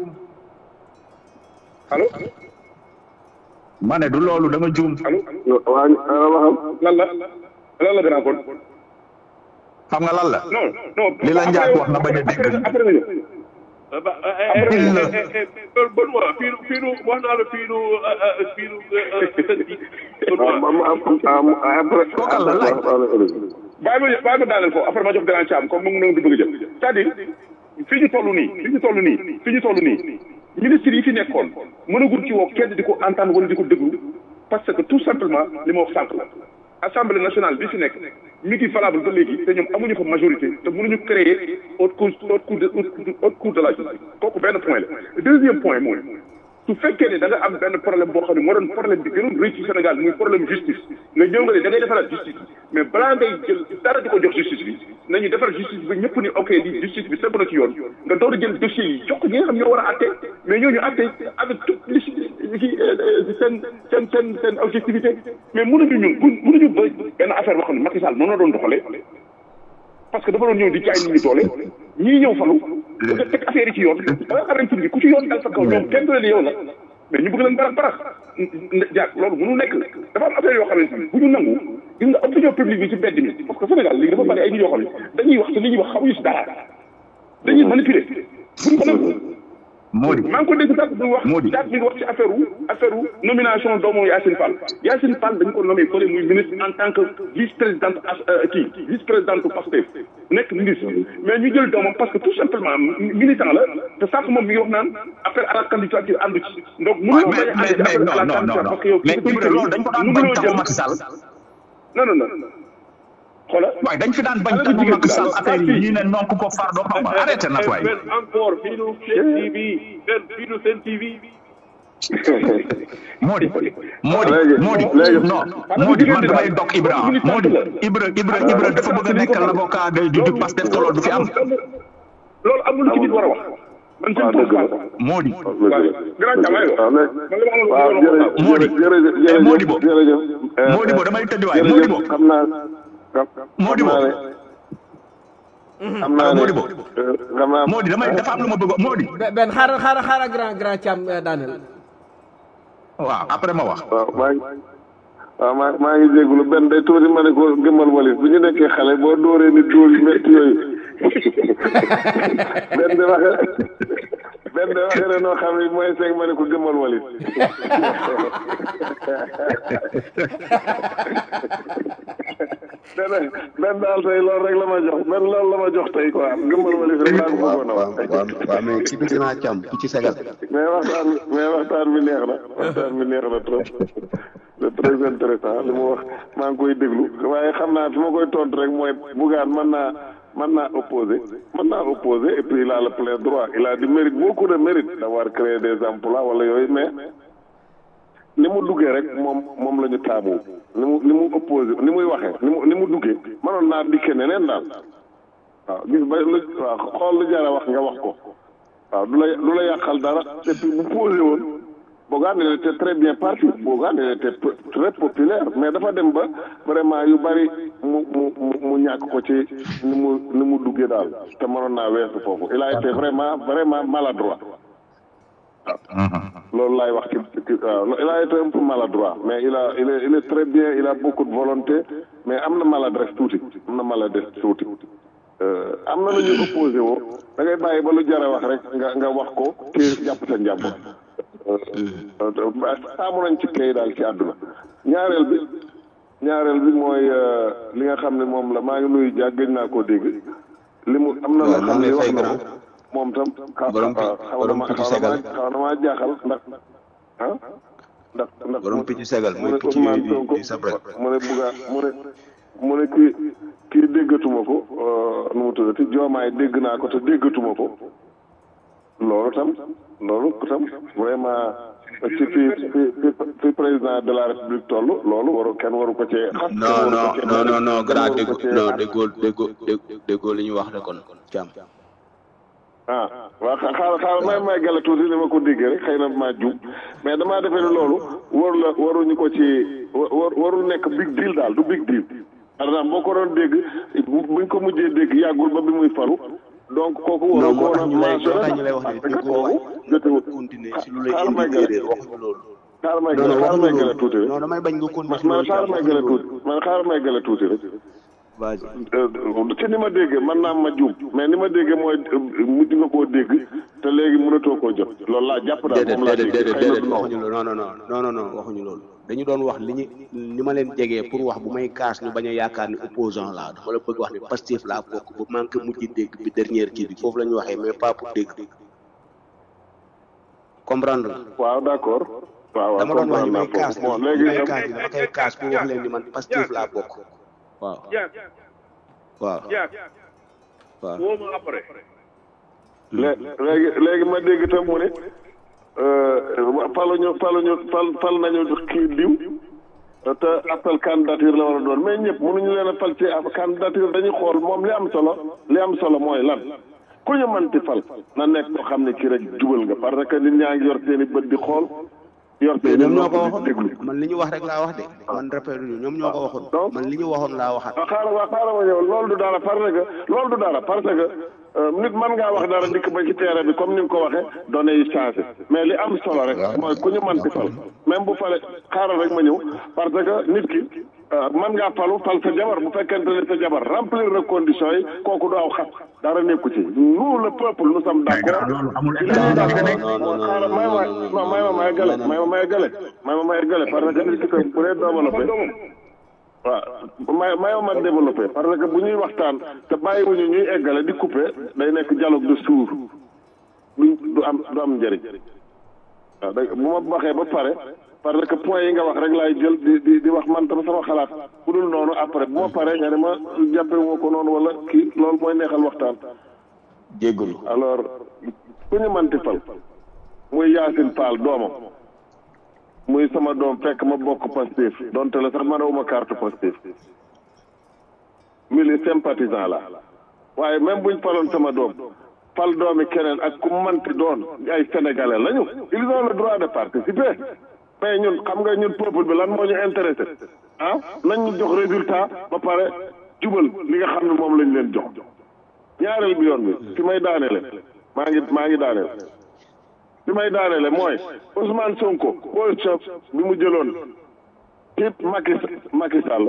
allo ma ne du loolu da nga juum allo waa waxam lan la lan la grand kon xam nga lan la non non Li la Ndiaye wax nga bañ a dégg. après après nga ñëw ba Benoît fii nu fii nu wax naa la fii nu fii nu sën bi Benoît Kookal la laaj. bàyyi ma bàyyi ma daaneel ko après ma jox grand Thiam comme mu ngi di bëgg a jël c'est-à-dire fi ñu toll nii fi ñu toll nii fi ñu toll nii ministre yi fi nekkoon mënagul ci woo kenn di ko entendre wala di ko déglu parce que tout simplement li ma wax sànq la assemblée nationale bi fi nekk mi ngi valable ba léegi te ñoom amuñu fa majorité te mënuñu créer haute cour haute cour de haute cour de la justice kooku benn point la deuxième point mooy su fekkee ne da nga am benn problème boo xam ne moo doon problème bi gënoon rëy ci Sénégal muy problème justice nga ñëw nga ne da ngay defaraat justice mais balaa ngay jël dara di ko jox justice bi nañu defar justice bi ñëpp ni ok di justice bi sëpp na ci yoon nga door a jël dossiers yi jox ko ñi nga xam ñoo war a atte mais ñooñu atte avec toute li ci seen seen seen seen objectivité mais mënuñu ñun bu mënuñu ba benn affaire boo xam ne Macky Sall noonu la doon doxalee parce que dafa doon ñëw di jaay nit ñi doole ñii ñëw falu nga teg affaire yi ci yoon ba nga xamante ni ku ci yoon dal sa kaw ñoom kenn du leen yow la mais ñu bëgg leen barax barax jaag loolu mënu nekk dafa am affaire yoo xamante ni bu ñu nangu gis nga opinion publique bi ci mbedd mi parce que Sénégal léegi dafa bari ay nit yoo xam ne dañuy wax te li ñuy wax xamuñu si dara dañuy manipuler buñ ko nangu Mody maa ngi ko dégg sax du wax Mody. daat mi ngi wax ci affaire wu affaire wu nomination doomu Yacine Fall Yacine Fall dañ ko nommé fële muy ministre en tant que vice présidente as kii vice présidente Pastef nekk ministre mais ñu jël doomam parce que tout simplement militant la te sànq moom mi ngi wax naan appel à la candidature àndu ci donc Ouais, mënuloo mais bañ a ànd mais ci mais appel à non la non non candidature non parce que yow mais Ibra loolu dañ ko daan bañ taxaw Macky Sall non non non xoolal waaye dañ fi daan bañ taxaw Macky Sall affaire yi ñii ne nonk ko fardo xam nga arrêté na waay Ben encore fii nu Sen TV Ben fii nu Sen TV Mody Mody Léegi- Mody léegi- non Mody man damay dog Ibra Mody Ibra Ibra Ibra dafa bëgg a nekk l'avocat de du du Pastef te loolu du fi am loolu amul lu ci nit war a wax man je ne pense pas Mody waaw grand Thiam aywa waaw man li ma amoon waaw lu ma wax Mody jërëjëf eh, jërëjëf Mody bo jërëjëf Mody bo damay tëdd waay Mody bo jërëjëf xam naa Mody bo xam naa ne Mody bo xam naa Mody damay dafa am lu ma bëgg Mody Ben- Ben xaaral xaaral xaaral grand grand Thiam eh, daaneel waaw après ma wax waaw maa ngi waaw maa maa ngi jégalu benn day tuuti ma ne ko gëmmal walis bu ñu nekkee xale boo dóoree ni dóor yu métti yooyu benn di waxe benn waxee na noo xam ne mooy cinq ma ne ko gëmmal walit benn benn daal tey loolu rek la ma jox benn loolu la ma jox tey quoi gëmmal walit rek laa ko bëggoon a wax waaw mais ci biir naa càmm ci segal mais waxtaan mais waxtaan bi neex na waxtaan bi neex na trop c'est très intéressant li mu wax maa ngi koy déglu waaye xam naa fi ma koy tontu rek mooy Bougane mën naa mën naa opposé mën naa opposé et puis il a le plein droit il a du mérite beaucoup de mérite d'avoir créé des emplois wala yooyu mais ni mu duggee rek moom moom la ñu taamu ni mu ni mu opposé ni muy waxee ni mu ni mu duggee mënoon naa dikke neneen daal waaw gis ba lu waaw xool lu jar a wax nga wax ko waaw du la du la yàqal dara et puis bu posé woon Bougane il était très bien parti Bougane il était très populaire mais dafa dem ba vraiment yu bari mu mu mu mu ñàkk ko ci ni mu ni mu duggee daal te mënoon naa weesu foofu il a été vraiment vraiment maladroit loolu laay wax ci waaw il a été un peu maladroit mais il a il est il est très bien il a beaucoup de volonté mais am na maladresse tuuti am na maladresse tuuti am na lu ñuy opposé woo da ngay bàyyi ba lu jar a wax rek nga nga wax ko te jàpp sa njàmbur taamu nañ ci kay daal ci àdduna ñaareel bi ñaareel bi mooy li nga xam ne moom la maa ngi nuyu jàgg gëj naa koo dégg li mu am na loo xam ne wax na ko moom tam xaw na ma xaw na ma xaw na maa jaaxal ndax ah ndax ndax borom picc segal mu mooy ne picc Ousmane yi Sonko di sabre mu ne bugga mu ne mu ne kii kii déggatuma ko nu mu tuddati joomaay dégg naa ko te déggatuma ko loolu tam loolu tam vraiment ci fi fi fi fi président de la république toll loolu waru kenn waru ko cee xas kenn non waru ko non cee non non non kenn grand waru ko déggoo cee non xas. déggoo déggoo déggoo déggoo li ñu wax de kon càmm ah waaw xa- xaaral xaaral may may gala tuuti ni ma ko déggee rek xëy na maa jub mais damaa defee ne loolu waru la waruñu ko ci wa- war warul nekk big deal daal du big deal par exemple boo ko doon dégg bu- buñ ko mujjee dégg yàggul ba bi muy faru donc kooku non waroo ko moo woon tax a ñu lay moo mentionné tax ñu lay wax ne parce que déggoo wax kooku jotewul continuer si lu lay xaaral may indi gala erreur waxuñu loolu xaaral may non gala non xaaral may waxuñu gala tuuti loolu rek non damay bañ nga continuer man si man loolu xaaral càmm may gala waxuñu loolu tuuti man xaaral may gala tuuti rek vas-y ci ni ma déggee man naa ma juum mais ni ma déggee mooy mujj nga koo dégg te léegi mënatoo koo jot loolu laa jàpp daal déedéet moom laa déedéet dégg déedéet xëy na déedéet du waxuñu loolu non non non non non non waxuñu loolu dañu doon wax li ñu ni ma leen jegee pour wax bu may kaas ñu bañ a yaakaar ni opposant laa dama la bëgg wax ni Pastef laa bokk ba manqué mujj dégg bi dernière kii bi foofu la ñu waxee mais pas pour dégg comprendre nga waaw d'accord waaw waaw dama doon wax comprendre li naa may kaas foofu bon ni léegi li may kaas ni dama koy kaas pour wax leen ni man Pastef laa bokk waaw waaw waaw woo ma après lé- léegi léegi ma dégg tam mu ne faluñu faluñu fal fal nañu kii diw te appel candidature la war a doon mais ñëpp mënuñu leen a fal ci ab candidature dañuy xool moom li am solo li am solo mooy lan ku ñu mënti fal na nekk koo xam ne kii rek jubal nga parce que nit ñaa ngi yor seen i bët di xool yor mais seen i ñoom ñoo ko nopp di waxoon déglu man li ñu wax rek laa wax de man répété ñu ñoom ñoo ko waxoon man li ñu waxoon laa waxaat waaw xaaral waa xaaral ma ñëw loolu du dara parce que loolu du dara parce que euh, nit mën ngaa wax dara dikk ba ci terrain bi comme ni nga ko waxee données yi changé mais li am solo rek mooy ku ñu mënti fal même bu fale xaaral rek ma ñëw parce que nit ki euh, mën ngaa falu fal sa jabar bu fekkente ne sa jabar remplir na conditions yi kooku du aw xas dara nekku ci nous le peuple nous sommes d'accord ci li ñuy d'accord xaaral may ma non may ma may gale may ma may gale may ma may gale parce que nit ki tam bu dee développé waaw may mayoo ma développé parce que bu ñuy waxtaan te bàyyiwuñu ñuy eggale di coupé day nekk dialogue de sourds du du am du am njëriñ waaw da bu ma waxee ba pare parce que point yi nga wax rek laay jël di di di wax man tam sama xalaat bu dul noonu après bu ma paree nga ne ma jàppe woo ko noonu wala kii loolu mooy neexal waxtaan jéggalu alors ku ñu manti fal muy Yacine Fall doomam muy sama doom fekk ma bokk Pastef donte la sax man awuma carte Pastef mili sympathisant la waaye même buñ faloon sama doom fal doomi keneen ak ku manti doon ay sénégalais lañu ils ont le droit de participer mais ñun xam nga ñun peuple bi lan moo ñu intéressé ah nañ ñu jox résultat ba pare jubal li nga xam ne moom lañ leen jox ñaareel bi yoon bi fi may daaneele maa ngi maa ngi daaneel fi may daaneele mooy Ousmane Sonko position bi mu jëloon ci Macky Macky Sall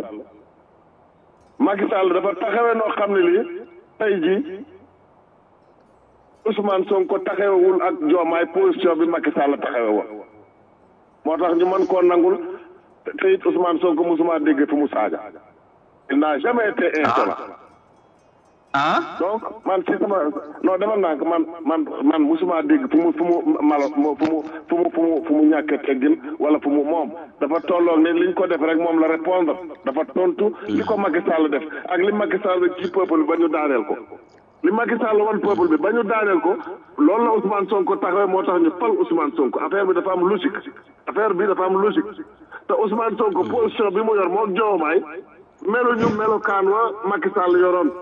Macky Sall dafa taxawee noo xam ne lii tey jii Ousmane Sonko taxawewul ak Diomaye position bi Macky Sall taxawe woon moo tax ñu mën koo nangul te te it Ousmane Sonko musuma dégg fu mu saaga il n'a jamais été insolent ah donc man ci sama non demal naa ko man man man musuma dégg fu mu fu mu malo fu mu fu mu fu mu fu mu ñàkk teggin wala fu mu moom dafa tolloog ne liñ ko def rek moom la répondre dafa tontu li ko Macky Sall def ak li Macky Sall ci peuple bi ba ñu daaneel ko li Macky Sall wan peuple bi ba ñu daaneel ko loolu la Ousmane Sonko taxawee moo tax ñu fal Ousmane Sonko affaire bi dafa am logique affaire bi dafa am logique te Ousmane Sonko position bi mu yor moo Diomaye melu ñu melokaan wa Macky Sall yoroon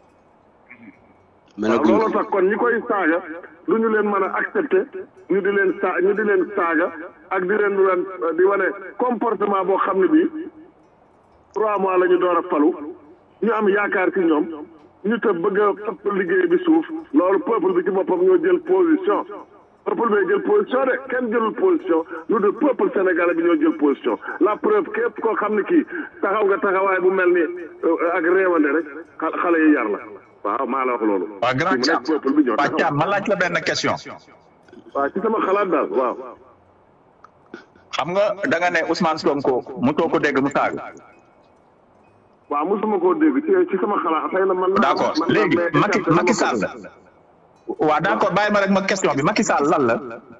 waaw loolu tax kon ñi koy saaga du ñu leen mën a accepter ñu di leen saa ñu di leen saaga ak di leen leen di wane comportement boo xam ne bii trois mois la ñu door a falu ñu am yaakaar ci ñoom ñu te bëgg a ëpp liggéey bi suuf loolu peuple bi ci boppam ñoo jël position peuple bi jël position de kenn jëlul position lu de peuple sénégalais bi ñoo jël position la preuve képp koo xam ne kii taxaw nga taxawaay bu mel ni ak réewande rek xale yi yar la waaw maa la wax loolu. waaw grand Thiam peuple bi ñoo waaw Thiam ma laaj la benn question. waaw ci sama xalaat daal waaw. xam nga da nga ne Ousmane Sonko mu too ko dégg mu saaga. waaw mosuma koo dégg ci ci sama xalaat xëy na man. d' accord léegi Macky Macky Sall. waaw d' accord bàyyi ma rek ma question bi Macky Sall lan la.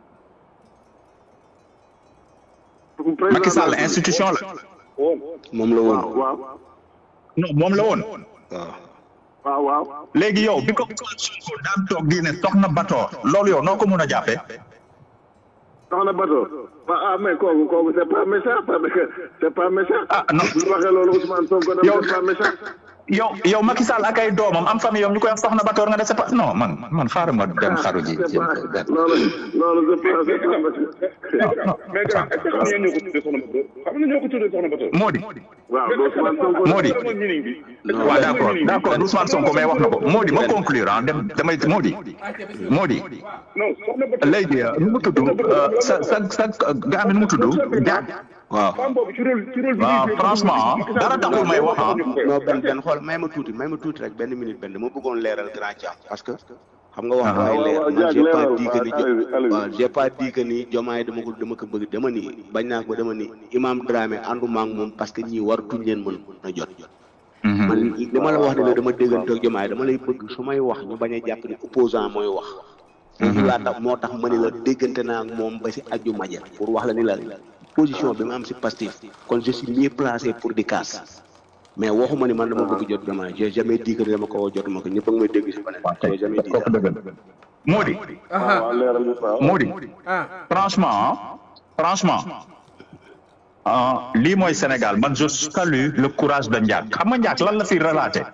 Macky Sall institution la. moom la woon. waaw. non moom la woon. waaw. waaw waaw. léegi yow bi ko Sonko daan toog di ne soxna Bator loolu yow noo ko mun a jàppee. soxna Bator. ah mais kooku kooku c' est pas méchant parce que c' est pas méchant. ah non bu waxee loolu Ousmane Sonko dafa c' est pas méchant. yow yow Macky Sall ak ay doomam am famille yoom ñu koy wax soxna Bator nga ne c'est pas non man man xaaral ma dem xaru ji. c' est pas loolu loolu c' est pas c' est pas méchant. mais grand est ce que xam ngeen ñoo ko tuddee soxna Bator xam nga ñoo ko tuddee soxna Bator. Mody. waaw Ousmane Sonko. Mody. waaw d' accord d' accord Ousmane Sonko mais wax na ko Mody ma conclure ah dem damay Mody. Mody. non soxna Bator. léegi nu mu tudd sa sa sa gaa mi nu mu tudd Diack. waaw femme boobu ci rôle ci rôle bi. waaw franchement dara taxul may wax ah. non benn benn xool may ma tuuti may ma tuuti rek benn minute benn dama bëggoon leeral grand Thiam parce que xam nga wax dafay leer man j'ai pas dit que ni waaw j'ai pas dit que ni jomaay dama ko dama ko bëgg dama ni bañ naa ko dama ni imam Dramé ànduma ak moom parce que ñii waratuñ leen mën na jot man li ma la wax ne la dama déggante ak jomaay dama lay bëgg su may wax ñu bañ a jàpp ni opposant mooy wax foofu laa tax moo tax ma ni la déggante naa ak moom ba si aju maje pour wax la ni la position bi ma am si Pastef kon je suis mieux placé pour di kaas mais waxuma ni man dama bëgg jot jomaay j'ai jamais dit que dama ko woo jotuma ko ñëpp a ngi may dégg si beneen j'ai jamais dit ça Mody. waaw leeral ñu waaw. Mody. franchement franchement ah lii mooy Sénégal man je salue le courage de Ndiak xam nga Ndiak lan la fi relaté.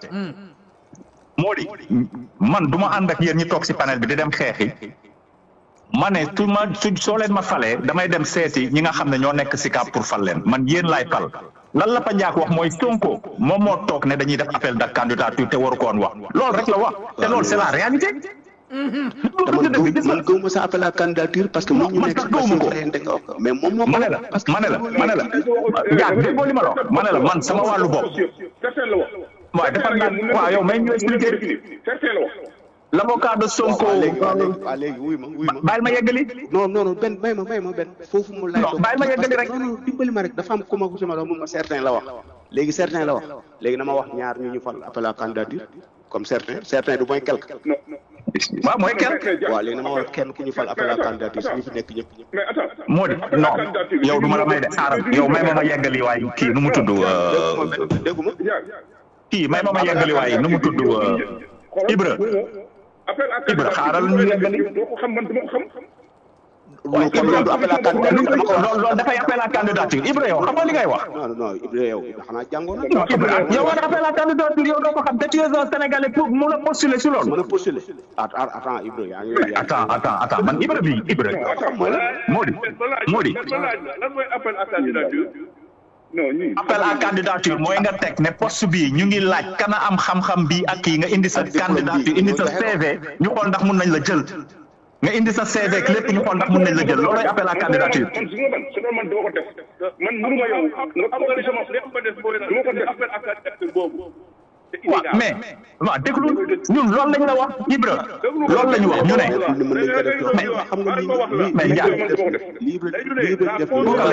Mody man du ma ànd ak yéen ñi toog si panel bi di dem xeexi ma ne su ma su soo leen ma falee damay dem seeti ñi nga xam ne ñoo nekk si cap pour fal leen man yéen laay fal lan la fa Ndiak wax mooy Sonko moom moo toog ne dañuy def appel de candidature te waru ko woon wax loolu rek la wax te loolu c'est la réalité. te man gëw man gëw ma sa appel à candidature parce que mu ñu man nekk sax si gëwuma ko. Pastef reyante nga wax mais moom moo ma ne la parce que ma ne la ma ne la Ndiak déggoo li ma la wax ma ne la man sama wàllu bopp certain la wax. waaye dafa naan waaw yow may ñu expliquer certain la wax. l' avocat de Sonko waaw léegi waaw léegi waaw léegi wuy ma wuy ma bàyyil ma yeggali non non non benn may ma may ma benn foofu mu lay Non, bàyyi ma yeggali rek. non non dimbali ma rek dafa am ku ma ko sama doom mun ma certain la wax léegi certain la wax léegi na ma wax ñaar ñu ñu fal appel à candidature comme certain certain du mooy quelque waaw mooy kenn waaw léegi na ma wax kenn ku ñu fal appel à candidature si ñu fi nekk ñëpp mais attends. moo di non yow du ma la may de xaaral yow may ma ma yeggali waaye kii nu mu tudd dégguma euh, benn dégguma kii may ma ma yeggali waaye nu mu tudd euh, Ibra appel à Ibra xaaral ñu yeggali doo ko xam man dama ko xam. loolu kon loolu du appel à candidature dama ko wax loolu loolu dafay appel à candidature Ibra yow xam nga li ngay wax non non Ibra yow xanaa jàngoo na non Ibra yow war appel à candidature yow doo ko xam te tu es un Sénégalais pour mun a postuler si loolu mën a postuler att- att- attends Ibra yaa ngi yaa ngi- attends attends attends man Ibra bi Ibra moo di moo di lan mooy appel à candidature. non ñii. appel à candidature mooy nga teg ne poste bi ñu ngi laaj kana am xam-xam bi ak kii nga indi sa candidature indi sa CV ñu xool ndax mun nañ la jël nga indi sa CV ak lépp ñu xool ndax mun nañ la jël loolooy appel à candidature. man su nga man su nga man doo ko def man mënuma yow nga ko sama du ma ko def appel à candidature boobu waaw mais waaw déglu ñun loolu lañ la wax Ibra loolu la ñu wax ñu ne mën nañ ko def mais xam nga lii lii mais Ndiaye lii Ibra lii Ibra def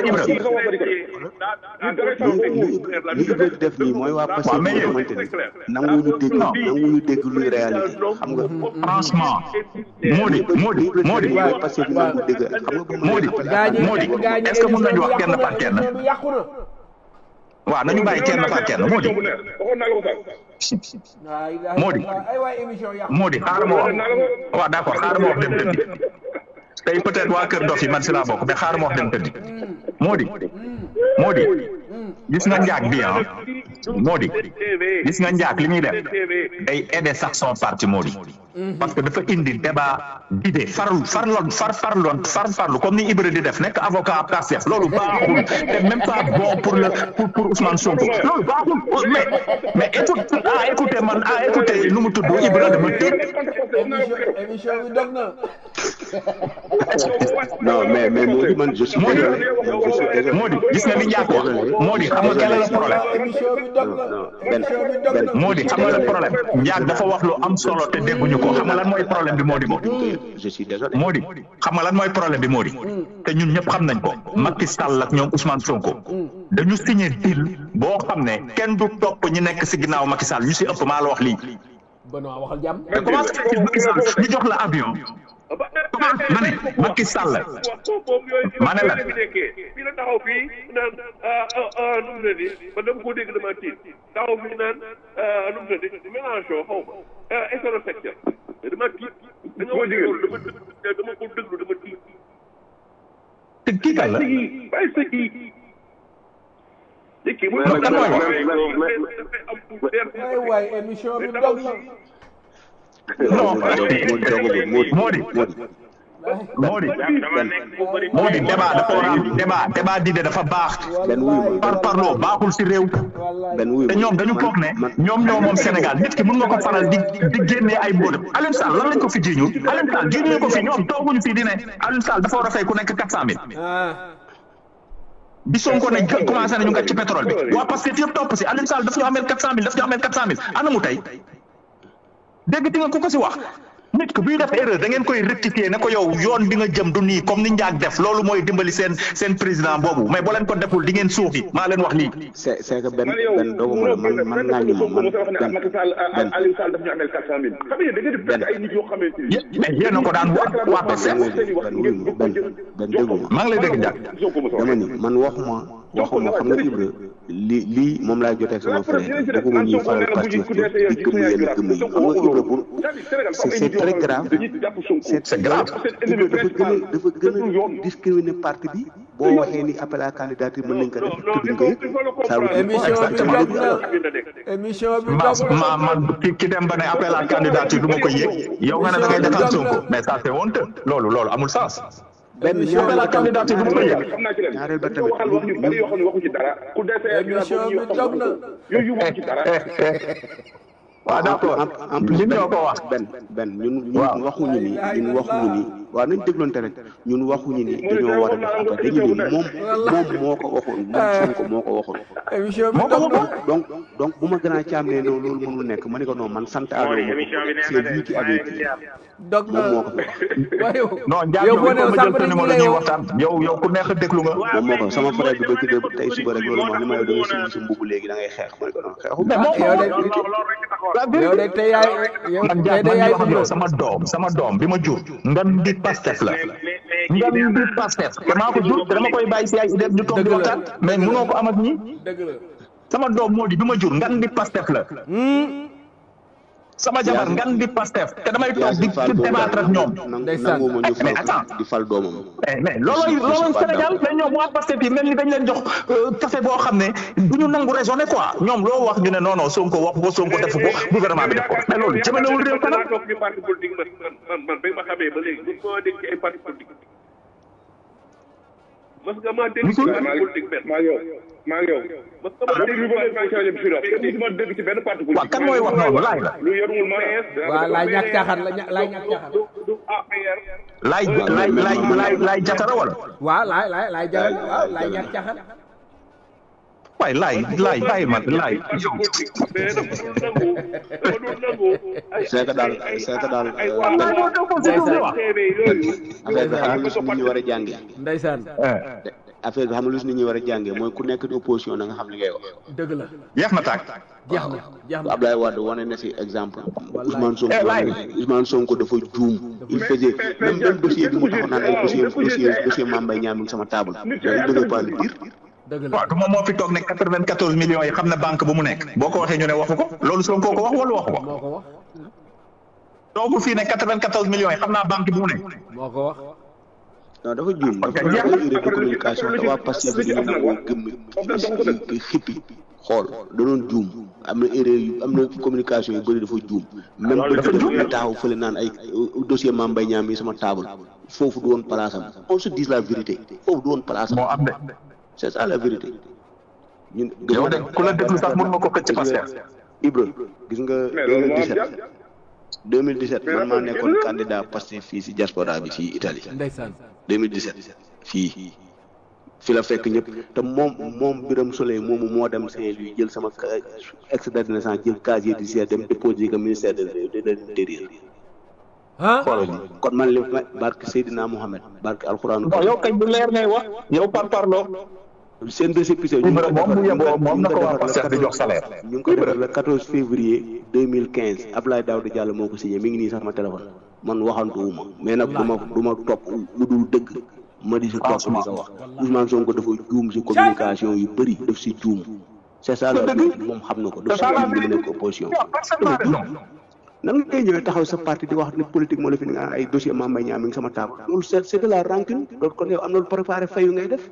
li Ibra def nii mooy waa Pastef bi nga xamante ni nanguwuñu dégg nanguwuñu dégg luy réalité xam nga franchement Mody Mody Mody Pastef bi nangu dégg xam nga bu Mody Mody est-ce que mën nañu wax kenn par kenn yàqu na waaw nañu bàyyi kenn par kenn Mody Mody ay waay émission yàqu Mody xaaral ma wax waaw d'accord xaaral ma wax dem tëddi tey peut-être waa Kër Dof yi man si laa bokk mais xaaral ma wax dem tëddi Mody Mody gis nga njaag bi ah Mody gis nga njaag li muy def day aider sax son parti Mody parce que dafa indi débat d'idée farlu farloon far farloon far farlu comme ni Ibra di def nekk avocat Pastef loolu baaxul te même pas bon pour le pour pour Ousmane Sonko loolu baaxul mais mais écoute ah écoutez man ah écoutez nu mu tudd Ibra dama tiit émission émission bi dog na non mais mais moo di man je suis Mody désolé je suis désolé Mody gis nga li njaag wax Mody xam nga quel est le problème émission bi dog na benn émission bi dog na Mody xam nga le problème njaag dafa wax lu am solo te dégguñu ko xam nga lan mooy problème bi Mody Mody je suis désolé Mody xam nga lan mooy problème bi Mody te ñun ñëpp xam nañ ko Macky Sall ak ñoom Ousmane Sonko dañu signé deal boo xam ne kenn du topp ñi nekk si ginnaaw Macky Sall ñu si ëpp maa la wax lii Benoît waxal jàmm te comment se fait-il Macky Sall ñu jox la avion comment ma ne Macky Sall ma ne la fii la taxaw fii naan ah nu mu tëddi man dama ko dégg dama tiit taxaw fii naan nu mu tëddi Mélenchon xaw ma hétérosexuel dama tiit da nga wax loolu dama dëgg dama ko déglu dama tiit te kii kan la bàyyi sa kii kii mooy Non, kan mooy wax? ay waay émission bi dog na non Mody dogagul Mody Mody Mody Mody débat dafa war a am débat débat d'idée dafa baax benn wuyu ma par parloo baaxul si réew benn wuyu te ma ñoom dañu foog ne ñoom ñoo moom Sénégal nit ki mën nga ko faral di di génnee ay mbóotam Alioune Sall lan lañ ko fi jiiñu Alioune Sall jiiñu ko fi ñoom tooguñu fi di ne Alioune Sall dafa war a fay ku nekk quatre cent mille ah bi Sonko ne commencé nañu nga ci pétrole bi waa parce que yëpp topp si Alioune Sall daf ñu ameel quatre cent mille daf ñu ameel quatre cent mille ana mu tey dégg ti nga ku ko si wax nit ki buy def erreur da ngeen koy rectifier ne ko yow yoon bi nga jëm du nii comme ni njaag def loolu mooy dimbali seen seen président boobu mais boo leen ko deful di ngeen suuxi maa leen wax lii c'est c'est que benn benn doguma la man man naa ñu ma man benn Macky Sall benn Aliou Sall daf ñu amel quatre cent mille xam nga da ngeen di fekk ay nit yoo xamante ni Yé- mais yéen a ko daan wax waa Pastef benn wuyu ma benn benn déguma maa ngi lay dégg njaag dama ni man waxuma waxuma xam nga Ibra li lii moom laay jotee sama frère bëgguma ñuy faral Pastef di gëm yenn gëm yi xam nga Ibra bu c'est c'est très grave c'est c'est grave Ibra dafa gën a dafa gën a discriminer parti bi boo waxee ni appel à candidature mën nañ ko def te duñ ko yëg ça veut dire émission bi exactement dog na émission bi ma dog na ma man ki ki dem ba ne appel à candidature du ma ko yëg yow nga ne da ngay defal Sonko mais ça c'est honteux loolu loolu amul sens benn appel à candidature du ma ko yëg xam naa ci leen ñaareel ba dafa waxal wax ñu bari yoo xam ne waxu ci dara ku dese émission bi dog na yooyu waxu ci dara waaw d'accord en plus li ñoo ko wax benn benn ñun Waaw. ñun waxuñu ni ñun waxuñu ni waaw nañ dégloonte rek ñun waxuñu ni dañoo war a def affaire dañu ni moom moom moo ko waxoon moom Sonko moo ko waxoon émission bi moo ko dog na waxoon donc donc bu ma gën a caam ne non loolu mënul nekk ma ne ko non man sant Aliou ma ko c'est lui qui avait dit dog na moom moo ko fi wax waaye yow non Ndiaye yow yow boo ko nee ma sàmm jël sa dañ numéro lay ñuy woo waxtaan yow yow ku neex a déglu nga moom moo ko sama frère bi bëgg de tey suba rek loolu ma ni ma yow da ngay sumb sa mbubb léegi da ngay xeex ma ne ko non xeexu mais moo ko yow wax de yow de tey yaay yow man tey Ndiaye de man yaay di wax ak yow dundal sama doom sama doom bi ma jur ngan di Pastef la ngan di Pastef te maa ko jur te dama koy bàyyi si ay idée ñu toog di waxtaan mais mënoo ko am ak ñi dëgg la sama doom moo di bi ma jur ngan di Pastef la sama jabar ngan di Pastef te damay toog di Yacine Fall di boobu débattre ak ñoom Ndeysaan. nangu ma ñu mais fal attends. di fal doomam mais mais loolooy loolooy Sénégal mais ñoom waa Pastef yi mel ni dañ leen jox euh, café boo xam ne du ñu nangu raisonner quoi ñoom loo wax ñu ne non non Sonko wax ko Sonko defu ko gouvernement bi def ko mais loolu jëmalewul réew kanam naa toog ci parti politique man man man man ba ma xamee ba léegi mos maa dégg ci ay parti politique mos nga maa dégg ci parti politique benn maa ngi yow maa ngi yow mos nga maa dégg dégg bi maa ngi ci rajo bi fii la kenn musuma dégg ci benn parti waaw politique kan mooy wax noonu laay la lu yorul ma waaw laay ñàkk caaxaan la ña- laay ñàkk caaxaan du du APR laay laay laay laay laay jatara wala waaw laay laay laay jaral waaw laay ñàkk caaxaan waaye laay laay bàyyi ma laay yow mais dafa dul nangu dafa dul nangu ay c'est que daal c'est que daal ay euh, waa TV yooyu affaire bi xam nga lu si nit ñi war a jàngee ndeysaan affaire bi xam nga lu si nit ñi war a jàngee mooy ku nekk di opposition da nga xam li ngay wax dëgg la jeex na tàkk jeex na jeex na Abdoulaye Wade wane na si exemple Wallaay. Ousmane Sonko Eh, laay. Ousmane Sonko dafa juum il faisait même même dossier bi mu taxaw naan ay dossier dossier dossier Mame Mbaye Niang mi ngi sama table il devait pas le dire dëgg la waaw du moom moo fi toog ne quatre-vingt-quatorze millions yi xam ne banque bu mu nekk boo ko waxee ñu ne waxu ko loolu Sonko ko wax wala waxu ko moo ko wax toogu fii ne quatre-vingt-quatorze millions yi xam naa banque bu mu nekk moo ko wax non dafa juum dafa Ok, dafa jeex na. urée de communication te waa Pastef bi dañu nangoo gëm xippi xool da doon juum am na erreur yu am na communication yu bëri dafa juum même ba dafa juum. ñu taxaw fële naan ay dossier Mame Mbaye Niang mi sama table foofu du woon place am on se dise la vérité foofu du woon place am moo am de c'est ça la vérité ñun yow de ku la déglu sax mën nga ko xëcc Pastef Ibra gis nga mais loolu moo am 2017 jàpp 2017 man maa nekkoon candidat Pastef fii si diaspora bi fii Italie ndeysaan 2017 fii fi la fekk ñëpp te moom moom Birame Souleye moomu moo dem Saint-Louis jël sama ca- extrait de naissance jël casier judiciaire dem déposer ko ministère de de de l'intérieur ah xoolal li kon man li ma barke Seydina Mohamed barke alxuraanu non yow kañ bu leer ngay wax yow par parloo seen récépissé ñu ngi ko Ibra moom defar bu yeboo moom na ko waa defar le Pastef di jox salaire ñu ngi ko defar le 14 février 2015 Abdoulaye Daouda Diallo moo ko signé mi ngi nii sax ma téléphone man waxantuwuma mais nag du ma du ma topp lu dul dëgg ma di si topp di ko wax Ousmane Sonko dafa juum si communication yu bëri daf si juum c'est ça la vérité moom xam na ko daf si juum bi mu nekk opposition dafa juum nan ngay ñëwee taxaw sa parti di wax ne politique moo la fi nga ay dossier Mame Mbaye Niang mi ngi sama table loolu c'est c'est de la rancune loolu kon yow am na lu préparé fayu ngay def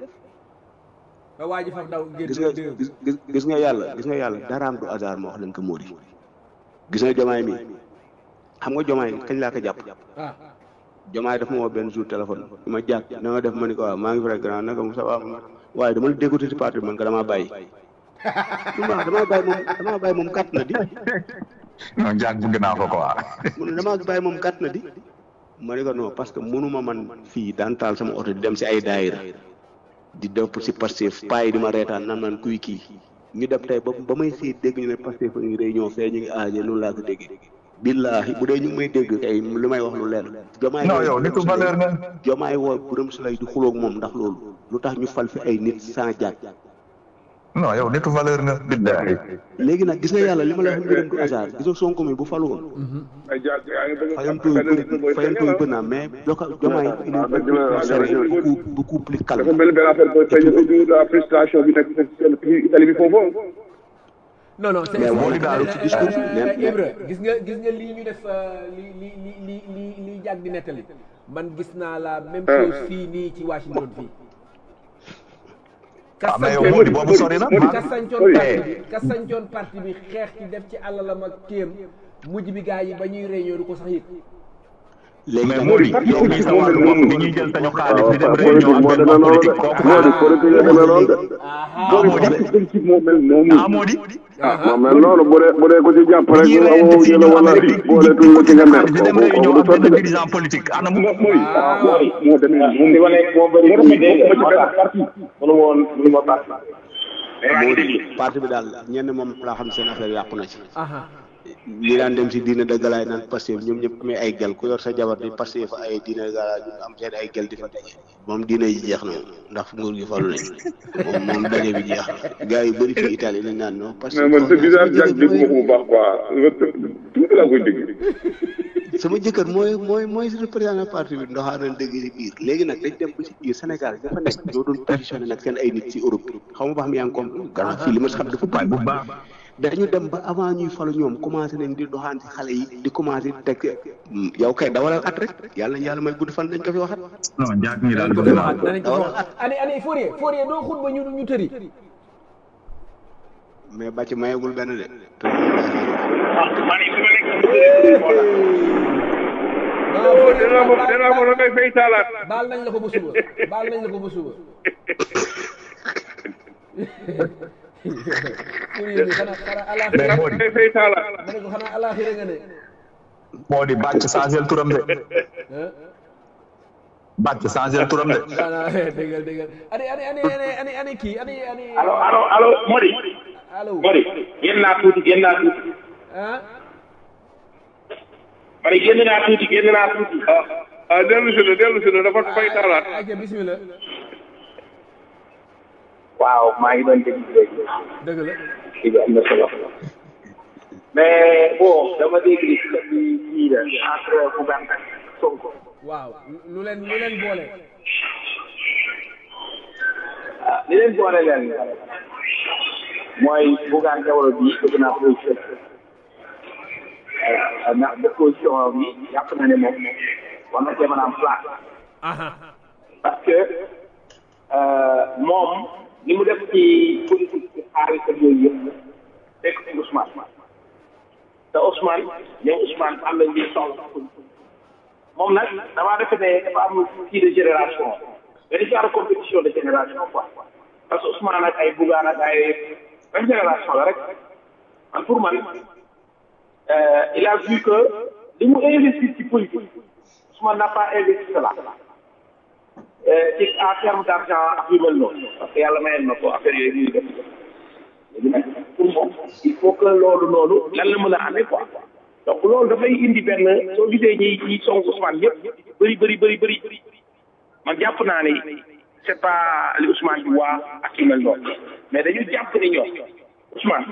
ba waa ji faf daw génn gis nga dégg gis gis gis nga yàlla gis nga yàlla daraam du hasard ma wax leen ko Mody gis nga jomaay mi xam nga jomaay kañ laa ko jàpp ah jomaay daf ma woo benn jour téléphone ma jàpp na nga def ma ni ko waaw maa ngi vrai grand naka mu ça va waaye dama la dégoûté ci parti bi man ko damaa bàyyi dama damaa bàyyi moom damaa bàyyi moom gàtt na di non jaag bëgg naa ko quoi mu ne damaa bàyyi moom gàtt na di ma ni ko non parce que mënuma man fii daan taal sama oto di dem si ay daayira di def si Pastef paa yi di ma reetaan nan man kuy kii ñu dem tey ba ba may xëy dégg ñu ne Pastef a ngi réunion fee ñu ngi aaje noonu laa ko déggee billaahi bu dee ñu ngi may dégg tey li may wax lu leer jomaay non yow nitu valeur nga jomaay woo Birame Souleye di xuloog moom ndax loolu lu tax ñu fal fi ay nit sans jaaj non yow nitu valeur nga billahi léegi nag gis nga yàlla li ma la wax mbiram du hasard gis nga Sonko mi bu falu woon ay jaar yaa ngi bëgg a fayantoo yu bëri fayantoo yu bëri naa mais joka jomaay il est beaucoup beaucoup plus calme dafa mel ni benn affaire booy feeñ au la frustration bi nekk seen Italie bi foofu non non c'est Mais c'est- Mody daal ci discours bi euh, nee- Ibra gis nga gis nga lii ñu def euh, li li li li li li jàgg di nettali man gis naa la même chose fii nii ci Washington fii ah mais yow Mody boobu sori na ka sancoon parti bi ka sancoon parti bi xeex ci def ci àllalam ak kéem mujj bi gars yi ba ñuy réunion du ko sax yëg léegi mais nag Mody yow mii sa wàllu bopp di ñuy jël sañu xaalis di dem réunion am benn politique kooku moo di politique la demee noonu de ah Mody politique moo mel noonu ah Mody ah moo mel noonu bu dee bu dee ko ci jàpp rek ñi ñu reyante amoo fii ñu la ñoo wala Amérique boole tuñ la ci nga mer di dem kooku réunion kooku am du sotti benn de dirigeant politique ana mu moo mooy mooy moo demee moom moo bëri moo tax ma ci benn parti mënu woon mënu ma parti parti bi daal ñenn moom laa xam seen affaire yàqu na ci aha ñi daan dem si diine de galaay naan Pastef ñoom ñëpp amee ay gel ku yor sa jabar di Pastef fa ay diine de galaay ñu am seen ay gel di fa daje moom diine yi jeex na moom ndax nguur gi falu nañ moom moom daje bi jeex na gars yu bëri fii Italie lañ naan non parce mais man sa visage jàkk dégg ma ko bu baax quoi tuuti laa koy dégg sama jëkkër mooy mooy mooy représentant parti bi ndoxaa nañ dégg si biir léegi nag dañ dem ba si biir Sénégal dafa nekk ñoo doon positionné nag seen ay nit si Europe xaw ma ba xam yaa ngi comprendre gannaaw fii li ma si xam dafa waay bëri bu baax dañu dem ba avant ñuy falu ñoom commencé nañ di doxaan ci xale yi di commencé di teg yow kay dawalal at rek yàlla yàlla may gudd fan dañ ko fi waxat non jaag ñi daal ko bëgg fi naa waxaat ko danañ ko fi waxaat ani ani Fourier Fourier doo xut ba ñu ñu tëri mais bàcc mayagul benn de te waaw Fourier dinaa mo dinaa mo la ngay fay taalaat baal nañ la ko ba suba baal nañ la ko ba suba Fourier bi xanaa xanaa alaaxira mais dinaa Mody ngay fay taalaat ma ne ko xanaa alaaxira nga ne Mody bàcc changé turam de ah bàcc changé turam de voilà déggal déggal ani ani ani ani ani ani kii ani ani allo allo allo Modi allo Modi génn naa tuuti génn naa tuuti ah ma ne génn naa tuuti génn naa tuuti ah ah dellu si na dellu si na dafa fay taalaat ok bismillah waaw maa ngi doon déglu léegi dëgg la kii bi am na solo mais bon dama dégg ni ci bi kii la entre Bougane ak Sonko waaw lu leen lu leen boole ah li leen boole leen mooy Bougane jamono bii bëgg naa position ndax de position bi yàpp na ne moom war na cee mën a am place parce que moom li mu def ci politique ci xaalis ak yooyu yëpp fekk ci Ousmane te Ousmane ñoom Ousmane am nañ li soxla moom nag damaa defe ne dafa am kii de génération benn genre compétition de génération quoi parce que Ousmane ak ay Bougane ak ay même génération la rek man pour man il a vu que li mu investir ci politique Ousmane n'a pas investi cela ci en terme d' argent ak yu mel noonu parce que yàlla mayal na ko affaire yooyu ñuy def léegi nag pour moom il faut que loolu noonu lan la mën a amee quoi donc loolu dafay indi benn soo gisee ñi ñi song Ousmane yëpp bëri bëri bëri bëri man jàpp naa ni c' est pas li Ousmane di waa ak yu mel noonu mais dañu jàpp ni ñoom Ousmane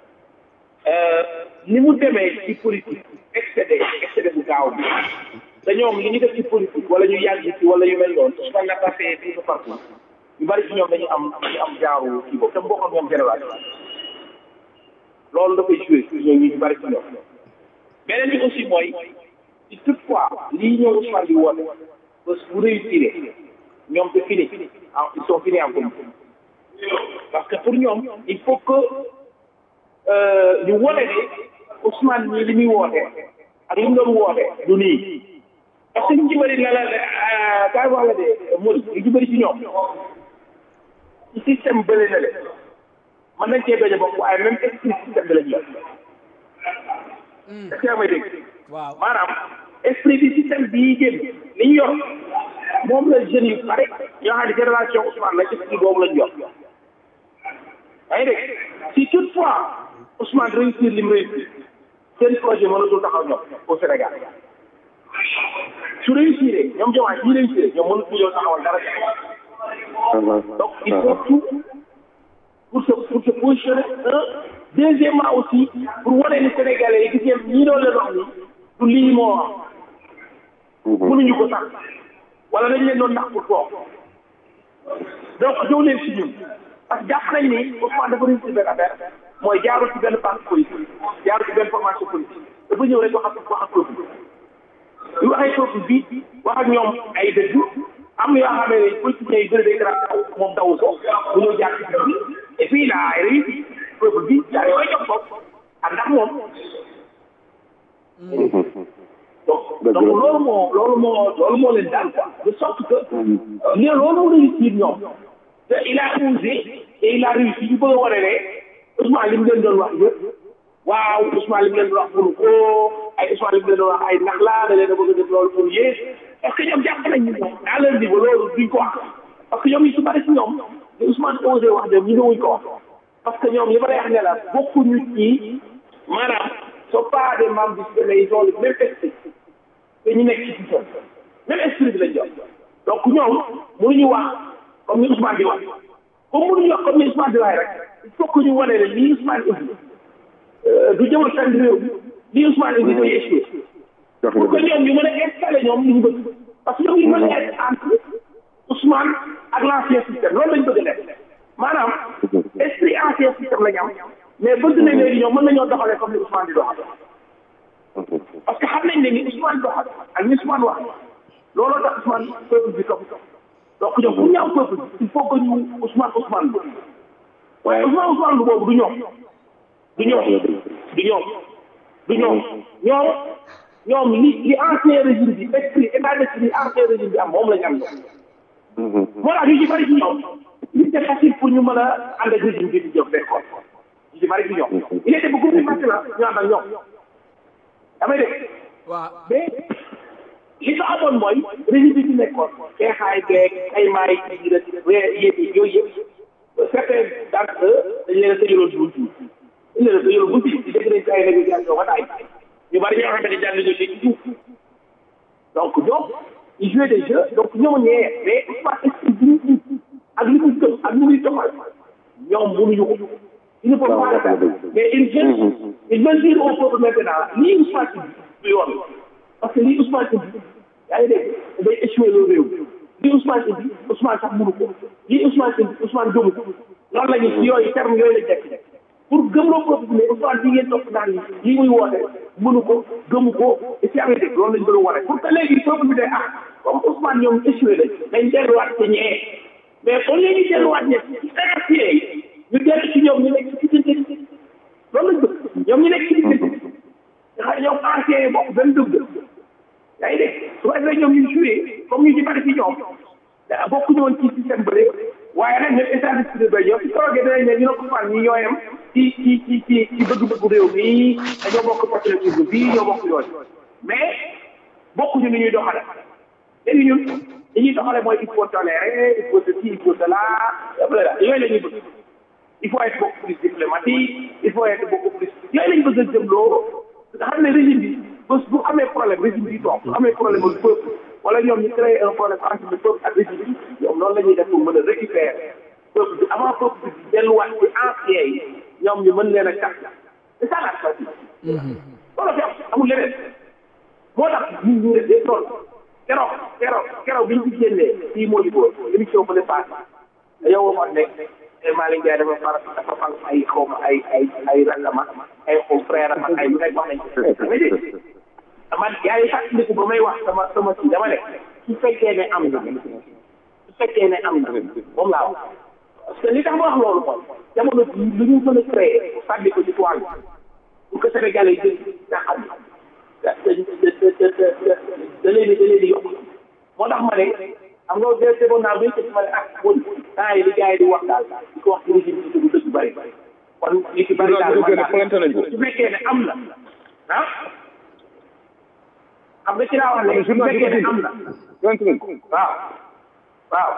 ni mu demee ci politique excédé excédé bu gaaw bi te ñoom li ñu def ci politique wala ñu yàgg ci wala yu mel noonu Ousmane n'a pas fait tout partout ñu bari ci ñoom dañu am dañu am jaaru kii boobu te mu bokk ak ñoom génération loolu dafay joué ci ñoom ñu bari ci ñoom beneen bi aussi mooy ci toutefois lii ñoom Ousmane di woote bés bu réussir ñoom c'est fini ah ils sont finis en politique parce que pour ñoom il faut que ñu wone ne Ousmane ñii li muy woote ak li mu doon woote du nii parce que ñu ci bëri la la kaay wax la de Mody ñu ci bëri ci ñoom ci système bële na le mën nañ cee bañ a bokk waaye même esprit système bi lañ yor est-ce que yaa may dégg waaw maanaam esprit bi système bii génn li ñu yor moom la jeunes yu pare yoo xam ne génération Ousmane la esprit boobu lañ yor yaa ngi dégg si toutefois Ousmane réussir li mu réussir seen projet mënatul taxaw ñoom au Sénégal su réussir ñoom Diomaye ñi réussir ñoom mënatul ñoo taxawal dara donc il faut tout pour se pour se positionner un deuxièmement aussi pour wane ni Sénégalais yi gis ngeen ñii doon leen wax ni du lii moo am mënuñu ko sax wala dañ leen doon nax pour toog donc ñëw leen si ñun parce que jàpp nañ ni Ousmane dafa réussir benn affaire mooy jaarul ci benn parti politique jaarul ci benn formation politique dafa ñëw rek wax ak wax ak peuple bi waxee peuple bi wax ak ñoom ay dëgg am yoo xam ne politiciens yi bëri day dara moom daw ko bu ñëw jaar ci bi et puis là ay réussi peuple bi jaar yooyu jox ko ak ndax moom donc donc loolu moo loolu moo loolu moo leen daal quoi de sorte que li loolu moo réussir ñoom te il a osé et il a réussi ñu bëgg a wane ne Ousmane li mu leen doon wax yëpp waaw Ousmane li mu leen doon wax mënu ko ay Ousmane li mu leen doon wax ay nax laa da leen a bëgg a def loolu pour yées parce que ñoom jàpp nañ ñu à leur niveau loolu duñ ko wax parce que ñoom yi su bari si ñoom li Ousmane osé wax ñoom ñu ne wuñ ko wax parce que ñoom li ma lay wax ne la bokkuñu ci maanaam sont pas des membres du système mais ils ont le même esprit te ñu nekk ci système même esprit bi lañ jox donc ñoom mënuñu wax comme ni Ousmane di wax comme mënuñu wax comme ni Ousmane di wax rek il faut que ñu wane ne lii Ousmane indi du jëmal fenn réew mi lii Ousmane indi day échoué pour que ñoom ñu mën a installé ñoom li ñu bëgg parce que ñoom ñu mën a être entre Ousmane ak l' ancien système loolu lañ bëgg a def maanaam esprit ancien système la ñu am mais bëgg nañ léegi ñoom mën nañoo doxalee comme ni Ousmane di doxale parce que xam nañ ne ni Ousmane doxal ak ni Ousmane wax looloo tax Ousmane peuple bi topp donc ñoom pour ñu am peuple bi il faut que ñu Ousmane Ousmane lu waaye Ousmane Ousmane lu boobu du ñoom du ñoom du ñoom du ñoom ñoom ñoom li li ancien régime bi esprit état d'esprit ancien régime bi am moom la ñu am ñoom moo tax ñu ci bari ci ñoom li c'est facile pour ñu mën a ànd ak régime bi di jëf d'accord ñu ci bari ci ñoom il était beaucoup plus facile ñu ànd ak ñoom damay dégg waaw mais li ko amoon mooy régime bi fi nekkoon xeexaay beeg ay maay yi rek weer yéeg yooyu yëpp certains d'entre eux dañ leen a tëjaloon ci buntu dañ leen a tëjaloon buntu yi dégg nañ ci ay négociation ba taay ñu bari ñoo xamante ne jàng négocier ci suuf donc ñoom ils jouaient des jeux donc ñoo ñee mais Ousmane est-ce que ñu ak li muy gëm ak li muy doxal ñoom mënuñu ko il ne faut pas mais il veut il veut dire au peuple maintenant lii Ousmane si du yoon parce que lii Ousmane si yaa ngi dégg day échoué le réew lii Ousmane si Ousmane sax mënu ko lii Ousmane si Ousmane gëmu ko loolu la ñu yooyu terme yooyu la nekk pour gëmloo peuple bi ne Ousmane bi ngeen topp naan lii muy woote mënu ko gëmu ko et si amee loolu lañ gën a wane pour que léegi peuple bi de ah comme Ousmane ñoom échoué lañ dañ delluwaat ci ñee mais kon léegi delluwaat ñe ci sénacier yi ñu dellu ci ñoom ñu nekk ci diggante loolu lañ bëgg ñoom ñu nekk ci diggante nga xam ne ñoom anciens yi bokk benn dëgg yaa ngi dégg su ko defee ñoom ñu joué comme ñu ci bari ci ñoom bokkuñu woon ci système bële waaye nag ñoom état d'esprit ba ñoom ci toogee danañ ne ñu ne ko fan ñi ñoo yem ci ci ci ci ci bëgg-bëggu réew mi dañoo bokk patriotisme bii ñoo bokk yooyu mais bokkuñu ni ñuy doxale léegi ñun li ñuy doxale mooy il faut tolérer il faut ceci il faut cela voilà yooyu la ñuy bëgg il faut être beaucoup plus diplomatique il faut être beaucoup plus yooyu lañ bëgg a jëmloo nga xam ne régime bi bés bu amee problème régime bi toog bu amee problème ak peuple wala ñoom ñu créé un problème entre le peuple ak régime bi ñoom noonu la ñuy def pour mën a récupérer peuple bi avant peuple bi delluwaat ci ancien yi ñoom ñu mën leen a tax c'est ça la stratégie loolu fi am amul leneen moo tax ñu ñu def yëpp loolu keroog keroog keroog bi ñu ci génnee fii moo di góor émission bu ne passé yow ma nekk Malick Ndiaye dafa far dafa fal ay xaw ma ay ay ay rangama ay xaw frère am ak ay lu nekk wax nañ ko dama dégg man yaa ngi fàttaliku ba may wax sama sama si dama ne su fekkee ne am na su fekkee ne am na moom laa wax parce que li tax ma wax loolu mooy jamono bii lu ñu mën a créé sànni ko ci toile bi pour que Sénégalais yi jël nga xam da da da da da leen di da leen di yokk moo tax ma ne xam nga de demoon naa ba ci ma ne ah bon temps yi li gars yi di wax daal di ko wax ci régime bi dugg dëgg bëri kon li ci bëri daal man daal su fekkee ne am na ah xam nga ci laa wax ne su fekkee ne am na waaw waaw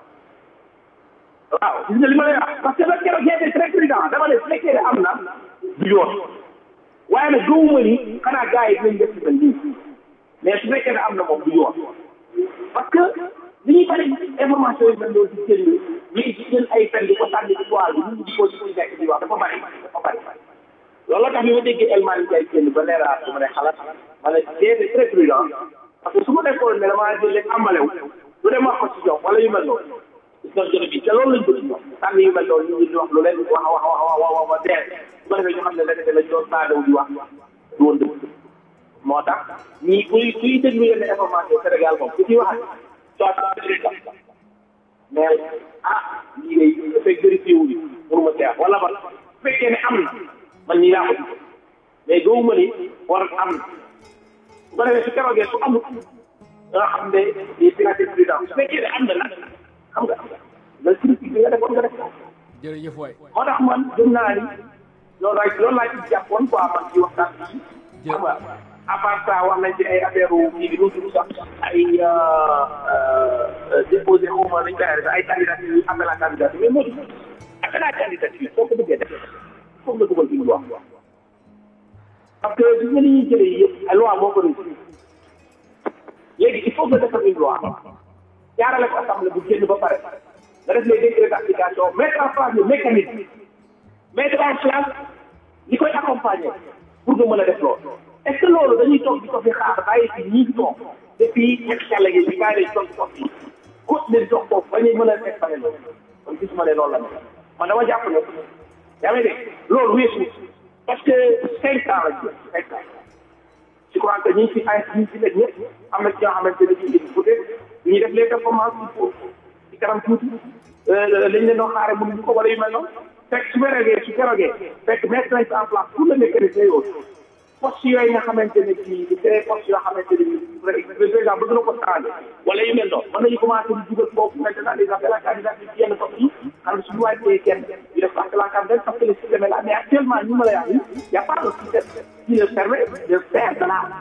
waaw gis nga li ma lay wax parce que ba keroog j'étais très prudent dama ne su fekkee ne am na du yoon waaye nag gëwuma ni xanaa gars yi dinañ def ci mel nii mais su fekkee ne am na moom du yoon parce que li ñuy bari information yi mel noonu di jël ñuy jël ay fen di ko sànni ci toile bi ñu di ko di ko nekk di wax dafa bari dafa bari loolu la tax bi ma déggee El Malick Ndiaye génn ba leeraat su ma ne xalaat ma ne j'étais très prudent parce que su ma nekkoon ne damaa jël rek amalew lu dem wax ko ci ñoom wala yu mel noonu gis nga bi te loolu lañ bëgg ñoom sànni yu mel noonu ñu ngi di wax lu leen wax wax wax wax wax ba dee su ko defee ñu xam ne leneen lañ doon saadaw di wax du woon dëgg moo tax ñii kuy kuy déglu yenn information Sénégal moom ku ciy wax soit mais ah lii day dafay vérifié wu ñu mënuma seex wala ba su fekkee ne am na man nii laa ko gis mais gëwuma ni war am na bu ko defee su keroogee su amul nga xam ne di financé président su fekkee ne am na nag xam nga la critique bi nga defoon nga def jërëjëf waay moo tax man gëm naa ni loolu laay loolu laa ci jàppoon quoi man ci waxtaan bi xam nga à part ça wax nañ ci ay affaire kii bi nu tudd sax ay déposé xaw ma nañ koy arrêté ay candidature appel à candidature mais moo di appel à candidature soo ko bëggee def foog nga dugal une loi parce que gis nga ni ñuy jëlee yi yëpp ay loi moo ko réussir léegi il faut nga defar une loi jaarale ko assemblée bu génn ba pare nga def les décrets d'application mettre en place le mécanisme mettre en place li koy accompagner pour nga mën a def loolu est-ce que loolu dañuy toog di ko fi xaar bàyyi fi ñii toog depuis ñetti xale yi ñu bàyyi lañ toog toog fii continuer di toog foofu ba ñuy mën a teg pare loolu kon gisuma ne loolu la ne man dama jàpp ne yaa ngi dégg loolu weesu parce que cinq ans lañ jël cinq ans je crois que ñi fi ay ñi fi nekk ñëpp am na ci ñoo xamante ne ñu ngi peut-être ñu def les performances il faut ci kanam tuuti lañ leen doon xaare mënuñu ko wala yu mel noonu fekk su ferogee su ferogee fekk mettre nañ en place tout le mécanisme yooyu poste yooyu nga xamante ne kii di créé poste yoo xamante ne bii président bëgg na ko changé wala yu mel noonu mën nañu commencé di dugal foofu maintenant des appels à candidature ci yenn poste yi xam ne suñu wàccee kenn ñu def appel à candidature parce que le système est là mais actuellement ñu ma lay wax nii y' a pas de système qui leur permet de faire cela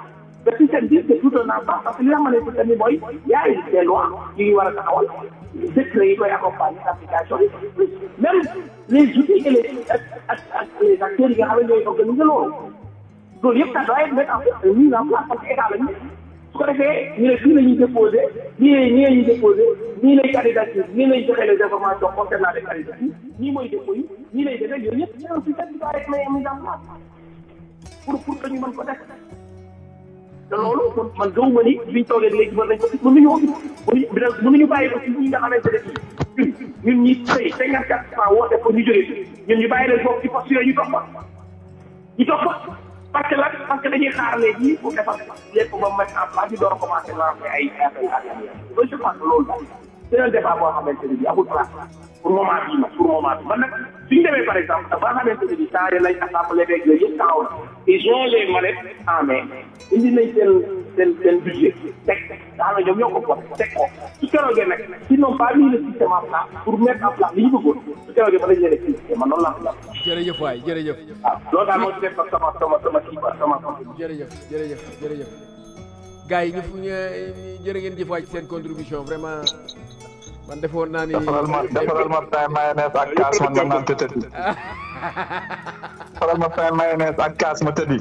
le système bi c'est tout un ensemble parce que li nga xam ne système bi mooy y a des lois yu ñu war a taxawal décret yi koy accompagner application yi même les outils et les ak ak ak les acteurs yi nga xam ne ñooy organiser loolu loolu yëpp ça doit être mettre en place mise en place parce que état la ñu su ko defee ñu ne fii la ñuy déposé nii la nii la ñuy déposé nii lay candidature nii lay joxe les informations concernant les candidatures nii mooy dépôt yi nii lay defee yooyu yëpp c'est un système qui doit être mis en place pour pour que ñu mën ko def te loolu man gëw ma ni biñ toogee léegi mën nañ ko mënuñu mënuñu mënuñu bàyyi ko ci ñi nga xamante ne ñun ñun ñi tey cinquante quatre cent woote pour ñu jógee ñun ñu bàyyi leen foofu ci poste yooyu ñu topp ñu topp parce que lan parce que dañuy xaar léegi pour defar lépp ba mettre en place ñu door a commencé lancer ay affaire loolu je pense que loolu c'est un débat boo xamante ne bi amul place pour moment bii ma pour moment bi man nag suñu demee par exemple ba nga xamante ne bi changé nañ assemblée beeg yooyu yëpp taxaw na ils ont les manettes en main indi nañ seen seen seen budget teg nga xam ne ñoom ñoo ko bokk teg ko su keroogee nag ils n'ont pas mis le système en place pour mettre en place li ñu bëggoon su keroogee ba dañ leen expliqué man noonu laa ko jàpp jërëjëf waay jërëjëf waaw loolu daal moo ci def sama sama sama kii quoi sama jërëjëf jërëjëf jërëjëf gars yi ñu fu ñu jërë ngeen jëf waay ci seen contribution vraiment man defoon naa ni defaral ma defaral ma pain mayonnaise ak kaas man ma naan te tëddi defaral ma pain mayonnaise ak kaas ma tëddi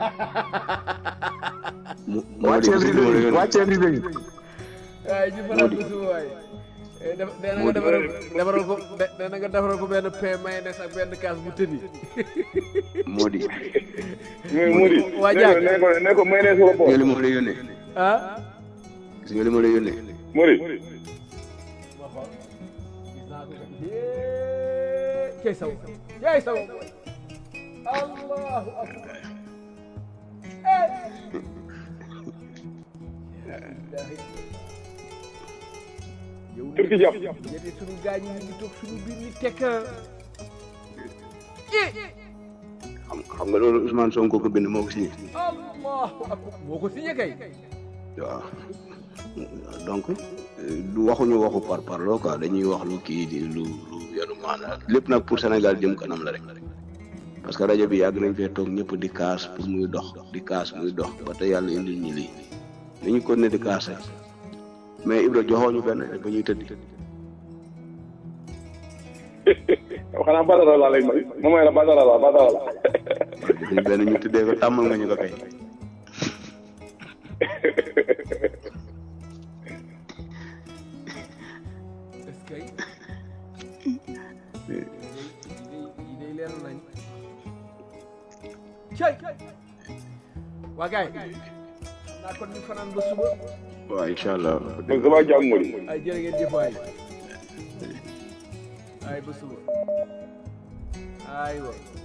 wàcceel rido yi wàcceel rido yi waay ñu faral ko suba waay dana nga defaral defaral ko dana nga defaral ko benn pain mayonnaise ak benn kaas bu tëddi Modi Modi waa Diak ne ko ne ko mayonnaise wala gis nga li ma lay yónnee ah gis nga li ma lay yónnee Modi cey saw cey saw allahu akbar yow turki jàpp yéen sunu gaañ yi ñu ngi toog sunu biir ni tekk xam xam nga loolu Ousmane Sonko ko bind moo ko signé allahu akbar moo ko signé kay waaw donc du waxuñu waxu par parloo quoi dañuy wax lu kii di lu lu yanu maanaam lépp nag pour Sénégal jëm kanam la rek parce que rajo bi yàgg nañ fee toog ñëpp di kaas pour muy dox di kaas muy dox ba te yàlla indil ñu lii dañu continuer di kaas rek mais Ibra joxoo ñu benn ba ñuy tëddi xanaa badara laa lay may ma may la badara la badara la defuñu benn ñu tuddee ko tàmmal nga ñu ko kay est-ce que yi day leer nañ cay waa gaay xam naa kon ñu fanaan ba suba waaw incha allah man sama jàmm Modi ay jërë ngeen jëf waay ay ba suba aywa